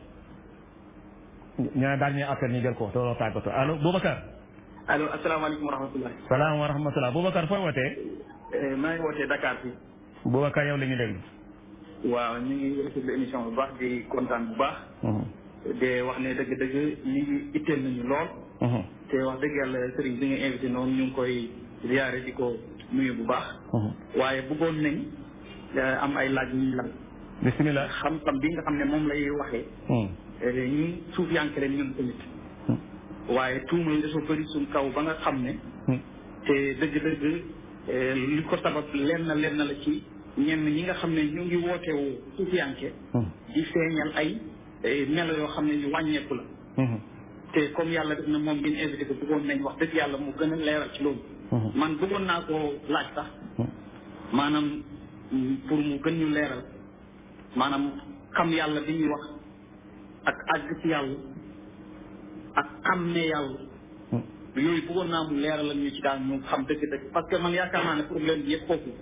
ñu ne daal ñuy appel ñu jël ko tooloo tàggatoo allo Boubacar allo asalaamaaleykum wa rahmatulah. salaam wa rahmatulah Boubacar fooy wootee maa ngi wootee Dakar fii. Boubacar yow la ñu déglu waaw ñu ngi rafetlu émission bu baax di kontaan bu baax. de wax ne dëgg-dëgg ñu ngi itteel nañu lool. te wax dëgg yàlla sëriñ bi nga invité noonu ñu ngi koy ziare di ko nuyu bu baax. waaye bëggoon nañ am ay laaj yu ñu laaj. bisimilah xam-xam bi nga xam ne moom lay waxee. ñun suuf yanke leen ñun tamit. waaye tuuma yi dafa bëri suñ kaw ba nga xam ne. te dëgg-dëgg li ko sabab lenn lenn la ci ñenn ñi nga xam ne ñu ngi wootewu suuf yanke di feeñal ay melo yoo xam ne ñu wàññeeku la. te comme yàlla def na moom ngeen invité ko bëggoon nañ wax dëgg yàlla mu gën a leeral ci loolu. man bëggoon naa koo laaj sax. maanaam pour mu gën ñu leeral maanaam xam yàlla bi ñuy wax ak àgg ci yàlla ak xam ne yàlla. yooyu bëggoon naa mu leeralal ñu ci daal ñu xam dëgg-dëgg parce que man yaakaar naa ne problème bi yëpp foofu.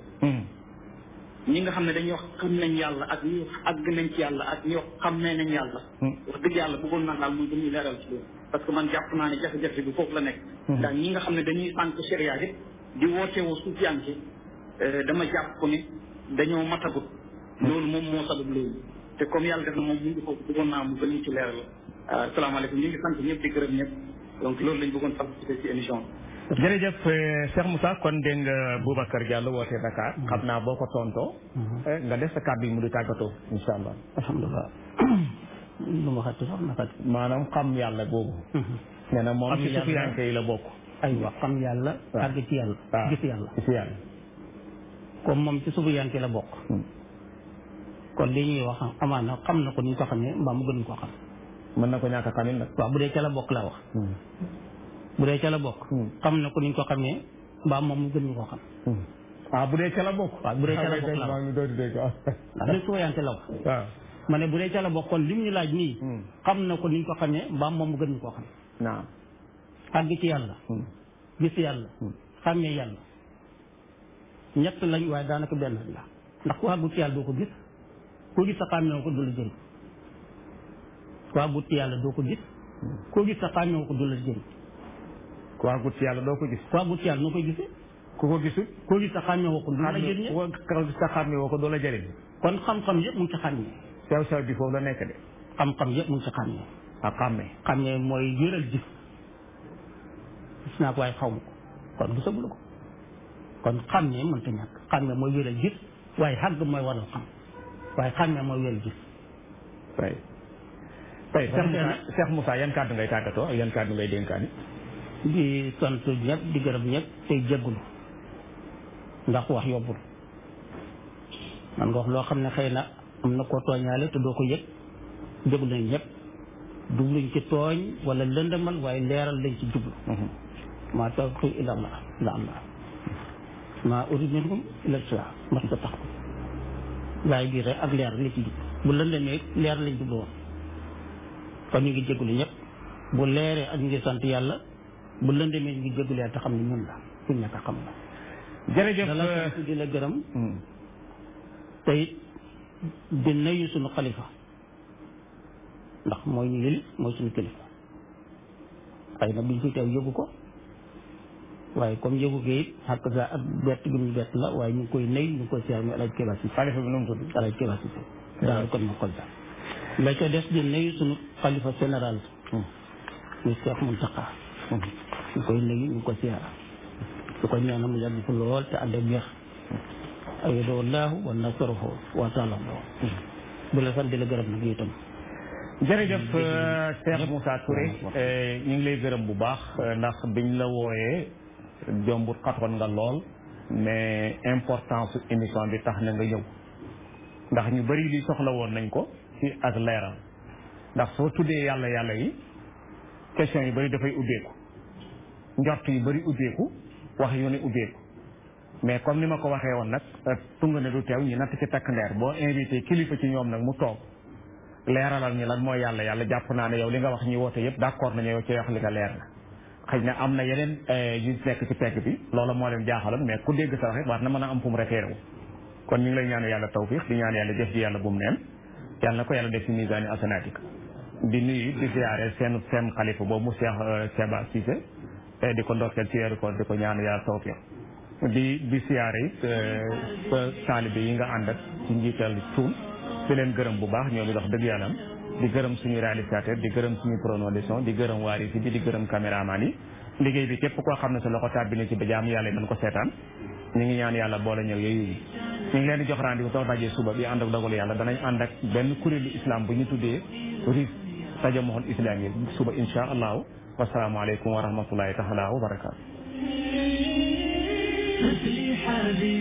ñi nga xam ne dañuy wax xam nañ yàlla ak ñi wax àgg nañ ci yàlla ak ñi wax xam ne nañ yàlla. wax dëgg yàlla bëggoon naa daal muy gën ñu leeral ci loolu. parce que man jàpp naa ne jafe-jafe bi foofu la nekk. ndax ñi nga xam ne dañuy sànq sharia yëpp di woote woo suufiyanke dama jàpp ko ne dañoo matagut. loolu moom moo sabab loolu. te comme yàlla def na moom mu ngi foofu bëggoon naa mu gën ñu ci leeral. asalaamaaleykum ñu ngi sant ñëpp di gërëm ñëpp donc loolu lañ bëggoon participer ci émission bi. jërëjëf Cheikh Moussa kon dégg nga Boubacar Diallo woote Dakar. xam naa boo ko tontoo. nga def sa kàddu yi mu di tàggatoo incha allah. alhamdulilah. lu ma xati sax naka. maanaam xam yàlla boobu. nee na moom ci sufiyanke yi la bokk. aywa xam yàlla. àgg ci yàlla. gis yàlla gis yàlla. comme moom ci sufiyanke la bokk. kon li ñuy wax amaana xam na ko ni ñu ko xamee mbaa mu gën ko xam. mën na ko ñàkk a xamin nag. waaw bu dee ca la bokk laa wax. bu dee ca la bokk. xam na ko ni ñu ko xamee mbaa moom mu gën ñu ko xam. ah bu dee ca la bokk. waaw bu dee ca la bokk laa wax ndax li sufiyanke la wax. waaw. ma ne bu dee ca la bokk kon lim ñu laaj nii. xam na ko ni ñu ko xamee mbaa moom mu gën ñu ko xam. naam. àgg ci yàlla. gis yàlla. xàmmee yàlla. ñett lañ waaye daanaka benn la ndax ku àggut ci yàlla doo ko gis koo gis sa xàmmee ko du la jëriñ ku àggut ci yàlla doo ko gis koo gis sa xàmmee ko du la jëriñ ku àggut ci yàlla doo ko gis ku àggut ci yàlla noo koy gisee ku ko gisul koo gis sa xàmmee ko du la jëriñ ko gis sa xàmmee woo ko du la jëriñ kon xam-xam yëpp mu ngi ci xàmmee sew sew bi foofu la nekk de xam-xam yëpp mu ngi ci xàmmee ak xàmmee xàmmee mooy wéral gis gis naa ko waaye xaw ma ko kon gisagula ko kon xàmmee mënta ñàkk xàmmee mooy wéral gis waaye xàgg mooy waral xam waaye xàmmee mooy wéral gis tey tey Cheikh Moussa Cheikh Moussa yan kàddu ngay tàggatoo ak yan kàddu ngay dénkaani di sant ñëpp di gërëm ñëpp tey jéggulu ndax wax yobbul man nga wax loo xam ne xëy na am na koo tooñaale te doo ko yëg jéglu nañ ñëpp jubluñ ci tooñ wala lëndëmal waaye leeral lañ ci jublu maa tawfiqi illa allah illa allah maa urid minhum illa islah mas ta tax waaye bii rek ak leer li ci jub bu lëndëmee leer lañ jublu woon kon ñu ngi jégalu ñëpp bu leeree ak ñu ngi sant yàlla bu lëndëmee ñu ngi jégalu yàlla te xam ne ñun la suñ ñàkk a xam la jërëjëf da la sant di la gërëm te it di nuyu suñu xalifa ndax mooy ñu yëli mooy suñu kilifa xëy na biñ fi teew yëgu ko waaye comme yëgu ko it xàq sa ak bett gi ñu bett la waaye ñu ngi koy nuyu ñu ngi koy siyaar muy alaaj Kéba si xalifa bi nu mu tudd alaaj Kéba si daal kon ma kolta la ca des di nuyu suñu xalifa général muy Cheikh Mountakha ñu koy nuyu ñu ko siyaar su ko ñaanal mu yàgg fi lool te ànd ak wér ayado wallahu wa nasruhu wa taala bu la sant di la gërëm nag itam jërëjëf Cheikh Moussa Touré ñu ngi lay gërëm bu baax ndax biñ la wooyee jombut xatoon nga lool mais importance émission bi tax na nga ñëw ndax ñu bari li soxla woon nañ ko ci ak leeral ndax soo tuddee yàlla yàlla yi question yu bari dafay ubbeeku njort yu bari ubbeeku wax yu ne ubbeeku mais comme ni ma ko waxee woon nag tunga ne du teew ñu natt ci takk ndeer boo invité kilifa ci ñoom nag mu toog leeralal ñu lan mooy yàlla yàlla jàpp naa ne yow li nga wax ñi woote yëpp d'accord nañu yow ci wax li nga leer na xëy na am na yeneen yu nekk ci pegg bi loolu moo leen jaaxaloon mais ku dégg sa wax it war na mën a am fu mu référé wu kon ñu ngi lay ñaan yàlla tawfiq di ñaan yàlla jëf ji yàlla bu mu neen yàlla na ko yàlla def ci misaani asanatik di nuyu di ziare seen seen xalifa boobu mu Cheikh Seba Cissé di ko ndokkeel ci weeru koor di ko ñaan yàlla tawfiq di di siyaare it sa taalibe yi nga ànd ak ci njiital cuun di leen gërëm bu baax ñoom it wax dëgg yàlla di gërëm suñu réalisateur di gërëm suñu preneur de son di gërëm waari si bi di gërëm caméraman yi liggéey bi képp koo xam ne sa loxo tàbbi na ci ba jaam yàlla dañ ko seetaan ñu ngi ñaan yàlla boole ñëw yooyu ñu ngi leen di jox rendez-vous soo dajee suba bi ànd ak dogalu yàlla danañ ànd ak benn kuréelu islam bu ñu tuddee RIS tajamuhul islam yi suba insha allahu wasalaamualeykum wa rahmatullahi taala wa barakatu تسري حبيبي